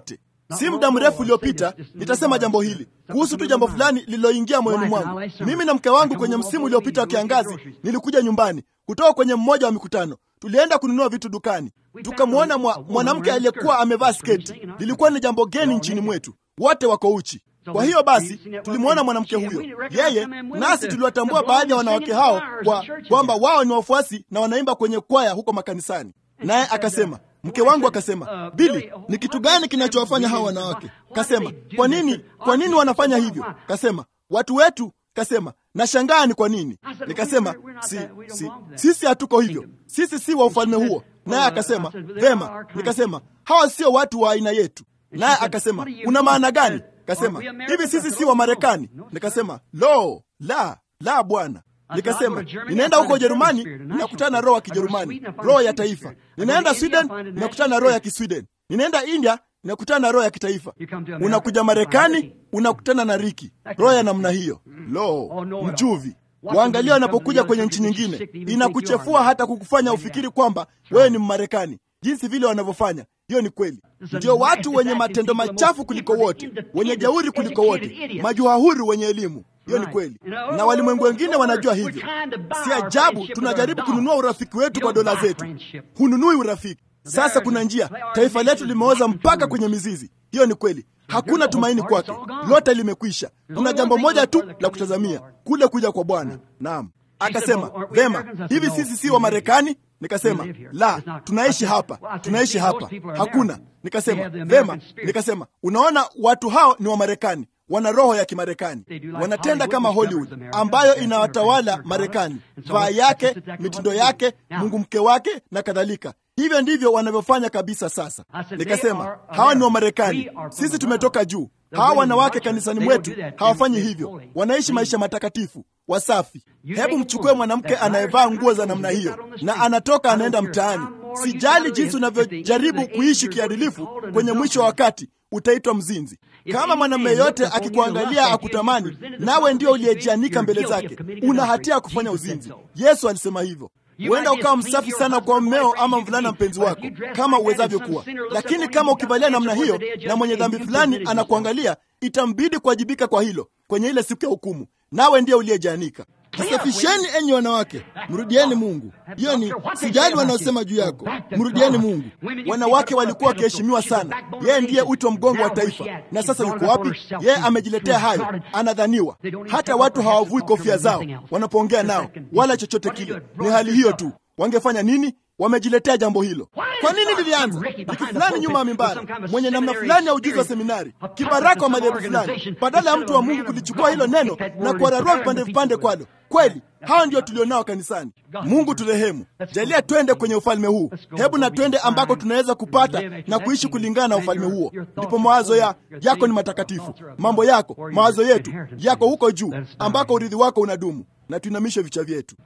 Si muda mrefu uliopita, nitasema jambo hili kuhusu tu jambo fulani lililoingia moyoni mwangu. Mimi na mke wangu kwenye msimu uliopita wa kiangazi, nilikuja nyumbani kutoka kwenye mmoja wa mikutano. Tulienda kununua vitu dukani, tukamwona mwanamke aliyekuwa amevaa sketi. Lilikuwa ni jambo geni nchini mwetu, wote wako uchi. Kwa hiyo basi tulimwona mwanamke huyo, yeye nasi tuliwatambua baadhi ya wanawake hao kwa kwamba wao ni wafuasi na wanaimba kwenye kwaya huko makanisani. Naye akasema, mke wangu akasema, Bili, ni kitu gani kinachowafanya hawa wanawake? Kasema, kwa nini, kwa nini wanafanya hivyo? Kasema, watu wetu. Kasema, nashangaa ni kwa nini. Nikasema, si, si, sisi hatuko hivyo, sisi si wa ufalme huo. Naye akasema, vema. Nikasema, hawa sio watu wa aina yetu. Naye akasema, una maana gani? Kasema, hivi sisi si wa Marekani? Nikasema, lo, la la, bwana. Nikasema, ninaenda huko Ujerumani, ninakutana na roho ya Kijerumani, roho ya taifa. Ninaenda Sweden, ninakutana na roho ya Kisweden. Ninaenda India, ninakutana na roho ya kitaifa. Unakuja Marekani, unakutana na Riki, roho ya namna hiyo. Lo, mchuvi Waangalia wanapokuja kwenye nchi nyingine, inakuchefua hata kukufanya ufikiri kwamba wewe ni Mmarekani, jinsi vile wanavyofanya. Hiyo ni kweli. Ndio watu wenye matendo machafu kuliko wote, wenye jeuri kuliko wote, majuhahuri wenye elimu. Hiyo ni kweli, na walimwengu wengine wanajua hivyo. Si ajabu tunajaribu kununua urafiki wetu kwa dola zetu. Hununui urafiki. Sasa kuna njia, taifa letu limeoza mpaka kwenye mizizi. Hiyo ni kweli, hakuna tumaini kwake, lote limekwisha. Kuna jambo moja tu la kutazamia, kule kuja kwa Bwana. Naam, akasema vema, hivi sisi si wa Marekani? Nikasema la, tunaishi hapa, tunaishi hapa, hakuna. Nikasema vema, nikasema unaona, watu hao ni wa Marekani, wana roho ya Kimarekani, wanatenda kama Hollywood ambayo inawatawala Marekani, vaa yake, mitindo yake, mungu mke wake na kadhalika. Hivyo ndivyo wanavyofanya kabisa. Sasa nikasema hawa ni wa Marekani, sisi tumetoka juu. Hawa wanawake kanisani mwetu hawafanyi hivyo, wanaishi maisha matakatifu wasafi. Hebu mchukue mwanamke anayevaa nguo za namna hiyo na anatoka anaenda mtaani. Sijali jinsi unavyojaribu kuishi kiadilifu, kwenye mwisho wa wakati utaitwa mzinzi. Kama mwanamume yote akikuangalia akutamani, nawe ndio uliyejianika mbele zake, una hatia ya kufanya uzinzi. Yesu alisema hivyo. Huenda ukawa msafi sana kwa mmeo ama mvulana mpenzi wako kama uwezavyo kuwa, lakini kama ukivalia namna hiyo na mwenye dhambi fulani anakuangalia, itambidi kuwajibika kwa hilo kwenye ile siku ya hukumu, nawe ndiye uliyejianika. Jisafisheni enyi wanawake, mrudieni Mungu. Hiyo ni sijali wanaosema juu yako, mrudieni Mungu. Wanawake walikuwa wakiheshimiwa sana, yeye ndiye uti wa mgongo wa taifa. Na sasa yuko wapi? Yeye amejiletea hayo, anadhaniwa. Hata watu hawavui kofia zao wanapoongea nao, wala chochote kile. Ni hali hiyo tu. Wangefanya nini? Wamejiletea jambo hilo. Kwa nini lilianza? Wiki fulani nyuma ya mimbara, mwenye namna fulani ya ujuzi wa seminari, kibaraka wa madhehebu fulani, badala ya mtu wa Mungu kulichukua hilo neno na kuwararua vipande vipande kwalo. Kweli hao ndio tulionao kanisani. Mungu turehemu, jalia twende kwenye ufalme huu. Hebu na twende ambako tunaweza kupata na kuishi kulingana na ufalme huo. Ndipo mawazo ya yako ni matakatifu, mambo yako, mawazo yetu yako huko juu, ambako urithi wako unadumu. Na tuinamishe vichwa vyetu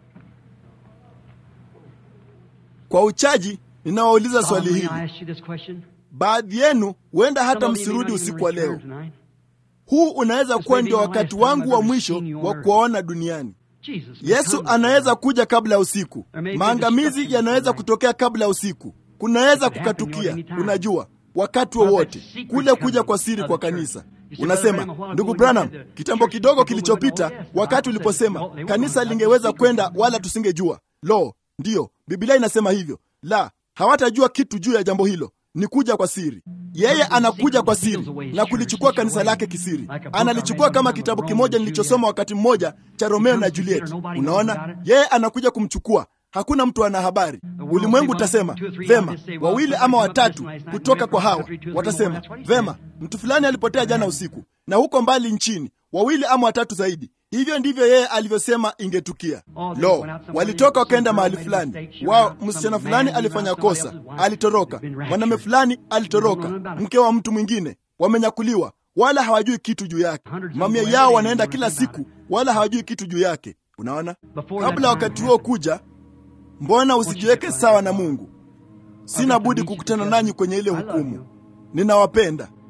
kwa uchaji ninawauliza swali hili. Baadhi yenu huenda hata msirudi usiku wa leo. Huu unaweza kuwa ndio wakati wangu wa mwisho wa kuwaona duniani. Yesu anaweza kuja kabla ya usiku. Maangamizi yanaweza kutokea kabla ya usiku. Kunaweza kukatukia, unajua, wakati wowote wa kule kuja kwa siri kwa kanisa. Unasema, ndugu Branham, kitambo kidogo kilichopita, wakati uliposema kanisa lingeweza kwenda wala tusingejua. Lo, ndiyo Biblia inasema hivyo. La, hawatajua kitu juu ya jambo hilo. Ni kuja kwa siri. Yeye anakuja kwa siri na kulichukua kanisa lake kisiri. Analichukua kama kitabu kimoja nilichosoma wakati mmoja cha Romeo na Juliet. Unaona, yeye anakuja kumchukua. Hakuna mtu ana habari. Ulimwengu utasema vema, wawili ama watatu kutoka kwa hawa watasema vema, mtu fulani alipotea jana usiku, na huko mbali nchini wawili ama watatu zaidi. Hivyo ndivyo yeye alivyosema ingetukia. Lo, walitoka wakaenda mahali fulani, wao msichana fulani alifanya kosa, alitoroka. Mwanamume fulani alitoroka, mke wa mtu mwingine, wamenyakuliwa, wala hawajui kitu juu yake. Mamia yao wanaenda kila siku, wala hawajui kitu juu yake. Unaona, kabla wakati huo kuja, mbona usijiweke sawa na Mungu? Sina budi kukutana nanyi kwenye ile hukumu. Ninawapenda.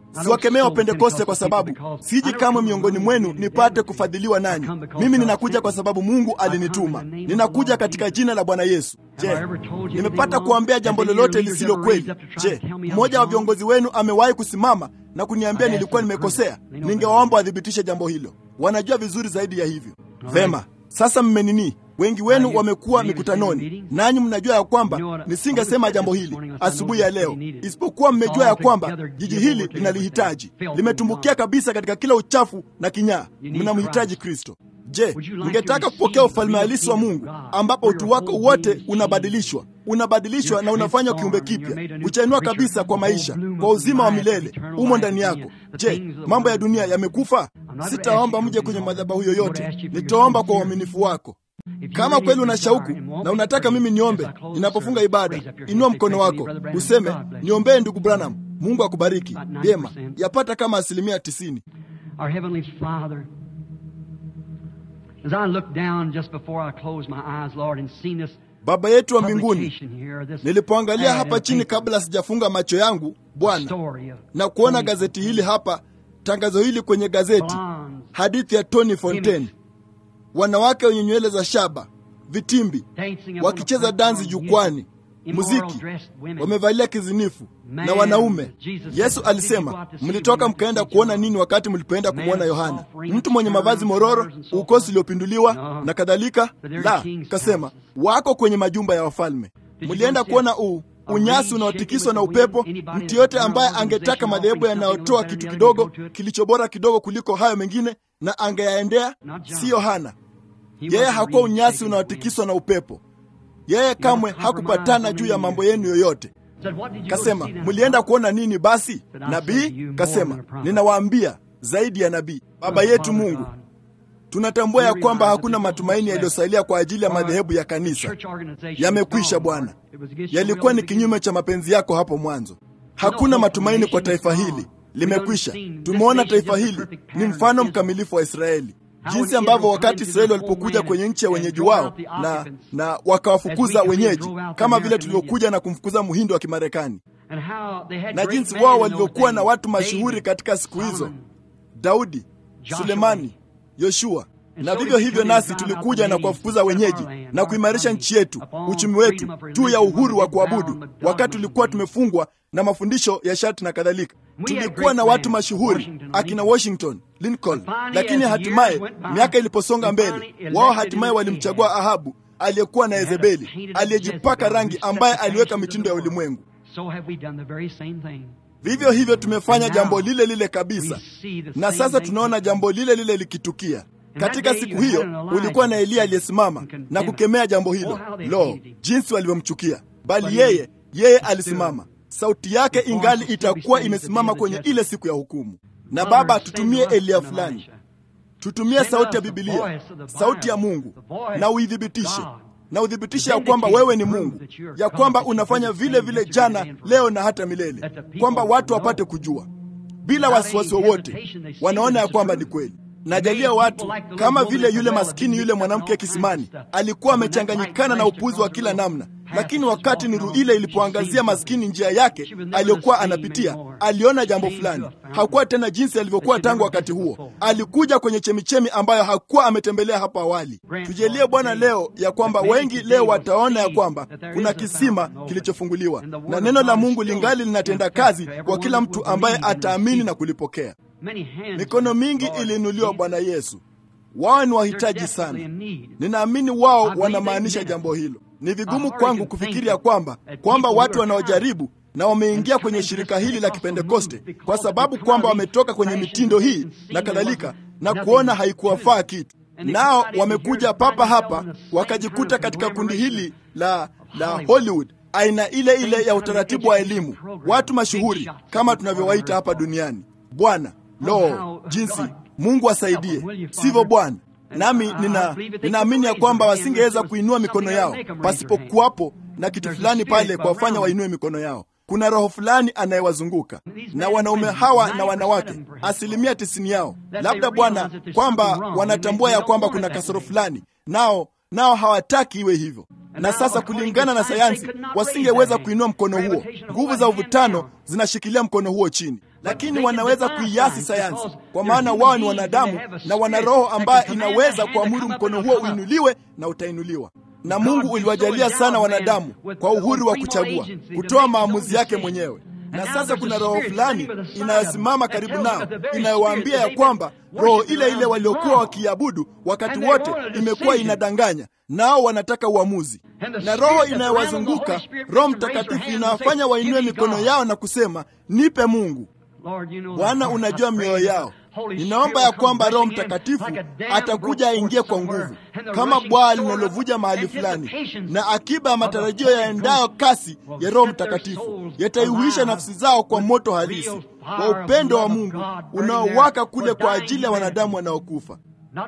Siwakemea Wapentekoste kwa sababu siji kamwe miongoni mwenu nipate kufadhiliwa nanyi. Mimi ninakuja kwa sababu Mungu alinituma. Ninakuja katika jina la Bwana Yesu. Je, nimepata kuambia jambo lolote lisilo kweli? Je, mmoja wa viongozi wenu amewahi kusimama na kuniambia nilikuwa nimekosea? Ningewaomba wathibitishe jambo hilo. Wanajua vizuri zaidi ya hivyo. Vema, sasa mmenini Wengi wenu wamekuwa mikutanoni, nanyi mnajua ya kwamba nisingesema jambo hili asubuhi ya leo, isipokuwa mmejua ya kwamba jiji hili linalihitaji, limetumbukia kabisa katika kila uchafu na kinyaa. Mnamhitaji Kristo. Je, mngetaka kupokea ufalme halisi wa Mungu ambapo utu wako wote unabadilishwa unabadilishwa na unafanywa kiumbe kipya, kuchainua kabisa kwa maisha, kwa uzima wa milele umo ndani yako. Je, mambo ya dunia yamekufa? Sitaomba mje kwenye madhabahu yoyote, nitaomba kwa uaminifu wako. Kama kweli una shauku na unataka mimi niombe ninapofunga ibada, inua mkono wako useme, niombee ndugu Branham. Mungu akubariki. Vyema, yapata kama asilimia tisini. Baba yetu wa mbinguni, nilipoangalia hapa chini kabla sijafunga macho yangu Bwana, na kuona gazeti hili hapa, tangazo hili kwenye gazeti, hadithi ya Tony Fontaine wanawake wenye nywele za shaba, vitimbi, wakicheza dansi jukwani, muziki, wamevalia kizinifu na wanaume. Yesu alisema, mlitoka mkaenda kuona nini wakati mlipoenda kumwona Yohana? Mtu mwenye mavazi mororo, ukosi uliopinduliwa na kadhalika? La, kasema wako kwenye majumba ya wafalme. Mlienda kuona u unyasi unaotikiswa na upepo. Mtu yote ambaye angetaka madhehebu yanayotoa kitu kidogo kilicho bora kidogo kuliko hayo mengine na angeyaendea, si Yohana. Yeye hakuwa unyasi unaotikiswa na upepo. Yeye kamwe hakupatana juu ya mambo yenu yoyote. Kasema, mlienda kuona nini basi? Nabii? Kasema, ninawaambia zaidi ya nabii. Baba yetu Mungu, tunatambua ya kwamba hakuna matumaini yaliyosalia kwa ajili ya madhehebu ya kanisa. Yamekwisha Bwana, yalikuwa ni kinyume cha mapenzi yako hapo mwanzo. Hakuna matumaini kwa taifa hili, limekwisha. Tumeona taifa hili ni mfano mkamilifu wa Israeli, jinsi ambavyo wakati Israeli walipokuja kwenye nchi ya wenyeji wao na, na wakawafukuza wenyeji, kama vile tulivyokuja na kumfukuza muhindi wa Kimarekani, na jinsi wao walivyokuwa na watu mashuhuri katika siku hizo, Daudi, Sulemani, Yoshua na vivyo hivyo nasi tulikuja na kuwafukuza wenyeji na kuimarisha nchi yetu, uchumi wetu, juu ya uhuru wa kuabudu, wakati tulikuwa tumefungwa na mafundisho ya sharti na kadhalika. Tulikuwa na watu mashuhuri akina Washington, Lincoln, lakini hatimaye miaka iliposonga mbele, wao hatimaye walimchagua Ahabu aliyekuwa na Yezebeli, aliyejipaka rangi, ambaye aliweka mitindo ya ulimwengu. Vivyo hivyo tumefanya jambo lile lile kabisa, na sasa tunaona jambo lile lile likitukia. Katika siku hiyo ulikuwa na Eliya aliyesimama na kukemea jambo hilo. Lo, jinsi walivyomchukia! Bali yeye yeye alisimama, sauti yake ingali itakuwa imesimama kwenye ile siku ya hukumu. Na Baba, tutumie Eliya fulani, tutumie sauti ya Bibilia, sauti ya Mungu, na uithibitishe na uthibitishe ya kwamba wewe ni Mungu, ya kwamba unafanya vile vile jana, leo na hata milele, kwamba watu wapate kujua bila wasiwasi wowote, wanaona ya kwamba ni kweli. Najalia watu kama vile yule maskini yule mwanamke kisimani alikuwa amechanganyikana na upuzi wa kila namna, lakini wakati nuru ile ilipoangazia maskini njia yake aliyokuwa anapitia, aliona jambo fulani. Hakuwa tena jinsi alivyokuwa tangu wakati huo. Alikuja kwenye chemichemi ambayo hakuwa ametembelea hapo awali. Tujalie Bwana leo ya kwamba wengi leo wataona ya kwamba kuna kisima kilichofunguliwa na neno la Mungu lingali linatenda kazi kwa kila mtu ambaye ataamini na kulipokea. Mikono mingi iliinuliwa Bwana Yesu. Wao ni wahitaji sana. Ninaamini wao wanamaanisha jambo hilo. Ni vigumu kwangu kufikiri ya kwamba kwamba watu wanaojaribu na wameingia kwenye shirika hili la Kipentekoste kwa sababu kwamba wametoka kwenye mitindo hii na kadhalika, na kuona haikuwafaa kitu, nao wamekuja papa hapa wakajikuta katika kundi hili la la Hollywood, aina ile ile ya utaratibu wa elimu, watu mashuhuri kama tunavyowaita hapa duniani. Bwana, lo, jinsi Mungu asaidie, sivyo Bwana? Nami nina ninaamini ya kwamba wasingeweza kuinua mikono yao pasipokuwapo na kitu fulani pale kuwafanya wainue mikono yao. Kuna roho fulani anayewazunguka na wanaume hawa na wanawake, asilimia tisini yao, labda Bwana, kwamba wanatambua ya kwamba kuna kasoro fulani, nao nao hawataki iwe hivyo. Na sasa kulingana na sayansi, wasingeweza kuinua mkono huo. Nguvu za uvutano zinashikilia mkono huo chini. lakini wanaweza kuiasi sayansi, kwa maana wao ni wanadamu na wana roho ambayo inaweza kuamuru mkono huo uinuliwe na utainuliwa. Na Mungu uliwajalia sana wanadamu kwa uhuru wa kuchagua, kutoa maamuzi yake mwenyewe na sasa kuna roho fulani inayosimama karibu nao inayowaambia ya kwamba roho ile ile waliokuwa wakiabudu wakati wote imekuwa inadanganya, nao wanataka uamuzi. Na roho inayowazunguka Roho Mtakatifu inawafanya wainue mikono yao na kusema, nipe Mungu. Bwana, unajua mioyo yao. Ninaomba ya kwamba Roho Mtakatifu atakuja aingie kwa nguvu kama bwaa linalovuja mahali fulani, na akiba ya matarajio yaendayo kasi ya Roho Mtakatifu yataihuisha nafsi zao kwa moto halisi wa upendo wa Mungu unaowaka kule kwa ajili ya wanadamu wanaokufa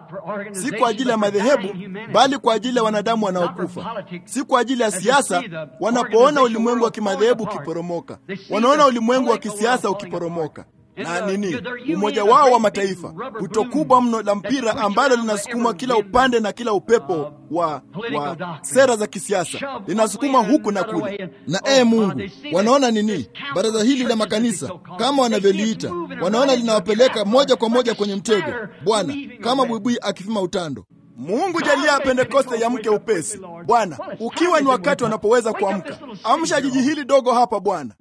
si kwa ajili ya madhehebu, bali kwa ajili ya wanadamu wanaokufa, si kwa ajili ya siasa. Wanapoona ulimwengu wa kimadhehebu ukiporomoka, wanaona ulimwengu wa kisiasa ukiporomoka na nini, umoja wao wa mataifa, puto kubwa mno la mpira ambalo linasukumwa kila upande na kila upepo wa, wa sera za kisiasa linasukumwa huku na kule. Na ee Mungu, wanaona nini? Baraza hili la makanisa kama wanavyoliita, wanaona linawapeleka moja kwa moja kwenye mtego, Bwana, kama buibui akifima utando. Mungu jalia ya Pentekoste ya mke upesi, Bwana, ukiwa ni wakati wanapoweza kuamka. Amsha jiji hili dogo hapa Bwana.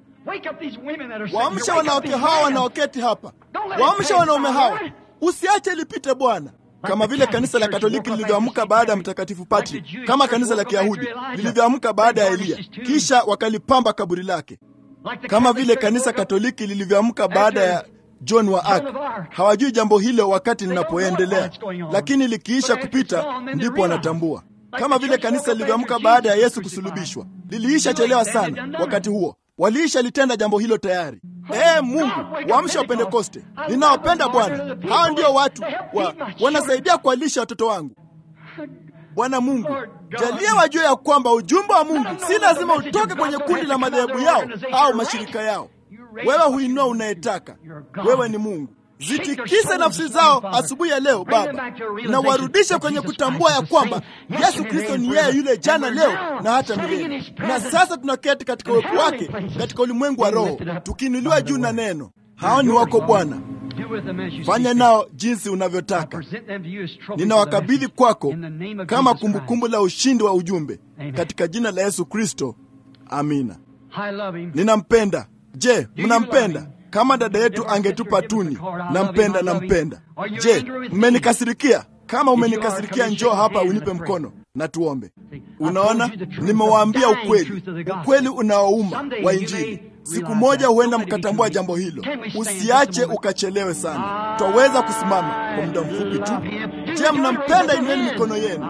Waamsha wanawake hawa wanaoketi hapa, waamsha wanaume hawa, usiache lipite Bwana, kama vile kanisa la Katoliki lilivyoamka baada ya Mtakatifu Patrick, kama kanisa la Kiyahudi lilivyoamka baada ya Eliya kisha wakalipamba kaburi lake, kama vile kanisa Katoliki lilivyoamka baada ya John wa Arc. Hawajui jambo hilo wakati linapoendelea, lakini likiisha kupita ndipo wanatambua, kama vile kanisa lilivyoamka baada ya Yesu kusulubishwa. Liliisha chelewa sana wakati huo waliisha litenda jambo hilo tayari. Ee Mungu, waamsha wa Pentekoste, ninawapenda Bwana. Hawa ndio watu wa, wanasaidia kuwalisha watoto wangu. Bwana Mungu, jalia wajue ya kwamba ujumbe wa Mungu si lazima utoke kwenye kundi la madhehebu yao au mashirika yao. Wewe huinua unayetaka. Wewe ni Mungu. Zitikise nafsi zao asubuhi ya leo Baba, na warudishe kwenye kutambua ya kwamba Yesu Kristo ni yeye yule jana, leo na hata milele. Na sasa tunaketi katika uwepo wake katika ulimwengu wa roho, tukiinuliwa juu na neno. Hao ni wako Bwana, fanya nao jinsi unavyotaka. Ninawakabidhi kwako kama kumbukumbu la ushindi wa ujumbe, katika jina la Yesu Kristo, amina. Ninampenda. Je, mnampenda? Kama dada yetu angetupa tuni, nampenda, nampenda. Je, mmenikasirikia? Kama umenikasirikia, njoo hapa unipe mkono na tuombe. Unaona, nimewaambia ukweli, ukweli unaouma wa Injili. Siku moja huenda mkatambua jambo hilo. Usiache ukachelewe sana. Twaweza kusimama kwa muda mfupi tu. Je, mnampenda? Inueni mikono yenu.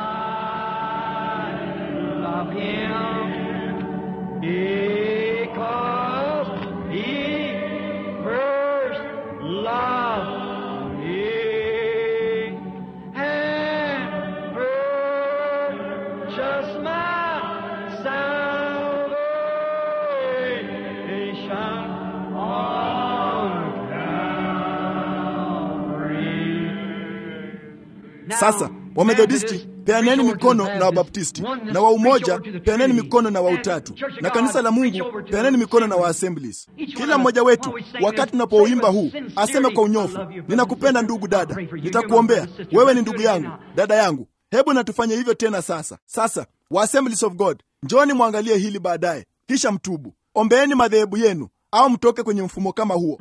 Sasa Wamethodisti peaneni mikono na Wabaptisti, na wa Umoja peaneni mikono na wa Utatu, na kanisa la Mungu peaneni mikono na wa Assemblies. Kila mmoja wetu wakati tunapouimba huu aseme kwa unyofu, ninakupenda ndugu dada, nitakuombea wewe, ni ndugu yangu, dada yangu. Hebu na tufanye hivyo tena sasa. Sasa wa Assemblies of God, njoni mwangalie hili baadaye, kisha mtubu. Ombeeni madhehebu yenu au mtoke kwenye mfumo kama huo.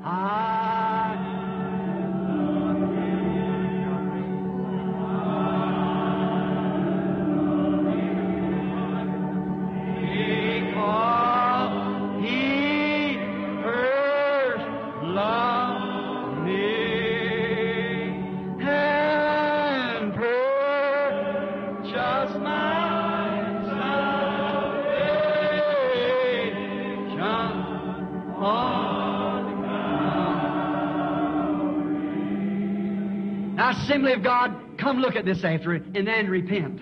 Assembly of God, come look at this after it and then repent.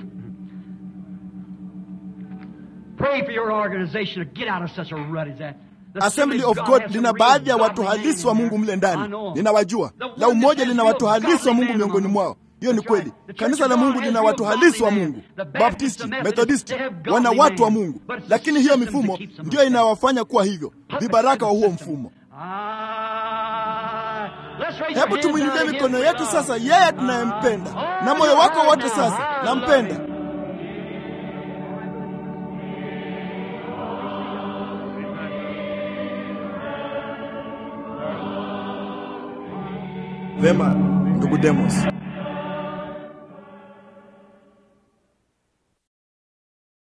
Pray for your organization to get out of such a rut as that. Assembly of God lina baadhi ya watu halisi wa Mungu mle ndani, ninawajua. La Umoja lina watu halisi wa Mungu miongoni mwao. Hiyo ni kweli. Kanisa la Mungu lina watu halisi wa Mungu. Baptisti, Methodisti wana watu wa Mungu, lakini hiyo mifumo ndiyo inawafanya kuwa hivyo, vibaraka wa huo mfumo. Hebu tumwinulie mikono yetu sasa, yeye tunayempenda, na moyo wako wote sasa, nampenda. Vema, ndugu Demos.